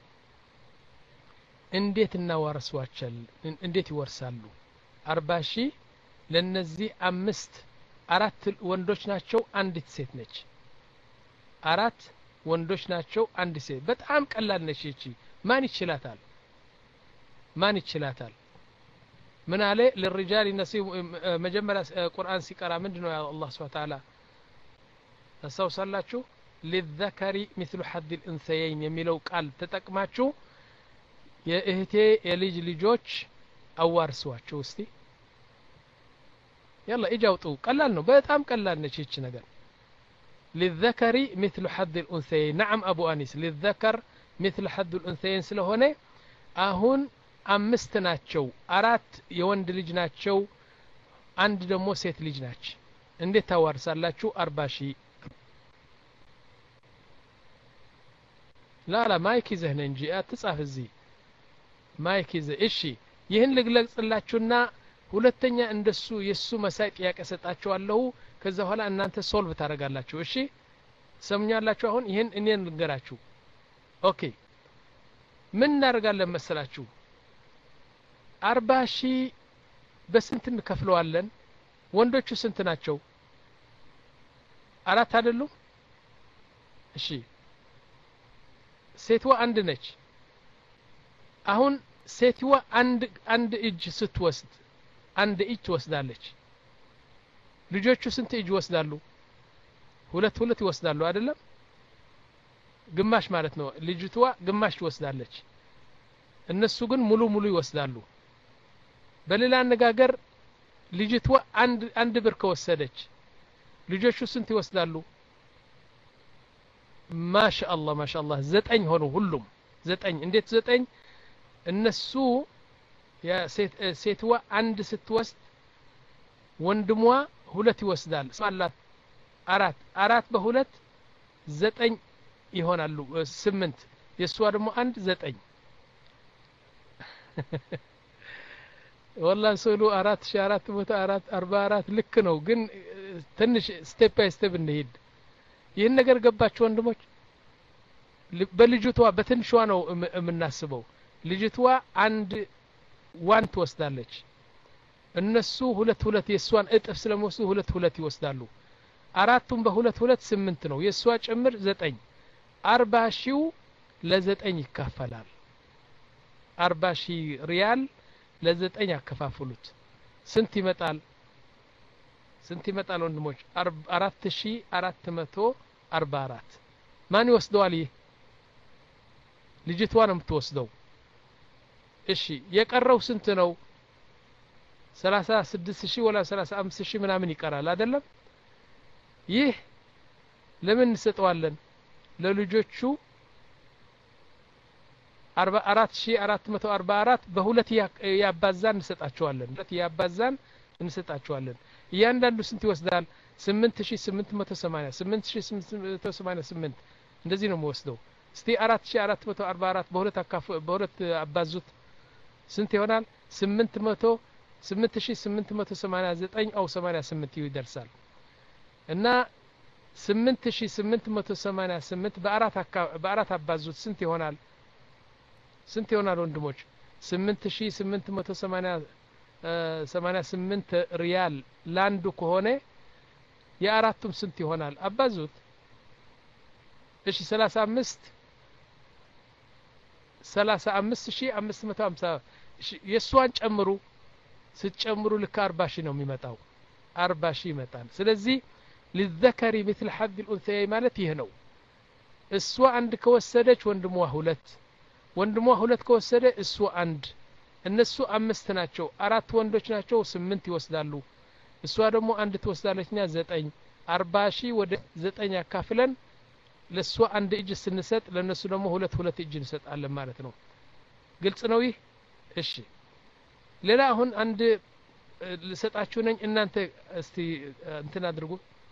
እንዴት እናዋርሷቸል እንዴት ይወርሳሉ አርባ ሺህ ለነዚህ አምስት አራት ወንዶች ናቸው አንዲት ሴት ነች አራት ወንዶች ናቸው አንድ ሴት በጣም ቀላል ነች ይቺ ማን ይችላታል ማን ይችላታል ምን አለ ለልሪጃል ነሲብ መጀመሪያ ቁርአን ሲቀራ ምንድን ነው አላህ ስብሐ ተዓላ ታስታውሳላችሁ ሊዘከሪ ሚስሉ ሐድ ልእንሰየይን የሚለው ቃል ተጠቅማችሁ የእህቴ የልጅ ልጆች አዋርሷቸው እስቲ يلا اجا አውጡ ቀላል ነው በጣም ቀላል ነች ይቺ ነገር للذكر مثل حظ الأنثيين نعم أبو أنيس للذكر مثل حظ الأنثيين ስለሆነ አሁን አምስት ናቸው አራት የወንድ ልጅ ናቸው አንድ ደግሞ ሴት ልጅ ናች እንዴት ታዋርሳላችሁ አርባ ሺህ ላላ ማይክ ይዘህ ነ እንጂ አትጻፍ እዚህ ማይክ ይዘህ እሺ ይህን ልግለጽላችሁና ሁለተኛ እንደሱ የሱ መሳይ ጥያቄ ሰጣችኋለሁ ከዛ በኋላ እናንተ ሶልቭ ታደርጋላችሁ እሺ ሰሙኛላችሁ አሁን ይህን እኔን ልንገራችሁ ኦኬ ምን እናደርጋለን መሰላችሁ አርባ ሺህ በስንት እንከፍለዋለን ወንዶቹ ስንት ናቸው አራት አይደሉም እሺ ሴትዋ አንድ ነች አሁን ሴትዋ አንድ አንድ እጅ ስትወስድ አንድ እጅ ትወስዳለች ልጆቹ ስንት እጅ ይወስዳሉ ሁለት ሁለት ይወስዳሉ አይደለም ግማሽ ማለት ነው ልጅቷ ግማሽ ትወስዳለች እነሱ ግን ሙሉ ሙሉ ይወስዳሉ በሌላ አነጋገር ልጅቷ አንድ አንድ ብር ከወሰደች ልጆቹ ስንት ይወስዳሉ ማሻአላህ ማሻአላህ ዘጠኝ ሆኑ ሁሉም ዘጠኝ እንዴት ዘጠኝ እነሱ ሴትዋ አንድ ስትወስድ ወንድሟ ሁለት ይወስዳል አላት አራት አራት በሁለት ዘጠኝ ይሆናሉ ስምንት የእሷ ደግሞ አንድ ዘጠኝ ወላ ስዕሉ አራት ሺ አራት መቶ አራት አርባ አራት ልክ ነው ግን ትንሽ ስቴፕ ባይ ስቴፕ እንሄድ ይህን ነገር ገባችሁ ወንድሞች በልጅቷ በትንሿ ነው የምናስበው ልጅቷ አንድ ዋን ትወስዳለች እነሱ ሁለት ሁለት የእሷን እጥፍ ስለሚወስዱ ሁለት ሁለት ይወስዳሉ አራቱም በሁለት ሁለት ስምንት ነው የእሷ ጭምር ዘጠኝ አርባ ሺው ለዘጠኝ ይካፈላል አርባ ሺህ ሪያል ለዘጠኝ ያከፋፍሉት ስንት ይመጣል ስንት ይመጣል ወንድሞች አራት ሺ አራት መቶ አርባ አራት ማን ይወስደዋል ይህ ልጅቷ ነው የምትወስደው እሺ የቀረው ስንት ነው ሰላሳ ስድስት ሺህ ወላ ሰላሳ አምስት ሺህ ምናምን ይቀራል አይደለም ይህ ለምን እንሰጠዋለን ለልጆቹ አርባ አራት ሺ አራት መቶ አርባ አራት በሁለት ያባዛን እንሰጣቸዋለን ሁለት ያባዛን እንሰጣቸዋለን እያንዳንዱ ስንት ይወስዳል ስምንት ሺ ስምንት መቶ ሰማኒያ ስምንት ሺ ስምንት መቶ ሰማኒያ ስምንት እንደዚህ ነው የምወስደው እስቲ አራት ሺ አራት መቶ አርባ አራት በሁለት አካፍ በሁለት አባዙት ስንት ይሆናል ስምንት መቶ ስምንት ሺ ስምንት መቶ ሰማኒያ ዘጠኝ አው ሰማኒያ ስምንት ይደርሳል እና ስምንት ሺ ስምንት መቶ ሰማኒያ ስምንት በአራት በአራት አባዙት ስንት ይሆናል ስንት ይሆናል ወንድሞች ስምንት ሺ ስምንት መቶ ሰማኒያ ሰማኒያ ስምንት ሪያል ለአንዱ ከሆነ የአራቱም ስንት ይሆናል አባዙት እሺ ሰላሳ አምስት ሰላሳ አምስት ሺ አምስት መቶ ሀምሳ የእሷን ጨምሩ ስትጨምሩ ልክ አርባ ሺህ ነው የሚመጣው አርባ ሺህ ይመጣል ስለዚህ ሊዘከሪ ምትል ሐድ ልኡንሰያይ ማለት ይህ ነው እሷ አንድ ከወሰደች ወንድሟ ሁለት ወንድሟ ሁለት ከወሰደ እሱ አንድ እነሱ አምስት ናቸው አራት ወንዶች ናቸው ስምንት ይወስዳሉ እሷ ደግሞ አንድ ትወስዳለች ኛ ዘጠኝ አርባ ሺህ ወደ ዘጠኝ ያካፍለን ለእሷ አንድ እጅ ስንሰጥ ለእነሱ ደግሞ ሁለት ሁለት እጅ እንሰጣለን ማለት ነው ግልጽ ነው ይህ እሺ ሌላ አሁን አንድ ልሰጣችሁ ነኝ እናንተ እስቲ እንትን አድርጉ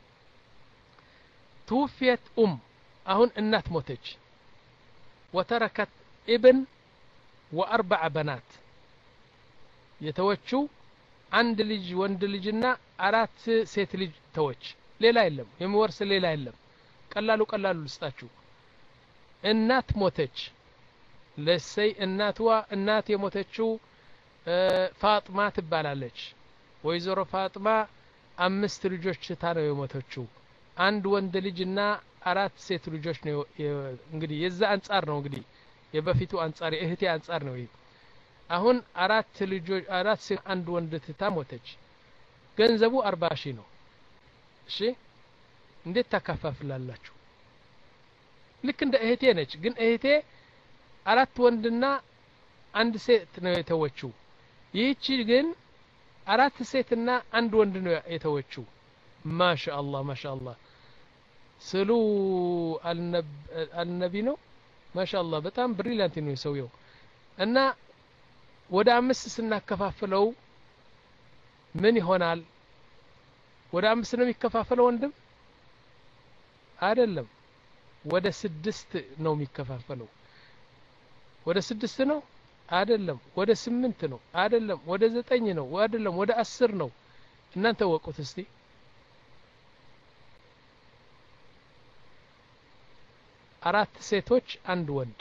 ትውፊየት ኡም አሁን እናት ሞተች ወተረከት ኢብን ወአርበዐ በናት የተወችው አንድ ልጅ ወንድ ልጅና አራት ሴት ልጅ ተወች ሌላ የለም የሚወርስ ሌላ የለም ቀላሉ ቀላሉ ልስጣችሁ እናት ሞተች ለሰይ እናትዋ እናት የሞተችው ፋጥማ ትባላለች ወይዘሮ ፋጥማ አምስት ልጆች ትታ ነው የሞተችው አንድ ወንድ ልጅና አራት ሴት ልጆች ነው እንግዲህ የዛ አንጻር ነው እንግዲህ የበፊቱ አንጻር የእህቴ አንጻር ነው ይህ አሁን አራት ልጆች አራት ሴት አንድ ወንድ ትታ ሞተች ገንዘቡ አርባ ሺህ ነው እሺ እንዴት ታካፋፍላላችሁ ልክ እንደ እህቴ ነች ግን እህቴ አራት ወንድና አንድ ሴት ነው የተወችው ይህቺ ግን አራት ሴትና አንድ ወንድ ነው የተወችው ማሻ አላህ ማሻ አላህ ስሉ አልነቢ ነው ማሻ አላህ በጣም ብሪሊያንት ነው ሰውየው እና ወደ አምስት ስናከፋፍለው ምን ይሆናል ወደ አምስት ነው የሚከፋፈለው ወንድም አይደለም ወደ ስድስት ነው የሚከፋፈለው ወደ ስድስት ነው አይደለም ወደ ስምንት ነው አይደለም ወደ ዘጠኝ ነው አይደለም ወደ አስር ነው እናንተ ወቁት እስቲ አራት ሴቶች አንድ ወንድ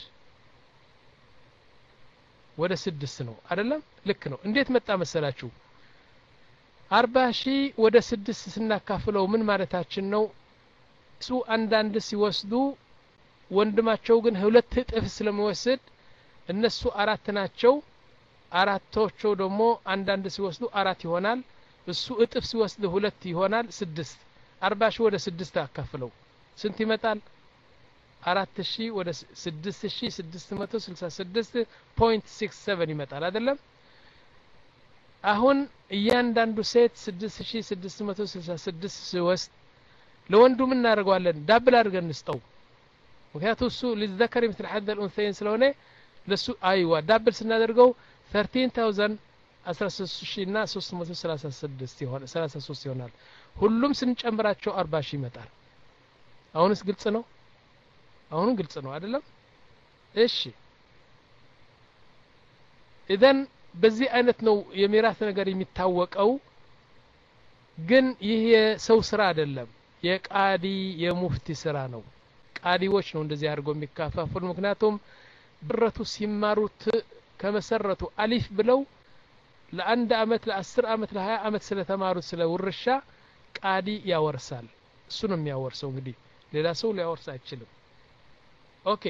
ወደ ስድስት ነው አይደለም ልክ ነው እንዴት መጣ መሰላችሁ አርባ ሺህ ወደ ስድስት ስናካፍለው ምን ማለታችን ነው እሱ አንዳንድ ሲወስዱ ወንድማቸው ግን ሁለት እጥፍ ስለሚወስድ እነሱ አራት ናቸው አራቶቸው ደግሞ አንዳንድ ሲወስዱ አራት ይሆናል እሱ እጥፍ ሲወስድ ሁለት ይሆናል ስድስት አርባ ሺህ ወደ ስድስት አካፍለው ስንት ይመጣል አራት ሺህ ወደ ስድስት ሺህ ስድስት መቶ ስልሳ ስድስት ፖይንት ሲክስ ሰቨን ይመጣል አይደለም አሁን እያንዳንዱ ሴት ስድስት ሺህ ስድስት መቶ ስልሳ ስድስት ሲወስድ ለወንዱ ምን እናደርገዋለን ዳብል አድርገን እንስጠው ምክንያቱ እሱ ሊዘከር ምትል ሐድ ልኡንሰይን ስለሆነ ለሱ አይዋ ዳብል ስናደርገው ተርቲን ታውዘንድ አስራ ሶስት ሺ እና ሶስት መቶ ሰላሳ ስድስት ይሆናል ሰላሳ ሶስት ይሆናል ሁሉም ስንጨምራቸው አርባ ሺህ ይመጣል አሁንስ ግልጽ ነው አሁንም ግልጽ ነው አይደለም እሺ ኢዘን በዚህ አይነት ነው የሚራስ ነገር የሚታወቀው ግን ይህ የሰው ስራ አይደለም የቃዲ የሙፍቲ ስራ ነው ቃዲዎች ነው እንደዚህ አድርገው የሚካፋፍሉ ምክንያቱም ብረቱ ሲማሩት ከመሰረቱ አሊፍ ብለው ለአንድ አመት ለአስር አመት ለሀያ አመት ስለተማሩት ስለ ውርሻ ቃዲ ያወርሳል እሱ ነው የሚያወርሰው እንግዲህ ሌላ ሰው ሊያወርስ አይችልም ኦኬ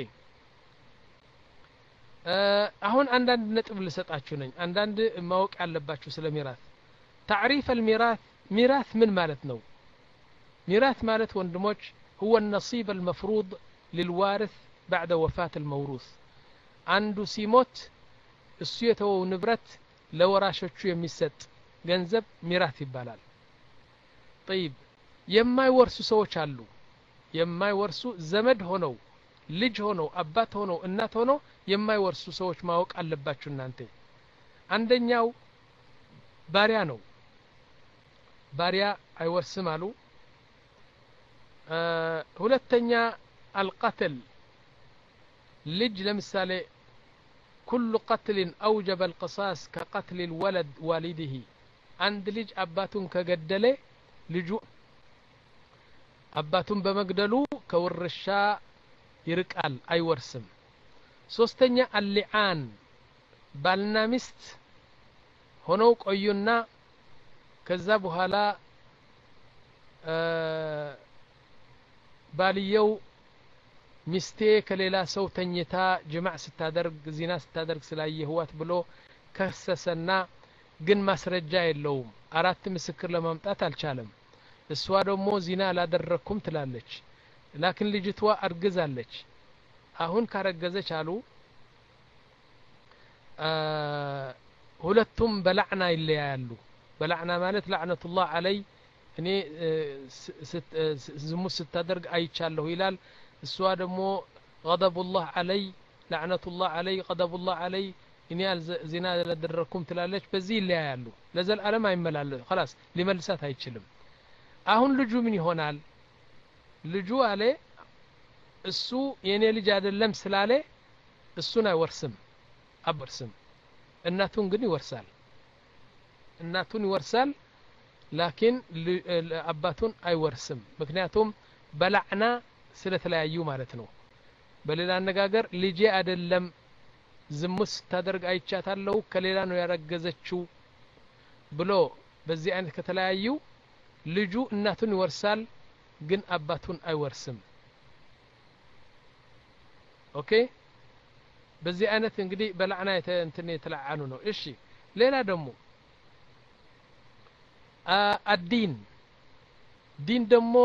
አሁን አንዳንድ ነጥብ ልሰጣችሁ ነኝ አንዳንድ ማወቅ ያለባችሁ ስለ ሚራት ታዕሪፍ አልሚራት ሚራት ምን ማለት ነው ሚራት ማለት ወንድሞች هو النصيب المفروض للوارث بعد وفاة الموروث አንዱ ሲሞት እሱ የተወው ንብረት ለወራሾቹ የሚሰጥ ገንዘብ ሚራት ይባላል ጠይብ የማይወርሱ ሰዎች አሉ የማይወርሱ ዘመድ ሆነው ልጅ ሆነው አባት ሆነው እናት ሆነው የማይወርሱ ሰዎች ማወቅ አለባችሁ እናንተ አንደኛው ባሪያ ነው ባሪያ አይወርስም አሉ ሁለተኛ አልቀትል ልጅ ለምሳሌ ኩሉ ቀትልን አውጀበ አልቅሳስ ከቀትል ልወለድ ዋሊድህ አንድ ልጅ አባቱን ከገደለ ልጁ አባቱን በመግደሉ ከውርሻ ይርቃል አይወርስም ሶስተኛ አሊዓን ባልና ሚስት ሆነው ቆዩና ከዛ በኋላ ባልየው ሚስቴ ከሌላ ሰው ተኝታ ጅማዕ ስታደርግ ዚና ስታደርግ ስላየህዋት ብሎ ከሰሰና ግን ማስረጃ የለውም አራት ምስክር ለማምጣት አልቻለም እሷ ደግሞ ዚና አላደረግኩም ትላለች ላኪን ልጅቷ አርግዛለች አሁን ካረገዘች አሉ ሁለቱም በላዕና ይለያያሉ በላዕና ማለት ላዕነቱላህ አለይ እኔ ዝሙት ስታደርግ አይቻለሁ ይላል እሷ ደግሞ ገضቡላህ አለይ ላዕነቱላህ አለይ ገضቡላህ አለይ እኔ ዜና አላደረግኩም ትላለች በዚህ ይለያያሉ ለዘልዓለም አይመላለስ خلاص ሊመልሳት አይችልም አሁን ልጁ ምን ይሆናል ልጁ አለ እሱ የእኔ ልጅ አይደለም ስላለ እሱን አይወርስም አበርስም እናቱን ግን ይወርሳል እናቱን ይወርሳል ላኪን አባቱን አይወርስም ምክንያቱም በላዕና ስለተለያዩ ማለት ነው በሌላ አነጋገር ልጄ አይደለም ዝሙት ስታደርግ አይቻታለሁ ከሌላ ነው ያረገዘችው ብሎ በዚህ አይነት ከተለያዩ ልጁ እናቱን ይወርሳል ግን አባቱን አይወርስም ኦኬ በዚህ አይነት እንግዲህ በላዕና እንትን የተለዓኑ ነው እሺ ሌላ ደግሞ አዲን ዲን ደግሞ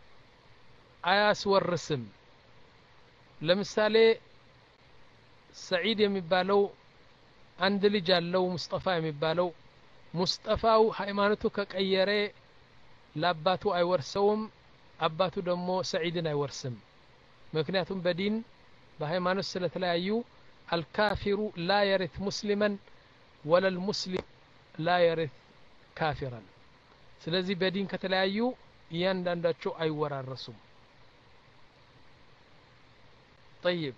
አያስወርስም ለምሳሌ ሰዒድ የሚባለው አንድ ልጅ አለው ሙስጠፋ የሚባለው ሙስጠፋው ሃይማኖቱ ከቀየረ ለአባቱ አይወርሰውም አባቱ ደግሞ ሰዒድን አይወርስም ምክንያቱም በዲን በሃይማኖት ስለተለያዩ አልካፊሩ ላ የሪት ሙስሊመን ወለልሙስሊም ላ የሪት ካፊራን ስለዚህ በዲን ከተለያዩ እያንዳንዳቸው አይወራረሱም ጠይብ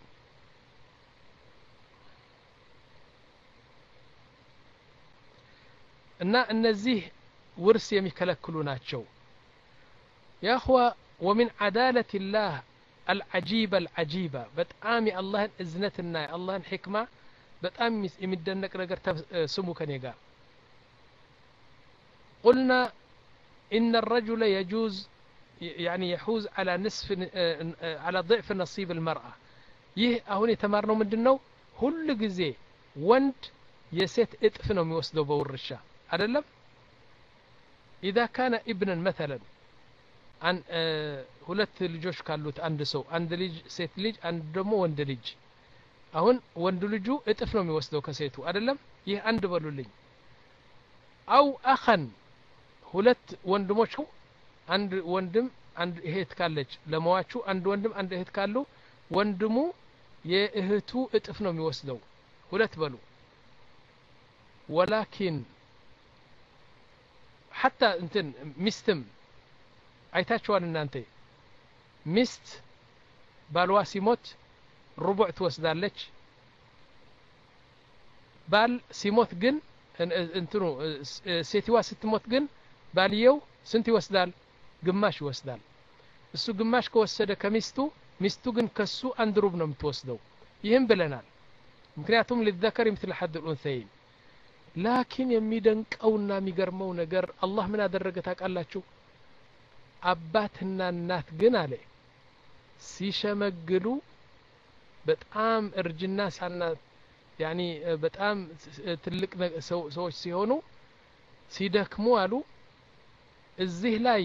እና እነዚህ ውርስ የሚከለክሉ ናቸው ያኹዋ ወሚን ዓዳለት ላህ አልዓጂበ አልዓጂባ በጣም የአላህን እዝነትና የአላህን ሕክማ በጣም የሚደነቅ ነገር ስሙ ከኔ ጋር قلنا إن الرجل يجوز يعني يحوز على نصف على ضعف نصيب المرأة ይህ አሁን የተማርነው ምንድን ነው ሁል ጊዜ ወንድ የሴት እጥፍ ነው የሚወስደው በውርሻ አይደለም ኢዛ ካነ ኢብንን መተለን ሁለት ልጆች ካሉት አንድ ሰው አንድ ልጅ ሴት ልጅ አንድ ደግሞ ወንድ ልጅ አሁን ወንዱ ልጁ እጥፍ ነው የሚወስደው ከሴቱ አይደለም ይህ አንድ በሉልኝ አው አኸን ሁለት ወንድሞች አንድ ወንድም አንድ እህት ካለች ለመዋቹ አንድ ወንድም አንድ እህት ካሉ ወንድሙ የእህቱ እጥፍ ነው የሚወስደው ሁለት በሉ ወላኪን ሐታ እንትን ሚስትም አይታችኋል እናንተ ሚስት ባልዋ ሲሞት ሩቡዕ ትወስዳለች ባል ሲሞት ግን እንትኑ ሴትዋ ስትሞት ግን ባልየው ስንት ይወስዳል ግማሽ ይወስዳል እሱ ግማሽ ከወሰደ ከሚስቱ ሚስቱ ግን ከሱ አንድ ሩብ ነው የምትወስደው ይህም ብለናል ምክንያቱም ሊዘከር ምትል ሐድ ልኡንሰይን ላኪን የሚደንቀውና የሚገርመው ነገር አላህ ምን አደረገ ታውቃላችሁ አባትና እናት ግን አለ ሲሸመግሉ በጣም እርጅና ሳና ያኒ በጣም ትልቅ ሰዎች ሲሆኑ ሲደክሙ አሉ እዚህ ላይ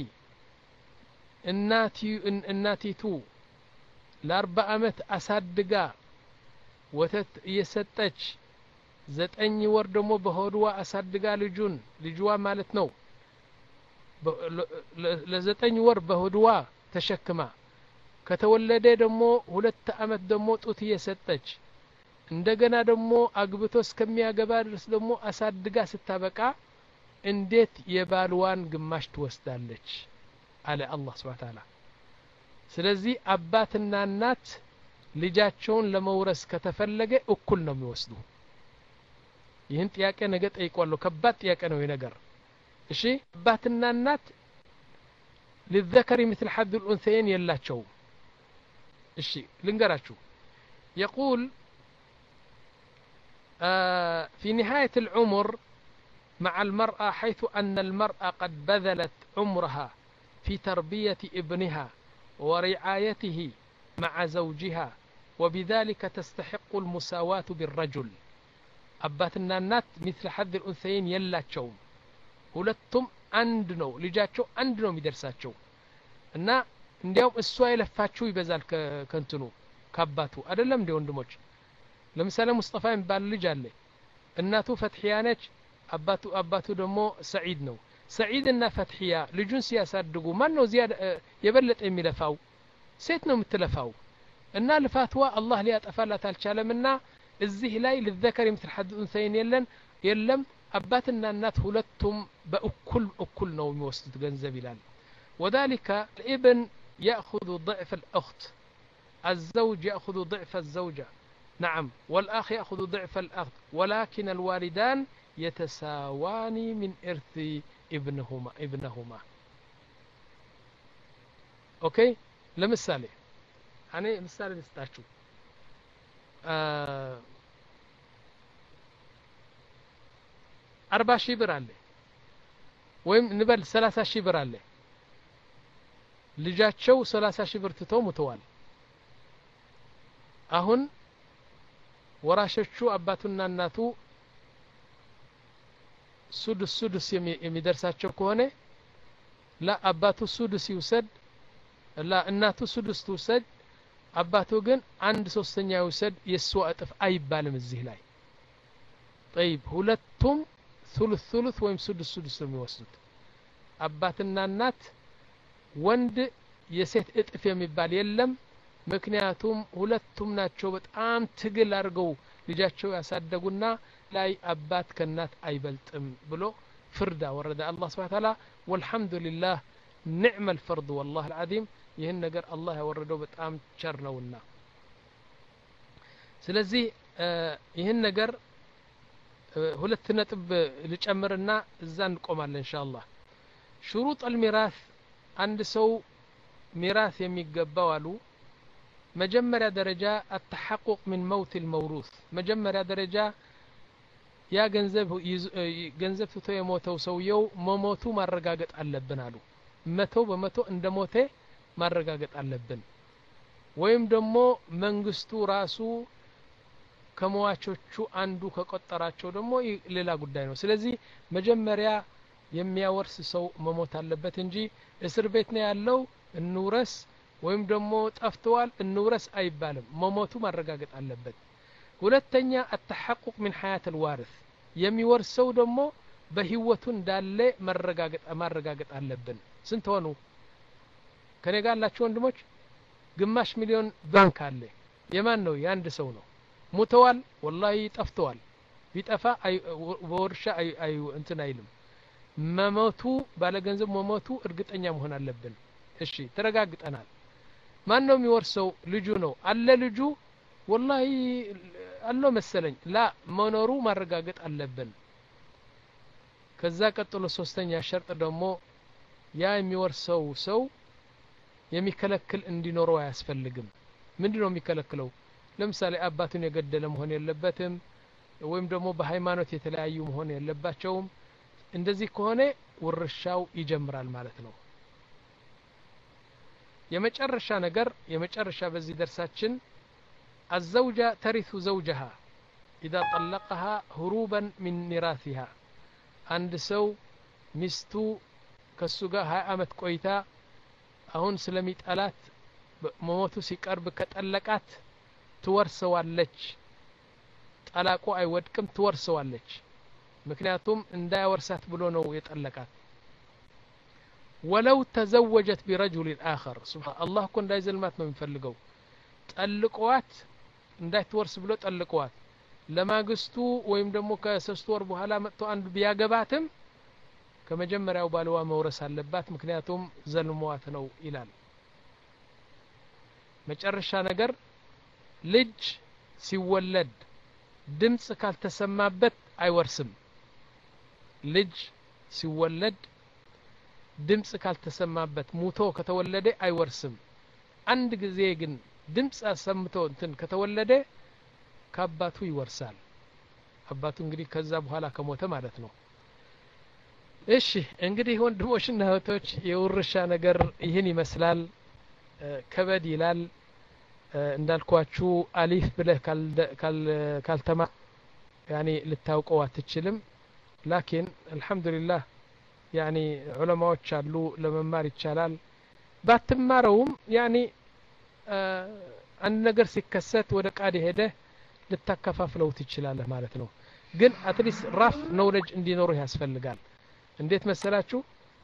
እናቲቱ ለአርባ አመት አሳድጋ ወተት እየሰጠች ዘጠኝ ወር ደግሞ በሆድዋ አሳድጋ ልጁን ልጅዋ ማለት ነው ለዘጠኝ ወር በሆድዋ ተሸክማ ከተወለደ ደግሞ ሁለት አመት ደግሞ ጡት እየሰጠች እንደገና ደግሞ አግብቶ እስከሚያገባ ድረስ ደግሞ አሳድጋ ስታበቃ እንዴት የባልዋን ግማሽ ትወስዳለች አለ አላህ ስብሓ ታላ ስለዚህ አባትና እናት ልጃቸውን ለመውረስ ከተፈለገ እኩል ነው የሚወስዱ ይህን ጥያቄ ነገ ጠይቋለሁ ከባድ ጥያቄ ነው ይህ ነገር እሺ አባትና እናት ሊዘከሪ ምትል ሐድ ልኡንሰይን የላቸውም እሺ ልንገራችሁ የቁል آه في نهاية العمر مع المرأة حيث أن المرأة قد بذلت عمرها في تربية ابنها ورعايته مع زوجها وبذلك تستحق المساواة بالرجل أباتنا النات مثل حد الأنثيين يلا تشوم ሁለቱም አንድ ነው ልጃቸው አንድ ነው የሚደርሳቸው እና እንዲያውም እሷ የለፋችው ይበዛል ከንትኑ ከአባቱ አይደለም እንዲ ወንድሞች ለምሳሌ ሙስጠፋ የሚባል ልጅ አለ እናቱ ፈትሕያ ነች አባቱ አባቱ ደግሞ ሰዒድ ነው ሰዒድ እና ፈትሕያ ልጁን ሲያሳድጉ ማን ነው እዚያ የበለጠ የሚለፋው ሴት ነው የምትለፋው እና ልፋትዋ አላህ ሊያጠፋላት አልቻለምና እዚህ ላይ ልዘከር የምትል ሐድ ኡንሰይን የለን የለም አባትና እናት ሁለቱም በእኩል እኩል ነው የሚወስዱት ገንዘብ ይላል وذلك الابن يأخذ ضعف الأخت الزوج يأخذ ضعف الزوجة نعم والأخ يأخذ ضعف الأخ ولكن الوالدان يتساوان من إرث ابنهما ابنهما أوكي لمثال أنا مثال لستاشو آه አርባ ሺህ ብር አለ ወይም እንበል ሰላሳ ሺህ ብር አለ ልጃቸው ሰላሳ ሺህ ብር ትተው ሙተዋል አሁን ወራሾቹ አባቱና እናቱ ሱዱስ ሱዱስ የሚደርሳቸው ከሆነ ላ አባቱ ሱዱስ ይውሰድ ላ እናቱ ሱዱስ ትውሰድ አባቱ ግን አንድ ሶስተኛ ይውሰድ የእሷ እጥፍ አይባልም እዚህ ላይ ጠይብ ሁለቱም ثلث ثلث ወይም ስድስ ስድስ ነው የሚወስዱት አባትና እናት ወንድ የሴት እጥፍ የሚባል የለም ምክንያቱም ሁለቱም ናቸው በጣም ትግል አድርገው ልጃቸው ያሳደጉና ላይ አባት ከእናት አይበልጥም ብሎ ፍርድ አወረደ አላህ ስብሓ ታላ ወልሐምዱሊላህ ኒዕመ ልፈርድ ወላህ አልዓዚም ይህን ነገር አላህ ያወረደው በጣም ቸር ነውና ስለዚህ ይህን ነገር ሁለት ነጥብ ልጨምርና እዛ እንቆማለን እንሻ አላህ ሽሩጥ አልሚራስ አንድ ሰው ሚራስ የሚገባው አሉ መጀመሪያ ደረጃ አተሐቁቅ ምን መውት ልመውሩስ መጀመሪያ ደረጃ ያ ገንዘብ ገንዘብ ትቶ የሞተው ሰውየው መሞቱ ማረጋገጥ አለብን አሉ መቶ በመቶ እንደ ሞቴ ማረጋገጥ አለብን ወይም ደግሞ መንግስቱ ራሱ ከመዋቾቹ አንዱ ከቆጠራቸው ደግሞ ሌላ ጉዳይ ነው ስለዚህ መጀመሪያ የሚያወርስ ሰው መሞት አለበት እንጂ እስር ቤት ነው ያለው እንውረስ ወይም ደግሞ ጠፍተዋል እንውረስ አይባልም መሞቱ ማረጋገጥ አለበት ሁለተኛ አተሐቁቅ ምን ሀያት ልዋርስ የሚወርሰው ደግሞ በህይወቱ እንዳለ ማረጋገጥ አለብን ስንት ሆኑ ከኔ ጋር ያላችሁ ወንድሞች ግማሽ ሚሊዮን ባንክ አለ የማን ነው የአንድ ሰው ነው ሙተዋል ወላሂ ጠፍተዋል ቢጠፋ በወርሻ እንትን አይልም መሞቱ ባለገንዘብ መሞቱ እርግጠኛ መሆን አለብን እሺ ተረጋግጠናል ማን ነው የሚወርሰው ልጁ ነው አለ ልጁ ወላሂ አለው መሰለኝ ላ መኖሩ ማረጋገጥ አለብን ከዛ ቀጥሎ ሶስተኛ ሸርጥ ደግሞ ያ የሚወርሰው ሰው የሚከለክል እንዲኖረው አያስፈልግም ምንድ ነው የሚከለክለው ለምሳሌ አባቱን የገደለ መሆን የለበትም ወይም ደግሞ በሃይማኖት የተለያዩ መሆን የለባቸውም እንደዚህ ከሆነ ውርሻው ይጀምራል ማለት ነው የመጨረሻ ነገር የመጨረሻ በዚህ ደርሳችን አዘውጃ ተሪቱ ዘውጀሃ ኢዛ ጠለቀሃ ሁሩበን ሚን ሚራሲሃ አንድ ሰው ሚስቱ ከሱ ጋር ሀያ አመት ቆይታ አሁን ስለሚጠላት መሞቱ ሲቀርብ ከጠለቃት ትወርሰዋለች ጠላቁ አይወድቅም ትወርሰዋለች ምክንያቱም እንዳያወርሳት ብሎ ነው የጠለቃት ወለው ተዘወጀት ቢረጁሊን አኸር ስብሓን አላህ እኮ እንዳይዘልማት ነው የሚፈልገው ጠልቀዋት እንዳትወርስ ብሎ ጠልቀዋት ለማግስቱ ወይም ደግሞ ከሶስት ወር በኋላ መጥቶ አንዱ ቢያገባትም ከመጀመሪያው ባልዋ መውረስ አለባት ምክንያቱም ዘልሟት ነው ይላል መጨረሻ ነገር ልጅ ሲወለድ ድምፅ ካልተሰማበት አይወርስም ልጅ ሲወለድ ድምፅ ካልተሰማበት ሙቶ ከተወለደ አይወርስም አንድ ጊዜ ግን ድምፅ አሰምቶ እንትን ከተወለደ ከአባቱ ይወርሳል አባቱ እንግዲህ ከዛ በኋላ ከሞተ ማለት ነው እሺ እንግዲህ ወንድሞችና እህቶች የውርሻ ነገር ይህን ይመስላል ከበድ ይላል እንዳልኳችሁ አሊፍ ብለህ ካልተማ ያኒ ልታውቀው አትችልም ላኪን አልሐምዱሊላህ ያኒ ዑለማዎች አሉ ለመማር ይቻላል ባትማረውም ያኒ አንድ ነገር ሲከሰት ወደ ቃድ ሄደህ ልታከፋፍለው ትችላለህ ማለት ነው ግን አትሊስት ራፍ ኖውለጅ እንዲኖርህ ያስፈልጋል እንዴት መሰላችሁ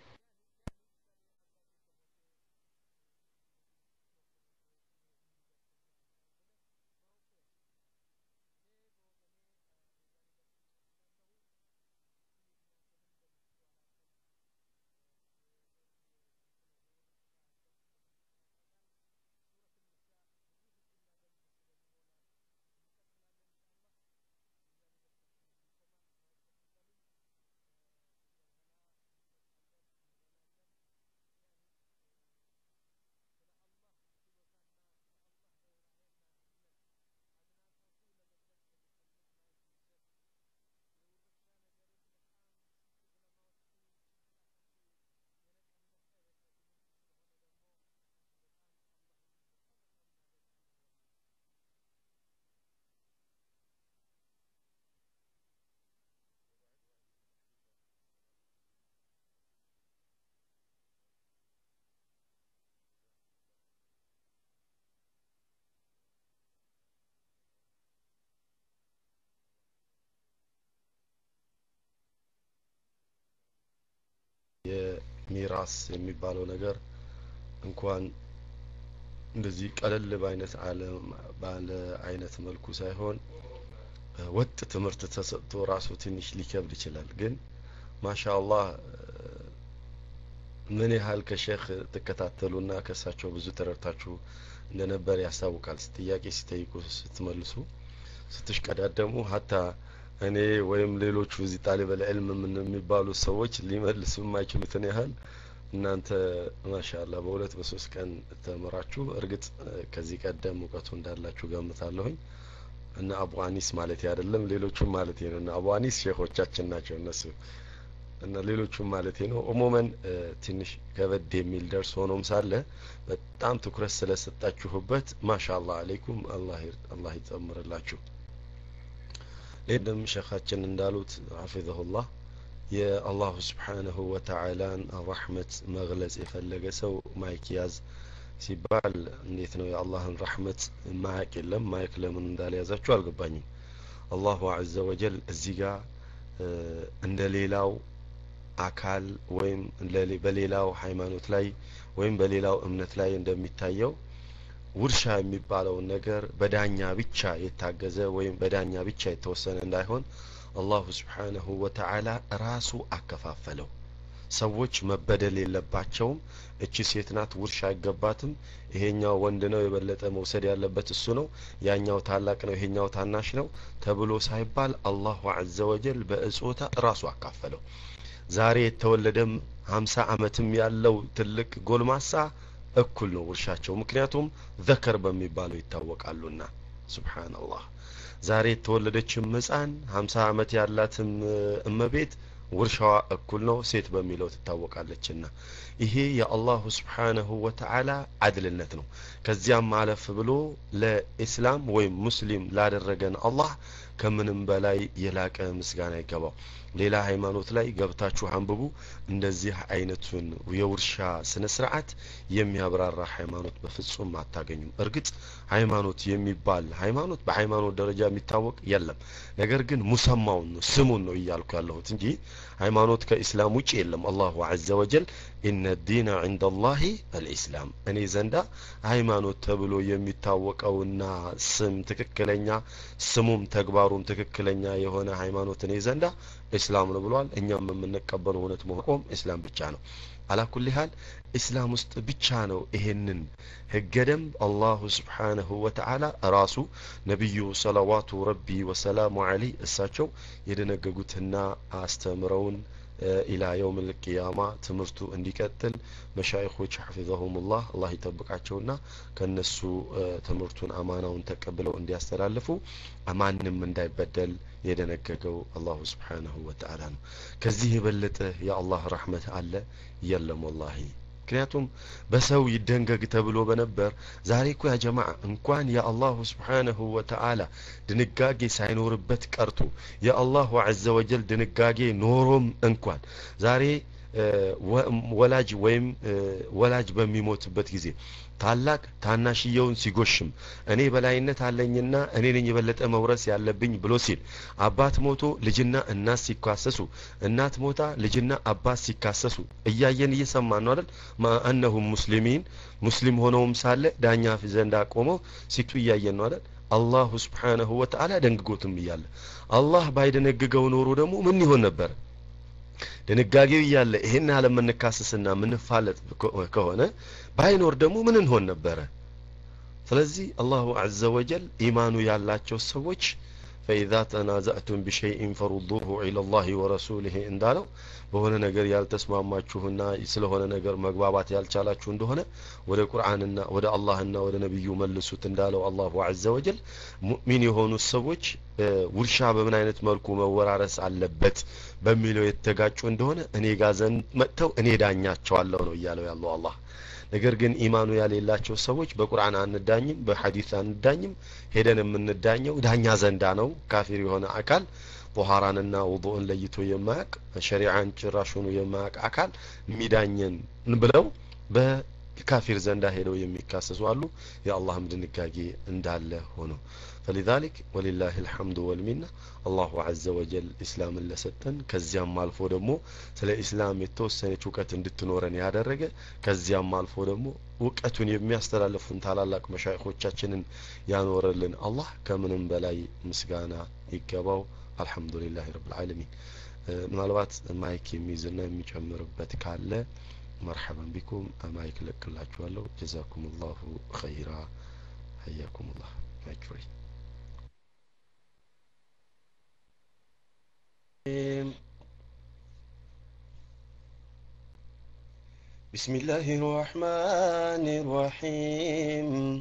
የሚራስ የሚባለው ነገር እንኳን እንደዚህ ቀለል በአይነት ባለ አይነት መልኩ ሳይሆን ወጥ ትምህርት ተሰጥቶ ራሱ ትንሽ ሊከብድ ይችላል ግን ማሻአላህ ምን ያህል ከሼክ ትከታተሉና ከእሳቸው ብዙ ተረድታችሁ እንደነበር ያስታውቃል ጥያቄ ሲጠይቁ ስትመልሱ ስትሽቀዳደሙ ሀታ እኔ ወይም ሌሎቹ እዚህ ጣሊበል ዕልም ምን የሚባሉ ሰዎች ሊመልሱ የማይችሉትን ያህል እናንተ ማሻላ በሁለት በሶስት ቀን ተምራችሁ እርግጥ ከዚህ ቀደም እውቀቱ እንዳላችሁ ገምታለሁኝ እና አቡ አኒስ ማለት አይደለም ሌሎቹም ማለት ነው እና አቡ አኒስ ሼኾቻችን ናቸው እነሱ እና ሌሎቹም ማለት ነው ኦሞመን ትንሽ ከበድ የሚል ደርስ ሆኖም ሳለ በጣም ትኩረት ስለሰጣችሁበት ማሻአላህ አለይኩም አላህ ይጨምርላችሁ ይህንም ሸኻችን እንዳሉት ሐፊዘሁላህ የአላሁ ስብሓንሁ ወተዓላን ረሕመት መግለጽ የፈለገ ሰው ማይክ ያዝ ሲባል እንዴት ነው የአላህን ረሕመት ማያቅ የለም ማይክ ለምን እንዳልያዛችሁ አልገባኝም አላሁ አዘ ወጀል እዚህ ጋር እንደ ሌላው አካል ወይም በሌላው ሃይማኖት ላይ ወይም በሌላው እምነት ላይ እንደሚታየው ውርሻ የሚባለውን ነገር በዳኛ ብቻ የታገዘ ወይም በዳኛ ብቻ የተወሰነ እንዳይሆን አላሁ ስብሓንሁ ወተዓላ ራሱ አከፋፈለው ሰዎች መበደል የለባቸውም እቺ ሴት ናት ውርሻ አይገባትም ይሄኛው ወንድ ነው የበለጠ መውሰድ ያለበት እሱ ነው ያኛው ታላቅ ነው ይሄኛው ታናሽ ነው ተብሎ ሳይባል አላሁ አዘ ወጀል በእጾታ ራሱ አካፈለው ዛሬ የተወለደም ሀምሳ አመትም ያለው ትልቅ ጎልማሳ እኩል ነው ውርሻቸው ምክንያቱም ዘከር በሚባለው ይታወቃሉና ሱብሓንላህ ዛሬ የተወለደችም ህፃን ሀምሳ አመት ያላትም እመቤት ውርሻዋ እኩል ነው ሴት በሚለው ትታወቃለችና ይሄ የአላሁ ስብሓነሁ ወተዓላ አድልነት ነው ከዚያም አለፍ ብሎ ለኢስላም ወይም ሙስሊም ላደረገን አላህ ከምንም በላይ የላቀ ምስጋና ይገባው ሌላ ሃይማኖት ላይ ገብታችሁ አንብቡ እንደዚህ አይነቱን የውርሻ ስነ ስርዓት የሚያብራራ ሃይማኖት በፍጹም አታገኙም እርግጥ ሃይማኖት የሚባል ሃይማኖት በሃይማኖት ደረጃ የሚታወቅ የለም ነገር ግን ሙሰማውን ነው ስሙን ነው እያልኩ ያለሁት እንጂ ሃይማኖት ከኢስላም ውጭ የለም አላሁ አዘ ወጀል ኢነ ዲነ ዕንደ ላሂ አልኢስላም እኔ ዘንዳ ሃይማኖት ተብሎ የሚታወቀውና ስም ትክክለኛ ስሙም ተግባሩም ትክክለኛ የሆነ ሃይማኖት እኔ ዘንዳ ኢስላም ነው ብሏል እኛም የምንቀበለው እውነት መቆም ኢስላም ብቻ ነው አላኩል ሀል ኢስላም ውስጥ ብቻ ነው ይሄንን ህገ ደንብ አላሁ ስብሓነሁ ወተዓላ ራሱ ነቢዩ ሰለዋቱ ረቢ ወሰላሙ አለይህ እሳቸው የደነገጉትና አስተምረውን ኢላ የውም ልቅያማ ትምህርቱ እንዲቀጥል መሻይኮች ሐፊዘሁሙላህ አላህ ይጠብቃቸውና ከነሱ ትምህርቱን አማናውን ተቀብለው እንዲያስተላልፉ ማንም እንዳይበደል የደነገገው አላሁ ስብሓነሁ ወተዓላ ነው ከዚህ የበለጠ የአላህ ረሕመት አለ የለም ወላሂ ምክንያቱም በሰው ይደንገግ ተብሎ በነበር ዛሬ እኮ ያ ጀማዓ እንኳን የአላሁ ስብሓነሁ ወተዓላ ድንጋጌ ሳይኖርበት ቀርቶ የአላሁ አዘ ወጀል ድንጋጌ ኖሮም እንኳን ዛሬ ወላጅ ወይም ወላጅ በሚሞትበት ጊዜ ታላቅ ታናሽየውን ሲጎሽም እኔ በላይነት አለኝና እኔ ነኝ የበለጠ መውረስ ያለብኝ ብሎ ሲል አባት ሞቶ ልጅና እናት ሲካሰሱ እናት ሞታ ልጅና አባት ሲካሰሱ እያየን እየሰማን ነው አይደል ማአነሁም ሙስሊሚን ሙስሊም ሆነውም ሳለ ዳኛ ዘንዳ ቆመው ሲቱ እያየን ነው አይደል አላሁ ስብሓነሁ ወተዓላ ደንግጎትም እያለ አላህ ባይደነግገው ኖሮ ደግሞ ምን ይሆን ነበር ድንጋጌው እያለ ይሄን ያህል የምንካሰስና የምንፋለጥ ከሆነ ባይኖር ደግሞ ምን እንሆን ነበረ ስለዚህ አላሁ አዘ ወጀል ኢማኑ ያላቸው ሰዎች ፈኢዛ ተናዘእቱም ቢሸይኢን ፈሩዱሁ ኢላ ላህ ወረሱልህ እንዳለው በሆነ ነገር ያልተስማማችሁና ስለሆነ ነገር መግባባት ያልቻላችሁ እንደሆነ ወደ ቁርአንና ወደ አላህና ወደ ነቢዩ መልሱት እንዳለው አላሁ አዘ ወጀል ሙእሚን የሆኑ ሰዎች ውርሻ በምን አይነት መልኩ መወራረስ አለበት በሚለው የተጋጩ እንደሆነ እኔ ጋር ዘንድ መጥተው እኔ ዳኛቸዋለሁ ነው እያለው ያለው አላህ ነገር ግን ኢማኑ ያሌላቸው ሰዎች በቁርአን አንዳኝም በሐዲስ አንዳኝም ሄደን የምንዳኘው ዳኛ ዘንዳ ነው ካፊር የሆነ አካል ጦሃራንና ውዱእን ለይቶ የማያቅ ሸሪዓን ጭራሹኑ የማያቅ አካል የሚዳኘን ብለው በካፊር ዘንዳ ሄደው የሚካሰሱ አሉ የአላህም ድንጋጌ እንዳለ ሆኖ فلذلك ولله الحمد والمنة الله عز وجل إسلام لسطن كزيام مالفو دمو سلا إسلام የተወሰነች እውቀት እንድትኖረን ያደረገ ከዚያም አልፎ ደግሞ እውቀቱን የሚያስተላልፉን ታላላቅ መሻይኾቻችንን ያኖረልን አላህ ከምንም በላይ ምስጋና ይገባው አልሐምዱሊላህ ረብ ልዓለሚን ምናልባት ማይክ የሚይዝና የሚጨምርበት ካለ መርሐበን ቢኩም ማይክ ለቅላችኋለሁ ጀዛኩም ላሁ ኸይራ ሀያኩም ላህ ማይክ ፍሪ بسم الله الرحمن الرحيم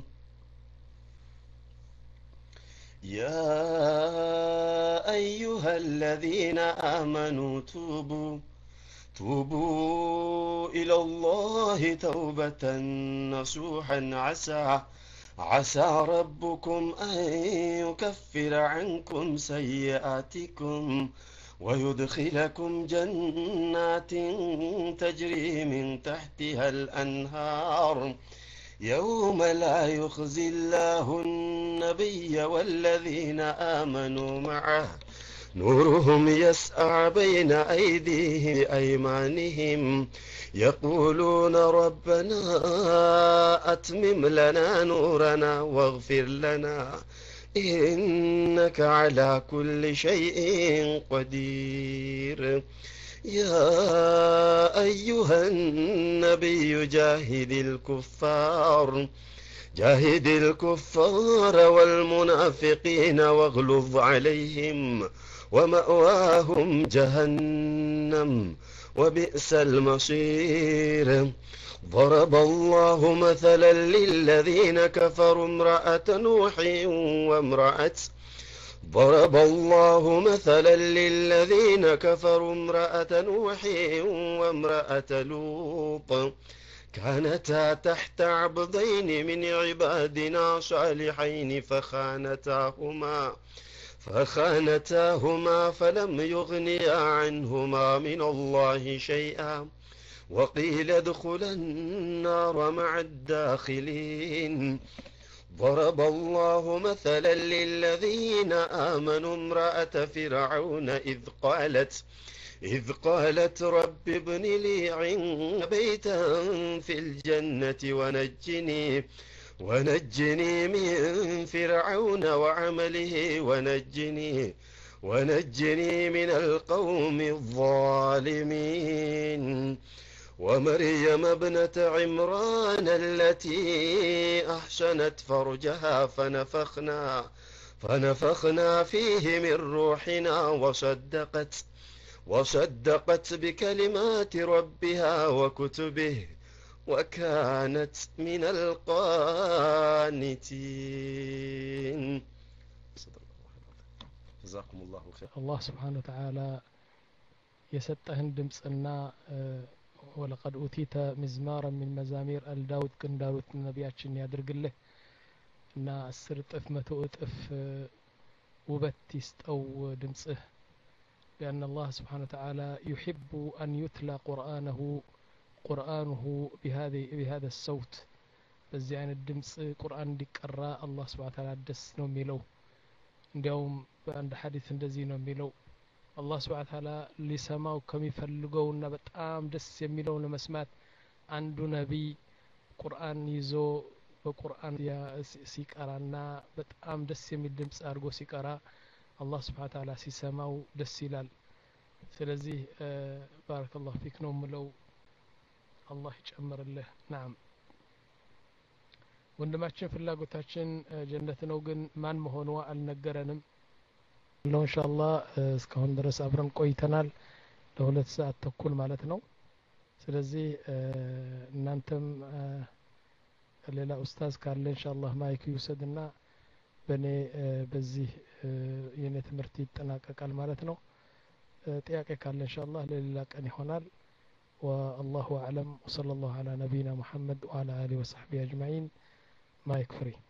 يا أيها الذين آمنوا توبوا توبوا إلى الله توبة نصوحا عسى عسى ربكم أن يكفر عنكم سيئاتكم ويدخلكم جنات تجري من تحتها الأنهار يوم لا يخزي الله النبي والذين آمنوا معه نورهم يسعى بين أيديهم بأيمانهم يقولون ربنا أتمم لنا نورنا واغفر لنا إنك على كل شيء قدير يا أيها النبي جاهد الكفار جاهد الكفار والمنافقين واغلظ عليهم ومأواهم جهنم وبئس المصير ضرب الله مثلا للذين كفروا امرأة نوح وامرأة ضرب الله مثلا للذين كفروا امرأة نوح وامرأة لوط كانتا تحت عبدين من عبادنا صالحين فخانتاهما فخانتاهما فلم يغنيا عنهما من الله شيئا وقيل ادخلا النار مع الداخلين ضرب الله مثلا للذين آمنوا امرأة فرعون إذ قالت إذ قالت رب ابن لي عند بيتا في الجنة ونجني ونجني من فرعون وعمله ونجني ونجني من القوم الظالمين ومريم ابنة عمران التي أحسنت فرجها فنفخنا فنفخنا فيه من روحنا وصدقت وصدقت بكلمات ربها وكتبه وكانت من القانتين جزاكم الله خير አላህ ስብሓን ወተዓላ የሰጠህን ድምፅና ወለቀድ ኡቲተ ሚዝማራ ሚን መዛሚር አልዳውድ ግን እንዳሉት ነቢያችን ያድርግልህ እና አስር እጥፍ መቶ እጥፍ ውበት ይስጠው ድምፅህ لأن الله سبحانه وتعالى يحب أن يتلى قرآنه قرآنه بهذه بهذا الصوت በዚህ አይነት ድምፅ ቁርአን እንዲቀራ አላህ ስብሓን ታላ ደስ ነው የሚለው እንዲያውም በአንድ ሐዲስ እንደዚህ ነው የሚለው አላህ ስብሓን ታላ ሊሰማው ከሚፈልገውና በጣም ደስ የሚለው ለመስማት አንዱ ነቢይ ቁርአን ይዞ በቁርአን ሲቀራና በጣም ደስ የሚል ድምፅ አድርጎ ሲቀራ አላህ ስብሓን ታላ ሲሰማው ደስ ይላል ስለዚህ ባረከላሁ ፊክ ነው ምለው አላህ ይጨምርልህ ናም ወንድማችን ፍላጎታችን ጀነት ነው ግን ማን መሆኗ አልነገረንም ለው እንሻ አላህ እስካሁን ድረስ አብረን ቆይተናል ለሁለት ሰዓት ተኩል ማለት ነው ስለዚህ እናንተም ሌላ ኡስታዝ ካለ እንሻ አላህ ማይክ ይውሰድና በእኔ በዚህ የእኔ ትምህርት ይጠናቀቃል ማለት ነው ጥያቄ ካለ እንሻ አላህ ለሌላ ቀን ይሆናል والله أعلم وصلى الله على نبينا محمد وعلى آله وصحبه أجمعين مايك فري